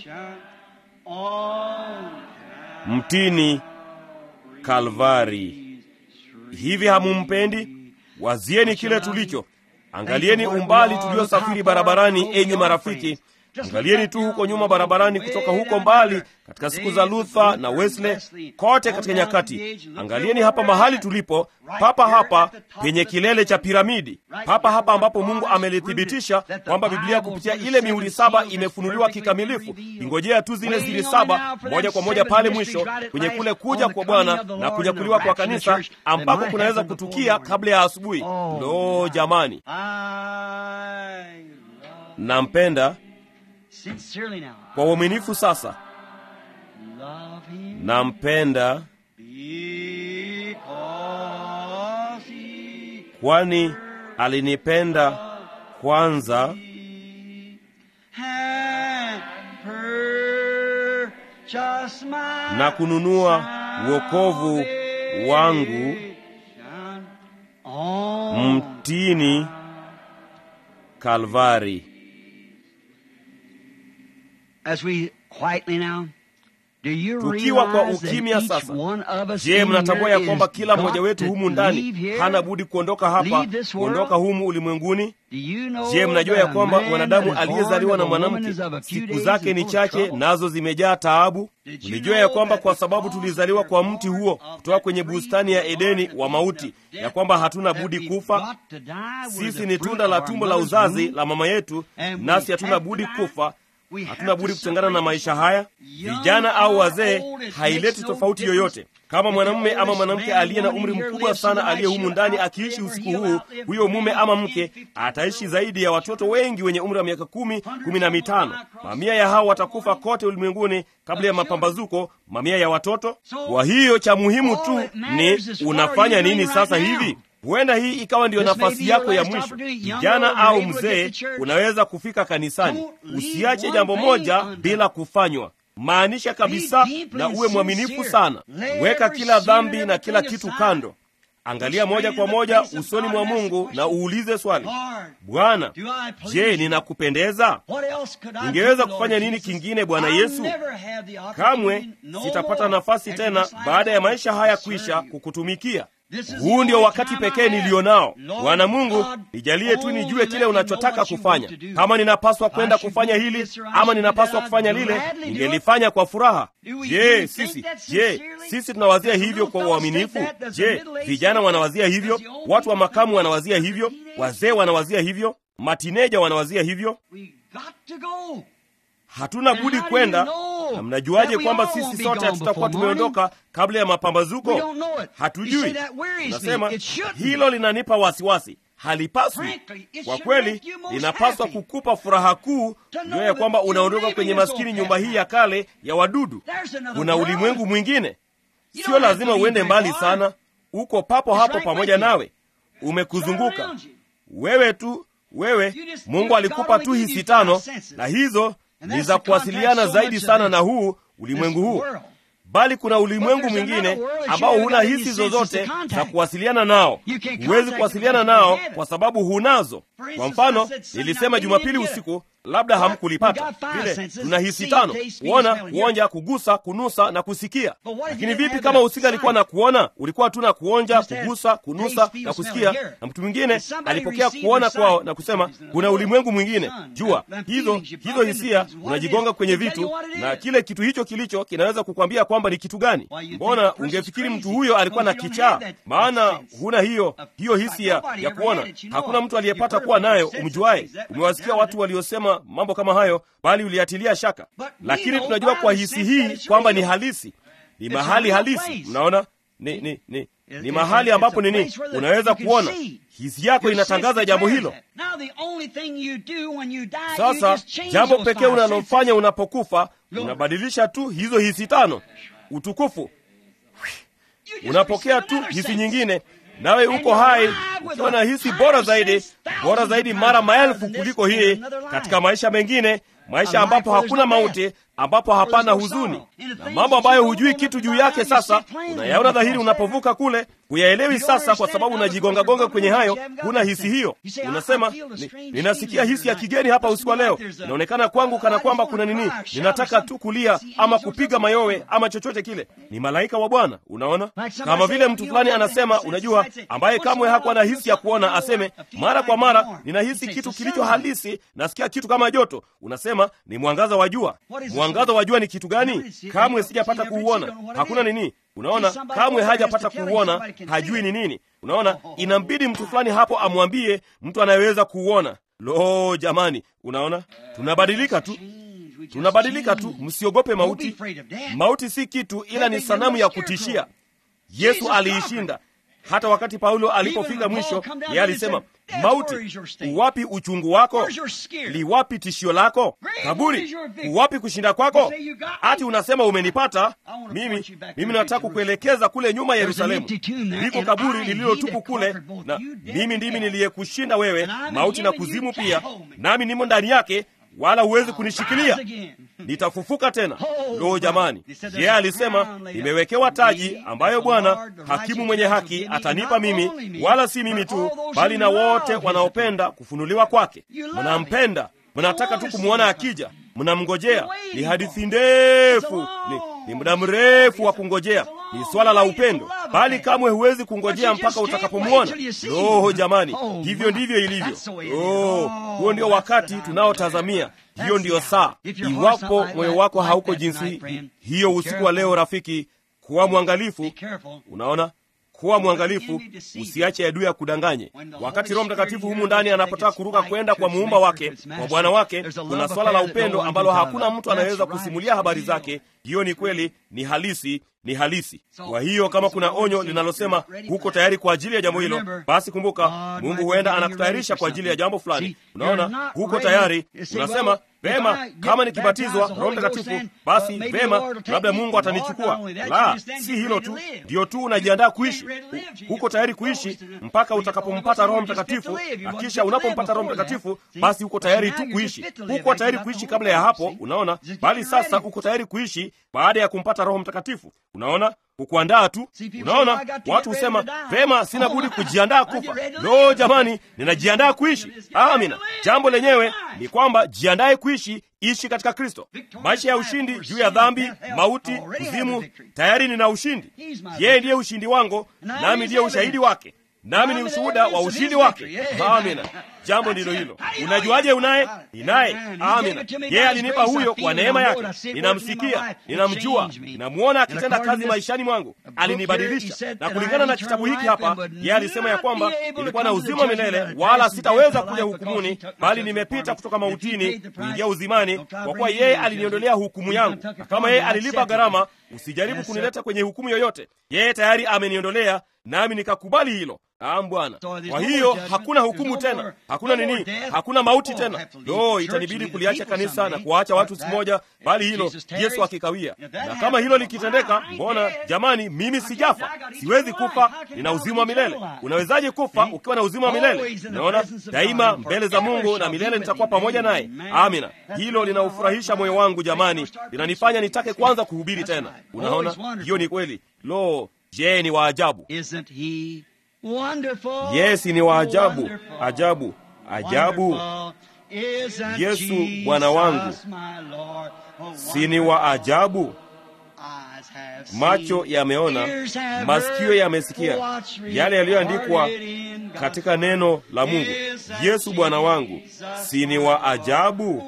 mtini Kalvari. Hivi hamumpendi? Wazieni kile tulicho. Angalieni umbali tuliosafiri barabarani, enyi marafiki. Angalieni tu huko nyuma barabarani, kutoka huko mbali, katika siku za Luther na Wesley, kote katika nyakati. Angalieni hapa mahali tulipo, papa hapa penye kilele cha piramidi, papa hapa ambapo Mungu amelithibitisha kwamba Biblia kupitia ile mihuri saba imefunuliwa kikamilifu. Ingojea tu zile siri saba moja kwa moja pale mwisho kwenye kule kuja kwa Bwana na kunyakuliwa kwa kanisa, ambako kunaweza kutukia kabla ya asubuhi. Lo, jamani, nampenda kwa uaminifu sasa, nampenda kwani alinipenda kwanza na kununua wokovu wangu mtini Kalvari. Tukiwa kwa ukimya sasa, je, mnatambua ya kwamba kila mmoja wetu humu ndani hana budi kuondoka hapa, kuondoka humu ulimwenguni? Je, mnajua ya kwamba mwanadamu aliyezaliwa na mwanamke siku zake ni chache, nazo zimejaa taabu? Mlijua ya kwamba kwa sababu tulizaliwa kwa mti huo kutoka kwenye bustani ya Edeni wa mauti, ya kwamba hatuna budi kufa? Sisi ni tunda la tumbo la uzazi la mama yetu, nasi hatuna budi kufa hatuna budi kutengana na maisha haya. Vijana au wazee, haileti tofauti yoyote. Kama mwanamume ama mwanamke aliye na umri mkubwa sana aliye humu ndani akiishi usiku huu, huyo mume ama mke ataishi zaidi ya watoto wengi wenye umri wa miaka kumi, kumi na mitano. Mamia ya hao watakufa kote ulimwenguni kabla ya mapambazuko, mamia ya watoto. Kwa hiyo cha muhimu tu ni unafanya nini sasa hivi. Huenda hii ikawa ndiyo nafasi yako ya mwisho. Kijana au mzee, unaweza kufika kanisani. Usiache jambo moja bila kufanywa. Maanisha kabisa, na uwe mwaminifu sana. Weka kila dhambi na kila kitu kando. Angalia moja kwa moja usoni mwa Mungu na uulize swali, Bwana, je, ninakupendeza? Ningeweza kufanya nini kingine, Bwana Yesu? Kamwe sitapata nafasi tena baada ya maisha haya kwisha kukutumikia. Huu ndio wakati pekee nilio nao. Bwana Mungu, nijalie tu nijue kile unachotaka kufanya. Kama ninapaswa kwenda kufanya hili ama ninapaswa kufanya lile, ningelifanya kwa furaha. Je, sisi je, sisi tunawazia hivyo kwa uaminifu? Je, vijana wanawazia hivyo? Watu wa makamu wanawazia hivyo? Wazee wanawazia hivyo? Matineja wanawazia hivyo? Hatuna budi kwenda. Na mnajuaje kwamba sisi sote hatutakuwa tumeondoka kabla ya mapambazuko? Hatujui. Nasema hilo linanipa wasiwasi. Halipaswi kwa kweli, linapaswa kukupa furaha kuu ndio ya kwamba unaondoka kwenye maskini nyumba hii ya kale ya wadudu. Kuna ulimwengu mwingine, sio lazima uende mbali sana, uko papo hapo pamoja nawe, umekuzunguka wewe tu wewe. Mungu alikupa tu hisi tano, na hizo ni za kuwasiliana zaidi sana na huu ulimwengu huu. bali kuna ulimwengu mwingine ambao huna hisi zozote za kuwasiliana nao. Huwezi kuwasiliana nao kwa sababu hunazo. Kwa mfano, nilisema Jumapili usiku, labda hamkulipata vile. Tuna hisi tano: kuona, kuonja, kugusa, kunusa na kusikia. Lakini vipi kama usinga alikuwa na kuona? Ulikuwa tu na kuonja, kugusa, kunusa na kusikia, na mtu mwingine alipokea kuona kwao na kusema kuna ulimwengu mwingine. Jua hizo hizo hisia, unajigonga kwenye vitu, na kile kitu hicho kilicho kinaweza kukwambia kwamba ni kitu gani. Mbona ungefikiri mtu huyo alikuwa na kichaa? Maana huna hiyo hiyo hisia ya kuona. Hakuna mtu aliyepata kuwa nayo umjuaye. Umewasikia watu waliosema mambo kama hayo, bali uliatilia shaka. Lakini tunajua kwa hisi hii kwamba ni halisi, ni mahali halisi. Mnaona, ni ni ni ni mahali ambapo nini, unaweza kuona. Hisi yako inatangaza jambo hilo. Sasa jambo pekee unalofanya unapokufa, unabadilisha tu hizo hisi tano. Utukufu, unapokea tu hisi nyingine, nawe uko hai ukiwa na hisi bora zaidi, bora zaidi mara maelfu kuliko hii, katika maisha mengine, maisha ambapo hakuna mauti, ambapo hapana huzuni na mambo ambayo hujui kitu juu yake. Sasa unayaona dhahiri unapovuka kule, huyaelewi sasa, kwa sababu unajigongagonga kwenye hayo, huna hisi hiyo. Unasema ni, ninasikia hisi ya kigeni hapa usiku wa leo, inaonekana kwangu kana kwamba kuna nini, ninataka tu kulia ama kupiga mayowe ama chochote kile. Ni malaika wa Bwana. Unaona, kama vile mtu fulani anasema, unajua, ambaye kamwe hakuwa na hisi ya kuona, aseme mara kwa mara, ninahisi kitu kilicho halisi, nasikia kitu kama joto. Unasema ni mwangaza wa jua. Mwangaza wa jua ni kitu gani? Kamwe sijapata kuuona. Hakuna nini. Unaona, kamwe hajapata kuuona, hajui ni nini. Unaona, inambidi mtu fulani hapo amwambie mtu anayeweza kuuona. Lo, jamani, unaona, tunabadilika tu, tunabadilika tu. Msiogope mauti. Mauti si kitu, ila ni sanamu ya kutishia. Yesu aliishinda. Hata wakati Paulo alipofika mwisho, yeye alisema, mauti, uwapi uchungu wako? Liwapi tishio lako? Kaburi, uwapi kushinda kwako? Ati unasema umenipata mimi? Mimi nataka kukuelekeza kule nyuma ya Yerusalemu, liko kaburi lililotupu kule, na mimi ndimi niliyekushinda wewe, mauti na kuzimu pia, nami nimo ndani yake wala huwezi kunishikilia, nitafufuka tena. Lo, jamani! Yeye alisema nimewekewa taji ambayo Bwana hakimu mwenye haki atanipa mimi, wala si mimi tu, bali na wote wanaopenda kufunuliwa kwake. Mnampenda, mnataka tu kumwona akija, mnamngojea. Ni hadithi ndefu, ni, ni muda mrefu wa kungojea, ni swala la upendo, bali kamwe huwezi kungojea mpaka utakapomwona. Lo, jamani, hivyo ndivyo ilivyo. Oh, huo ndio wakati tunaotazamia. Hiyo ndiyo saa. Iwapo moyo wako hauko jinsi hiyo usiku wa leo, rafiki, kuwa mwangalifu. Unaona, kuwa mwangalifu, usiache adui akudanganye. Wakati Roho Mtakatifu humu ndani anapotaka kuruka kwenda kwa muumba wake, kwa Bwana wake, kuna swala la upendo ambalo hakuna mtu anayeweza kusimulia habari zake. Hiyo ni kweli, ni halisi, ni halisi. Kwa hiyo kama kuna onyo linalosema huko tayari kwa ajili ya jambo hilo, basi kumbuka, Mungu huenda anakutayarisha kwa ajili ya jambo fulani. Unaona, huko tayari, unasema vema, kama nikibatizwa Roho Mtakatifu, basi vema, labda Mungu atanichukua. La, si hilo tu, ndio tu unajiandaa kuishi huko tayari kuishi mpaka utakapompata Roho Mtakatifu, na kisha unapompata Roho Mtakatifu, basi uko tayari tu kuishi. Huko tayari kuishi kabla ya hapo, unaona, bali sasa uko tayari kuishi baada ya kumpata Roho Mtakatifu. Unaona, kukuandaa tu. Unaona, watu husema vema, sina budi kujiandaa kufa. Lo, jamani, ninajiandaa kuishi. Amina. Jambo lenyewe ni kwamba jiandaye kuishi, ishi katika Kristo, maisha ya ushindi juu ya dhambi, mauti, kuzimu. Tayari nina ushindi. Yeye ndiye ushindi wangu, nami ndiye ushahidi wake, nami ni ushuhuda wa ushindi wake. Amina. Jambo ndilo hilo. Unajuaje unaye? Ninaye. Amina. Yeye alinipa huyo kwa neema yake. Ninamsikia, ninamjua, ninamwona akitenda kazi maishani mwangu. Alinibadilisha, na kulingana na kitabu hiki hapa, yeye alisema ya kwamba nilikuwa na uzima milele, wala sitaweza kuja hukumuni, bali nimepita kutoka mautini kuingia uzimani, kwa kuwa yeye aliniondolea hukumu yangu. Na kama yeye alilipa gharama, usijaribu kunileta kwenye hukumu yoyote. Yeye tayari ameniondolea, nami nikakubali hilo. Naam Bwana. Kwa hiyo hakuna hukumu tena, hakuna nini, hakuna mauti tena. Lo, itanibidi kuliacha kanisa na kuwaacha watu siku moja, bali hilo Yesu akikawia. Na kama hilo likitendeka, mbona jamani, mimi sijafa, siwezi kufa, nina uzima wa milele. Unawezaje kufa ukiwa na uzima wa milele? Unaona, daima mbele za Mungu na milele nitakuwa pamoja naye. Amina. Hilo linaufurahisha moyo wangu jamani, linanifanya nitake kwanza kuhubiri tena. Unaona, hiyo ni kweli. Lo, je, ni waajabu! Yes, ni waajabu, ajabu, ajabu. Yesu Bwana wangu, si ni wa ajabu? Macho yameona, masikio yamesikia yale yaliyoandikwa katika neno la Mungu. Yesu Bwana wangu, si ni wa ajabu?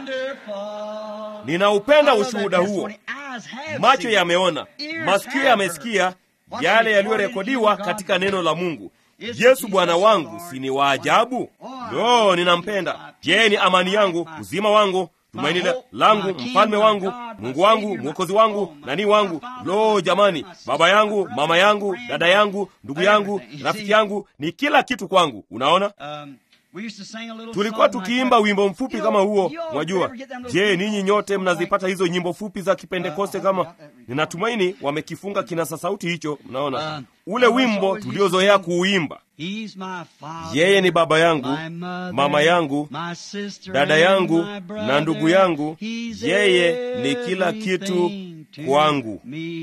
Ninaupenda ushuhuda huo. Macho yameona, masikio yamesikia yale yaliyorekodiwa katika neno la Mungu. Yesu Bwana wangu, si ni wa ajabu? Lo, ninampenda. Je, ni amani yangu, uzima wangu, tumaini langu, mfalme wangu, Mungu wangu, mwokozi wangu, nani wangu. Lo, jamani, baba yangu, mama yangu, dada yangu, ndugu yangu, rafiki yangu, ni kila kitu kwangu. Unaona, tulikuwa tukiimba wimbo mfupi kama huo, mwajua. Je, ninyi nyote mnazipata hizo nyimbo fupi za Kipentekoste? Kama ninatumaini wamekifunga kinasa sauti hicho. Mnaona ule wimbo tuliozoea kuuimba, yeye ni baba yangu, mama yangu, dada yangu na ndugu yangu, yeye ni kila kitu kwangu,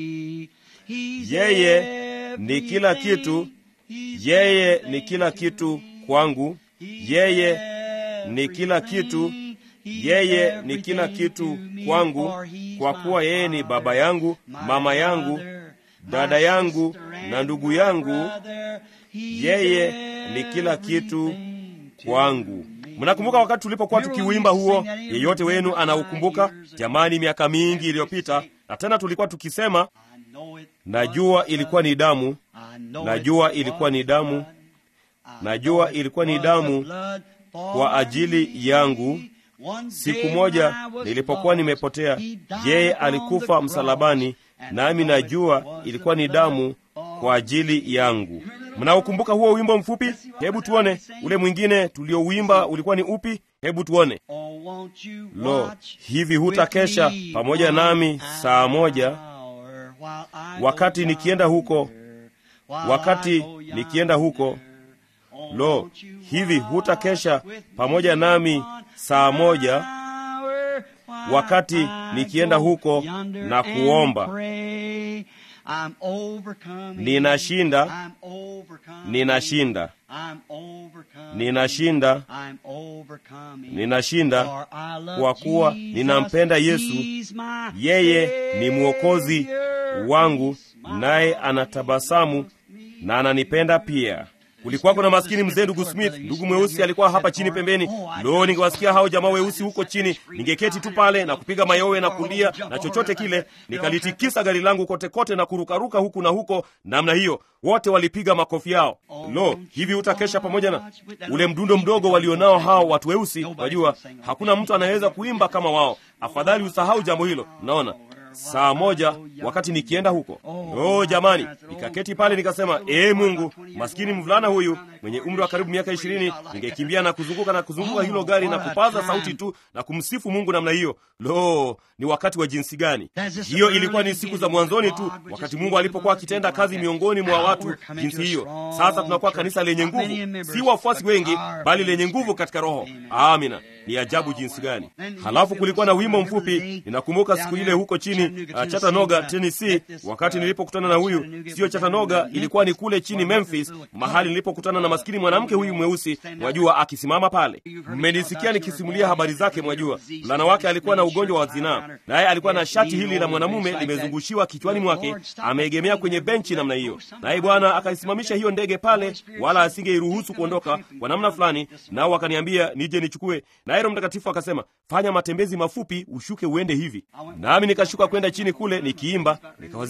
yeye ni kila kitu, yeye ni kila kitu kwangu yeye ni kila kitu, yeye ni kila kitu kwangu, kwa kuwa yeye ni baba yangu, mama yangu, dada yangu na ndugu yangu, yeye ni kila kitu kwangu. Mnakumbuka wakati tulipokuwa tukiuimba huo? Yeyote wenu anaukumbuka? Jamani, miaka mingi iliyopita. Na tena tulikuwa tukisema, najua ilikuwa ni damu, najua ilikuwa ni damu najua ilikuwa ni damu kwa ajili yangu. Siku moja nilipokuwa nimepotea, yeye alikufa msalabani, nami najua ilikuwa ni damu kwa ajili yangu. Mnaukumbuka huo wimbo mfupi? Hebu tuone ule mwingine tuliouimba ulikuwa ni upi? Hebu tuone. Lo, hivi hutakesha pamoja nami saa moja, wakati nikienda huko, wakati nikienda huko Lo, hivi hutakesha pamoja nami saa moja, wakati nikienda huko na kuomba? Ninashinda, ninashinda, ninashinda, ninashinda, kwa kuwa ninampenda Yesu. Yeye ni mwokozi wangu, naye anatabasamu na ananipenda pia. Kulikuwa kuna maskini mzee, ndugu Smith, ndugu mweusi alikuwa hapa chini pembeni. Lo, ningewasikia hao jamaa weusi huko chini, ningeketi tu pale na kupiga mayowe na kulia na chochote kile, nikalitikisa gari langu kote kote na kurukaruka huku na huko namna hiyo. Wote walipiga makofi yao. Lo, hivi utakesha pamoja na ule mdundo mdogo walionao hao watu weusi. Wajua, hakuna mtu anayeweza kuimba kama wao. Afadhali usahau jambo hilo. Naona saa moja wakati nikienda huko. Oh jamani, nikaketi pale nikasema, ee Mungu, maskini mvulana huyu mwenye umri wa karibu miaka ishirini, ningekimbia na kuzunguka na kuzunguka hilo gari na kupaza sauti tu na kumsifu Mungu namna hiyo. Lo, ni wakati wa jinsi gani! Hiyo ilikuwa ni siku za mwanzoni tu, wakati Mungu alipokuwa akitenda kazi miongoni mwa watu jinsi hiyo. Sasa tunakuwa kanisa lenye nguvu, si wafuasi wengi, bali lenye nguvu katika Roho. Amina. Ni ajabu jinsi gani! Halafu kulikuwa na wimbo mfupi, ninakumbuka siku ile huko chini uh, Chattanooga, Tennessee, wakati nilipokutana na huyu, sio Chattanooga, ilikuwa ni kule chini Memphis, mahali nilipokutana na maskini mwanamke huyu mweusi, mwajua, akisimama pale. Mmenisikia nikisimulia habari zake, mwajua, mvulana wake alikuwa na ugonjwa wa zinaa, naye alikuwa na shati hili la mwanamume limezungushiwa kichwani mwake, ameegemea kwenye benchi namna hiyo, naye Bwana akaisimamisha hiyo ndege pale, wala asingeiruhusu kuondoka kwa namna fulani, nao wakaniambia nije nichukue naye Roho Mtakatifu akasema fanya matembezi mafupi, ushuke uende hivi. Nami nikashuka kwenda chini kule nikiimba, nikawazia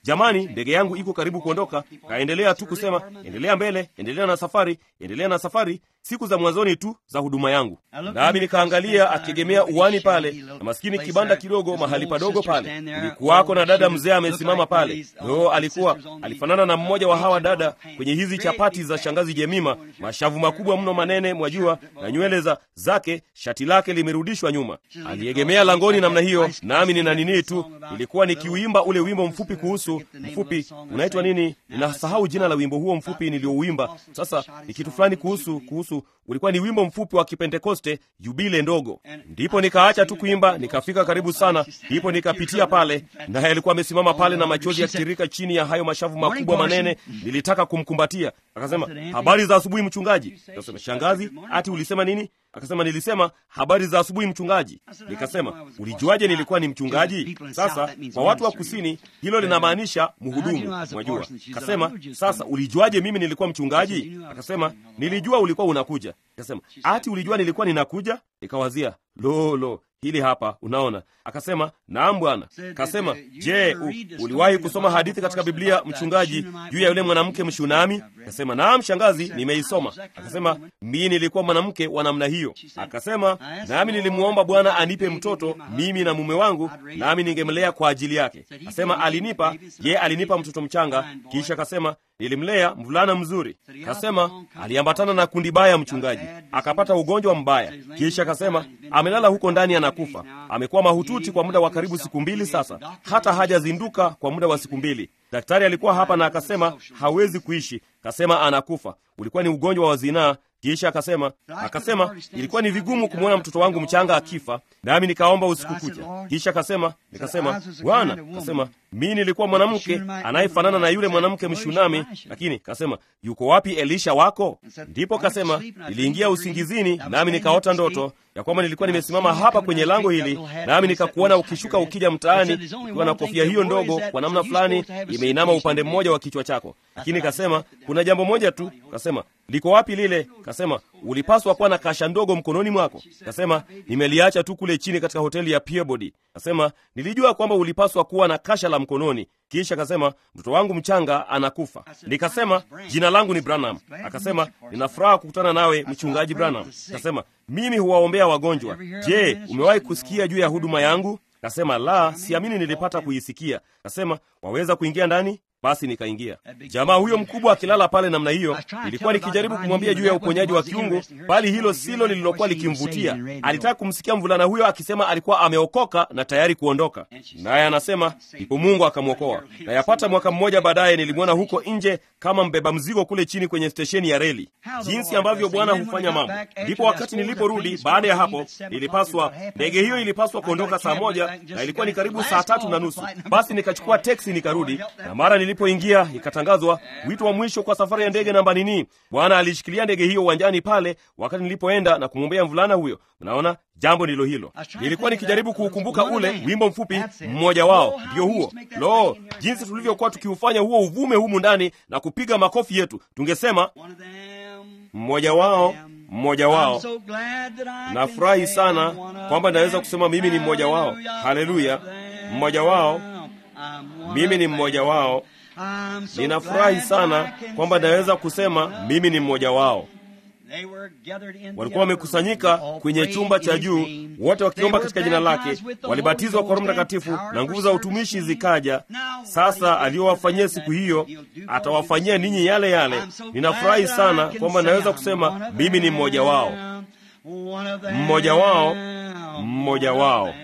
jamani, ndege yangu iko karibu kuondoka. Kaendelea tu kusema, endelea mbele, endelea na safari, endelea na safari. Siku za mwanzoni tu za huduma yangu, nami nikaangalia akiegemea uwani pale, na maskini kibanda kidogo mahali padogo pale, kulikuwako na dada mzee amesimama pale. Yo, alikuwa alifanana na mmoja wa hawa dada kwenye hizi chapati za shangazi Jemima, mashavu makubwa mno manene, mwajua, na nywele za zake, shati lake limerudishwa nyuma. Aliegemea langoni namna hiyo, nami nina nini tu, ilikuwa nikiuimba ule wimbo mfupi kuhusu mfupi, unaitwa nini? Ninasahau jina la wimbo huo mfupi niliouimba. Sasa ni kitu fulani kuhusu kuhusu ulikuwa ni wimbo mfupi wa Kipentekoste, yubile ndogo. Ndipo nikaacha tu kuimba, nikafika karibu sana, ndipo nikapitia pale, naye alikuwa amesimama pale na machozi yakitiririka chini ya hayo mashavu makubwa manene. Nilitaka kumkumbatia. Akasema, habari za asubuhi mchungaji. Akasema, shangazi, ati ulisema nini? Akasema, nilisema habari za asubuhi mchungaji. Nikasema, ulijuaje nilikuwa ni mchungaji? Sasa kwa watu wa kusini hilo linamaanisha mhudumu, mwajua. Akasema, sasa ulijuaje mimi nilikuwa mchungaji? Akasema, nilijua ulikuwa unakuja. Akasema, ati ulijua nilikuwa ninakuja? Nikawazia, lo lo, hili hapa, unaona. Akasema, naam bwana. Akasema, je, u, uliwahi kusoma hadithi katika Biblia mchungaji, juu ya yule mwanamke Mshunami? Akasema, naam shangazi, nimeisoma. Akasema, mimi nilikuwa mwanamke wa namna hiyo. Akasema, nami nilimwomba Bwana anipe mtoto mimi na mume wangu, nami ningemlea kwa ajili yake. Akasema, alinipa ye, alinipa mtoto mchanga, kisha akasema nilimlea mvulana mzuri. Kasema aliambatana na kundi baya mchungaji, akapata ugonjwa mbaya, kisha akasema amelala huko ndani anakufa. Amekuwa mahututi kwa muda wa karibu siku mbili sasa, hata hajazinduka kwa muda wa siku mbili. Daktari alikuwa hapa na akasema hawezi kuishi, kasema anakufa. Ulikuwa ni ugonjwa wa zinaa. Kisha akasema akasema ilikuwa ni vigumu kumwona mtoto wangu mchanga akifa, nami nikaomba usiku kucha. Kisha akasema nikasema, Bwana, akasema mi nilikuwa mwanamke anayefanana na yule mwanamke Mshunami, lakini kasema yuko wapi Elisha wako? Ndipo kasema niliingia usingizini, nami nikaota ndoto ya kwamba nilikuwa nimesimama hapa kwenye lango hili, nami nikakuona ukishuka ukija mtaani ukiwa na kofia hiyo ndogo kwa namna fulani imeinama upande mmoja wa kichwa chako. Lakini kasema kuna jambo moja tu, kasema liko wapi lile? Kasema ulipaswa kuwa na kasha ndogo mkononi mwako. Kasema nimeliacha tu kule chini katika hoteli ya Peabody. Kasema nilijua kwamba ulipaswa kuwa na kasha la mkononi. Kisha akasema mtoto wangu mchanga anakufa. Nikasema jina langu ni Branham. Akasema nina furaha kukutana nawe mchungaji Branham. Akasema mimi huwaombea wagonjwa. Je, umewahi kusikia juu ya huduma yangu? Kasema la, siamini nilipata kuisikia. Kasema waweza kuingia ndani? Basi nikaingia. Jamaa huyo mkubwa akilala pale namna hiyo, nilikuwa nikijaribu kumwambia juu ya uponyaji wa kiungu, bali hilo silo lililokuwa likimvutia. Alitaka kumsikia mvulana huyo akisema alikuwa ameokoka na tayari kuondoka, naye anasema ndipo Mungu akamwokoa. Na yapata mwaka mmoja baadaye nilimwona huko nje kama mbeba mzigo kule chini kwenye stesheni ya reli, jinsi ambavyo Bwana hufanya mambo. Ndipo wakati niliporudi baada ya hapo, nilipaswa ndege hiyo ilipaswa kuondoka saa moja na ilikuwa ni karibu saa tatu na nusu. Basi nikachukua teksi nikarudi, na mara nilipoingia ikatangazwa wito wa mwisho kwa safari ya ndege namba nini. Bwana alishikilia ndege hiyo uwanjani pale wakati nilipoenda na kumwombea mvulana huyo. Mnaona, jambo ndilo hilo. Nilikuwa nikijaribu kuukumbuka ule wimbo mfupi, mmoja wao ndio huo. Lo, jinsi tulivyokuwa tukiufanya huo uvume humu ndani na kupiga makofi yetu, tungesema mmoja wao mmoja wao. Nafurahi sana kwamba naweza kusema mimi ni mmoja wao. Haleluya, mmoja wao, mimi ni mmoja wao. Ninafurahi sana kwamba naweza kusema mimi ni mmoja wao. Walikuwa wamekusanyika kwenye chumba cha juu, wote wakiomba katika jina lake, walibatizwa kwa Roho Mtakatifu na nguvu za utumishi zikaja. Sasa aliyowafanyia siku hiyo atawafanyia ninyi yale yale. Ninafurahi sana kwamba naweza kusema mimi ni mmoja wao, mmoja wao, mmoja wao.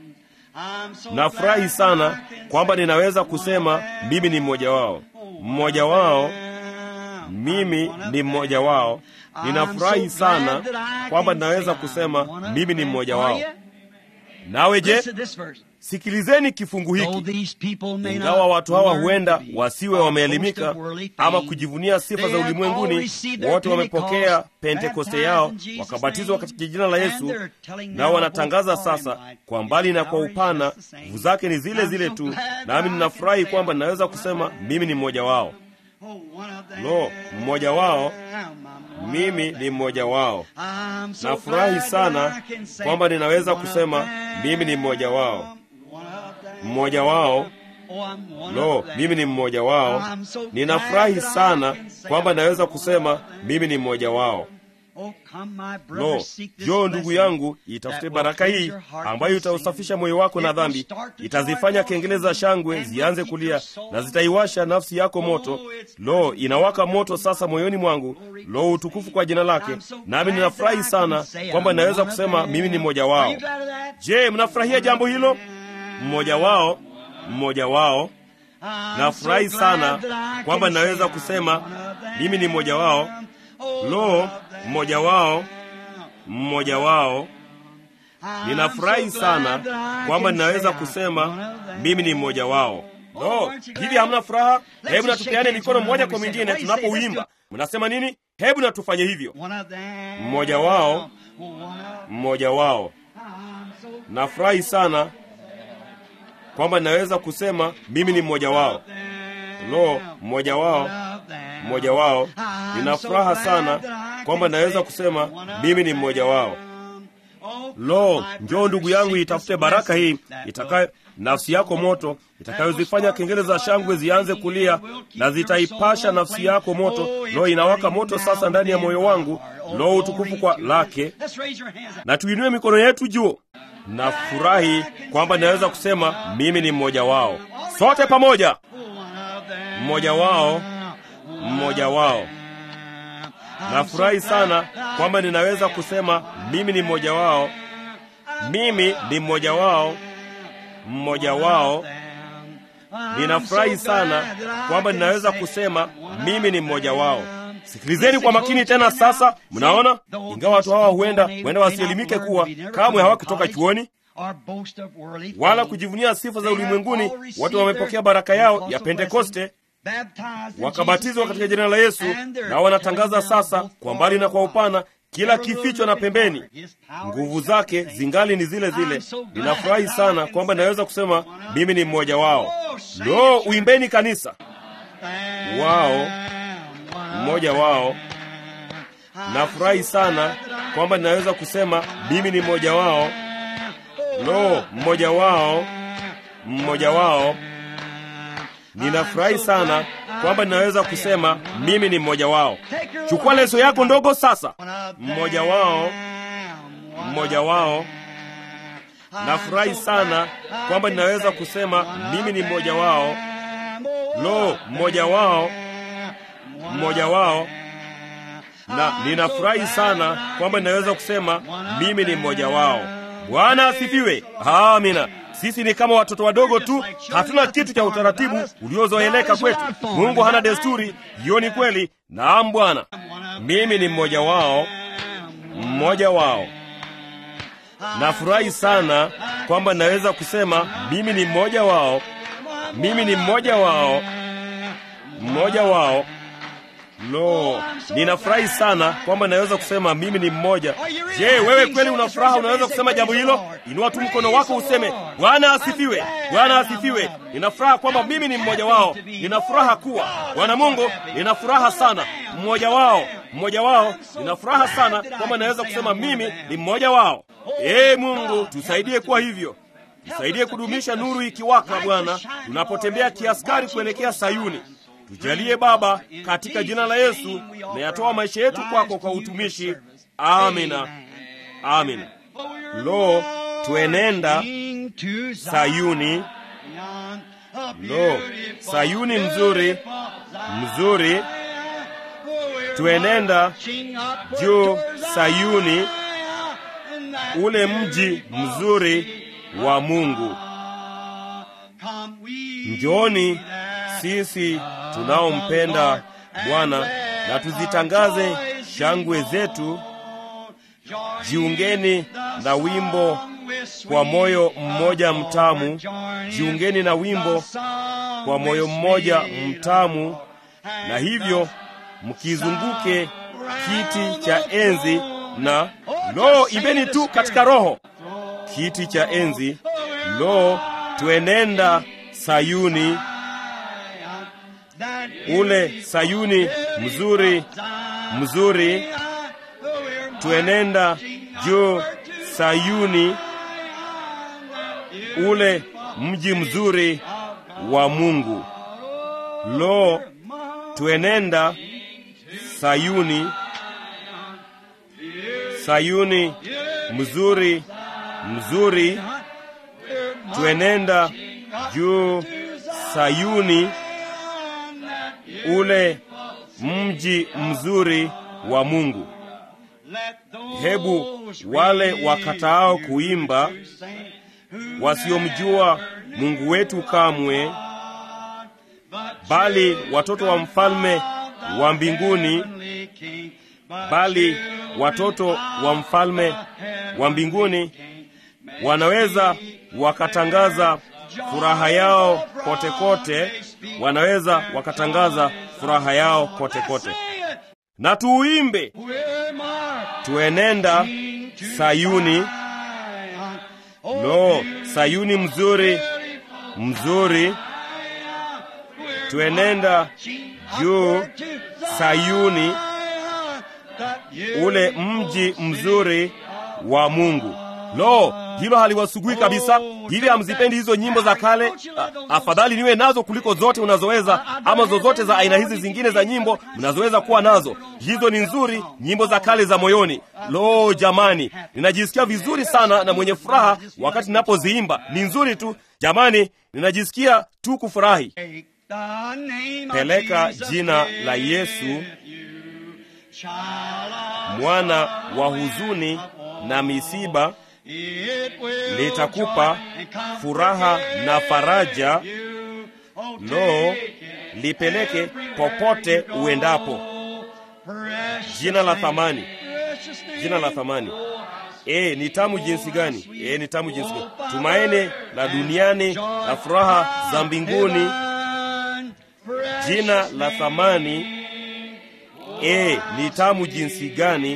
Nafurahi sana kwamba ninaweza kusema mimi ni mmoja wao, mmoja wao, mimi ni mmoja wao. Ninafurahi sana kwamba ninaweza kusema mimi ni mmoja wao. Nawe je? Sikilizeni kifungu hiki. Ingawa watu hawa huenda wasiwe wameelimika ama kujivunia sifa za ulimwenguni, wote wamepokea Pentekoste yao wakabatizwa katika jina la Yesu, nao wanatangaza sasa kwa mbali na kwa upana, nguvu zake ni zile zile tu. Nami ninafurahi kwamba ninaweza kusema mimi ni mmoja wao. Lo, mmoja wao mimi ni mmoja wao. Nafurahi sana kwamba ninaweza kusema mimi ni mmoja wao, mmoja wao. Lo, mimi ni mmoja wao. Ninafurahi sana kwamba naweza kusema mimi ni mmoja wao. Lo, njoo ndugu yangu, itafute baraka hii ambayo itausafisha moyo wako na dhambi, itazifanya kengele za shangwe zianze kulia na zitaiwasha nafsi yako moto. Lo, inawaka moto sasa moyoni mwangu. Lo, utukufu kwa jina lake. Nami ninafurahi sana kwamba ninaweza kusema mimi ni mmoja wao. Je, mnafurahia jambo hilo? Mmoja wao, mmoja wao. Nafurahi sana kwamba ninaweza kusema mimi ni mmoja wao. Lo, mmoja wao, mmoja wao. Ninafurahi sana kwamba ninaweza kusema mimi ni mmoja wao. Lo, hivi hamna furaha? Hebu na tupeane mikono mmoja kwa mwingine tunapouimba. Mnasema nini? Hebu na tufanye hivyo. Mmoja wao, mmoja wao. Nafurahi sana kwamba ninaweza kusema mimi ni mmoja wao. Lo, mmoja wao, mmoja wao. Nina furaha sana kwamba naweza kusema mimi ni mmoja wao. Lo, njoo ndugu yangu, itafute baraka hii itakayo nafsi yako moto, itakayozifanya kengele za shangwe zianze kulia na zitaipasha nafsi yako moto. Lo, inawaka moto sasa ndani ya moyo wangu. Lo, utukufu kwa lake. Na tuinue mikono yetu juu. Nafurahi kwamba naweza kusema mimi ni mmoja wao. Sote pamoja, mmoja wao, mmoja wao. Nafurahi sana kwamba ninaweza kusema mimi ni mmoja wao. Mimi ni mmoja wao, mmoja wao. Ninafurahi sana kwamba ninaweza kusema mimi ni mmoja wao. Sikilizeni kwa makini tena sasa. Mnaona, ingawa watu hawa huenda huenda wasielimike kuwa kamwe hawakutoka chuoni wala kujivunia sifa za ulimwenguni, watu wamepokea baraka yao ya Pentekoste wakabatizwa katika jina la Yesu, na wanatangaza sasa kwa mbali na kwa upana, kila kificho na pembeni, nguvu zake zingali ni zile zile. Ninafurahi sana kwamba naweza kusema mimi ni mmoja wao. Lo, uimbeni kanisa wao, mmoja wao. Nafurahi sana kwamba ninaweza kusema mimi ni mmoja wao. Lo, mmoja wao, mmoja wao. Ninafurahi sana kwamba ninaweza kusema mimi ni mmoja wao. Chukua leso yako ndogo sasa. Mmoja wao, mmoja wao. Nafurahi sana kwamba ninaweza kusema mimi ni mmoja wao. Lo, mmoja wao, mmoja wao. Na ninafurahi sana kwamba ninaweza kusema mimi ni mmoja wao. Bwana asifiwe. Amina. Sisi ni kama watoto wadogo tu, hatuna kitu cha utaratibu uliozoeleka kwetu. Mungu hana desturi, hiyo ni kweli. Naam Bwana, mimi ni mmoja wao, mmoja wao. Nafurahi sana kwamba naweza kusema mimi ni mmoja wao, mimi ni mmoja wao, mmoja wao. Lo, ninafurahi sana kwamba naweza kusema mimi ni mmoja. Je, wewe kweli una furaha? Unaweza kusema jambo hilo? Inua tu mkono wako useme, Bwana asifiwe, Bwana asifiwe. Nina furaha kwamba mimi ni mmoja wao. Nina furaha kuwa Bwana Mungu, nina furaha sana, mmoja wao, mmoja wao. Nina furaha sana kwamba naweza kusema mimi ni mmoja wao. Ee Mungu, tusaidie kuwa hivyo. Tusaidie kudumisha nuru ikiwaka, Bwana, tunapotembea kiaskari kuelekea Sayuni. Tujalie Baba, katika jina la Yesu, na yatoa maisha yetu kwako kwa utumishi. Amina, amina. Lo, twenenda Sayuni. Lo, Sayuni mzuri, mzuri. Twenenda juu Sayuni, ule mji mzuri wa Mungu. Njooni sisi tunaompenda Bwana na tuzitangaze shangwe zetu. Jiungeni na wimbo kwa moyo mmoja mtamu, jiungeni na wimbo kwa moyo mmoja mtamu, na hivyo mkizunguke kiti cha enzi na lo, imbeni tu katika roho, kiti cha enzi. Lo, twenenda Sayuni, ule Sayuni mzuri mzuri, twenenda juu Sayuni, ule mji mzuri wa Mungu. Lo, twenenda Sayuni, Sayuni mzuri mzuri, twenenda juu Sayuni, ule mji mzuri wa Mungu. Hebu wale wakataao kuimba, wasiomjua Mungu wetu kamwe, bali watoto wa mfalme wa mbinguni, bali watoto wa mfalme wa mbinguni wanaweza wakatangaza furaha yao kote kote, wanaweza wakatangaza furaha yao kote kote. Na tuuimbe, tuenenda Sayuni. Lo, Sayuni mzuri mzuri, tuenenda juu Sayuni, ule mji mzuri wa Mungu. Lo, hilo haliwasugui kabisa. Hivi hamzipendi hizo nyimbo za kale? A, afadhali niwe nazo kuliko zote unazoweza, ama zozote za aina hizi zingine za nyimbo mnazoweza kuwa nazo. Hizo ni nzuri, nyimbo za kale za moyoni. Lo jamani, ninajisikia vizuri sana na mwenye furaha wakati ninapoziimba. Ni nzuri tu jamani, ninajisikia tu kufurahi. Peleka jina la Yesu, mwana wa huzuni na misiba litakupa furaha na faraja. Lo, lipeleke popote uendapo. Jina la thamani, jina la thamani. E, ni tamu jinsi gani! E, ni tamu jinsi gani! Tumaini la duniani na furaha za mbinguni. Jina la thamani. E, ni tamu jinsi gani!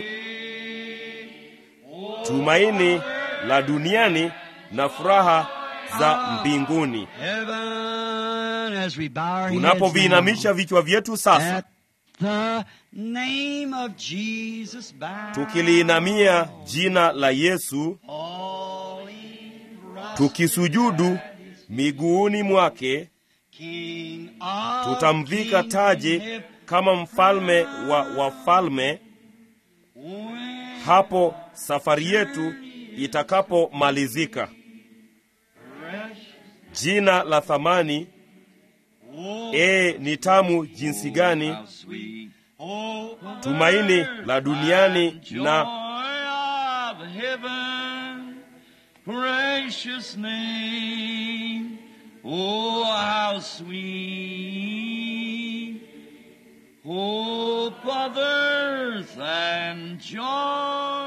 Tumaini la duniani na furaha za mbinguni. Tunapoviinamisha vichwa vyetu sasa, tukiliinamia jina la Yesu, tukisujudu miguuni mwake, tutamvika taji kama mfalme wa wafalme hapo safari yetu itakapomalizika. Jina la thamani, e, ni tamu jinsi gani! Tumaini la duniani na Hope of earth and joy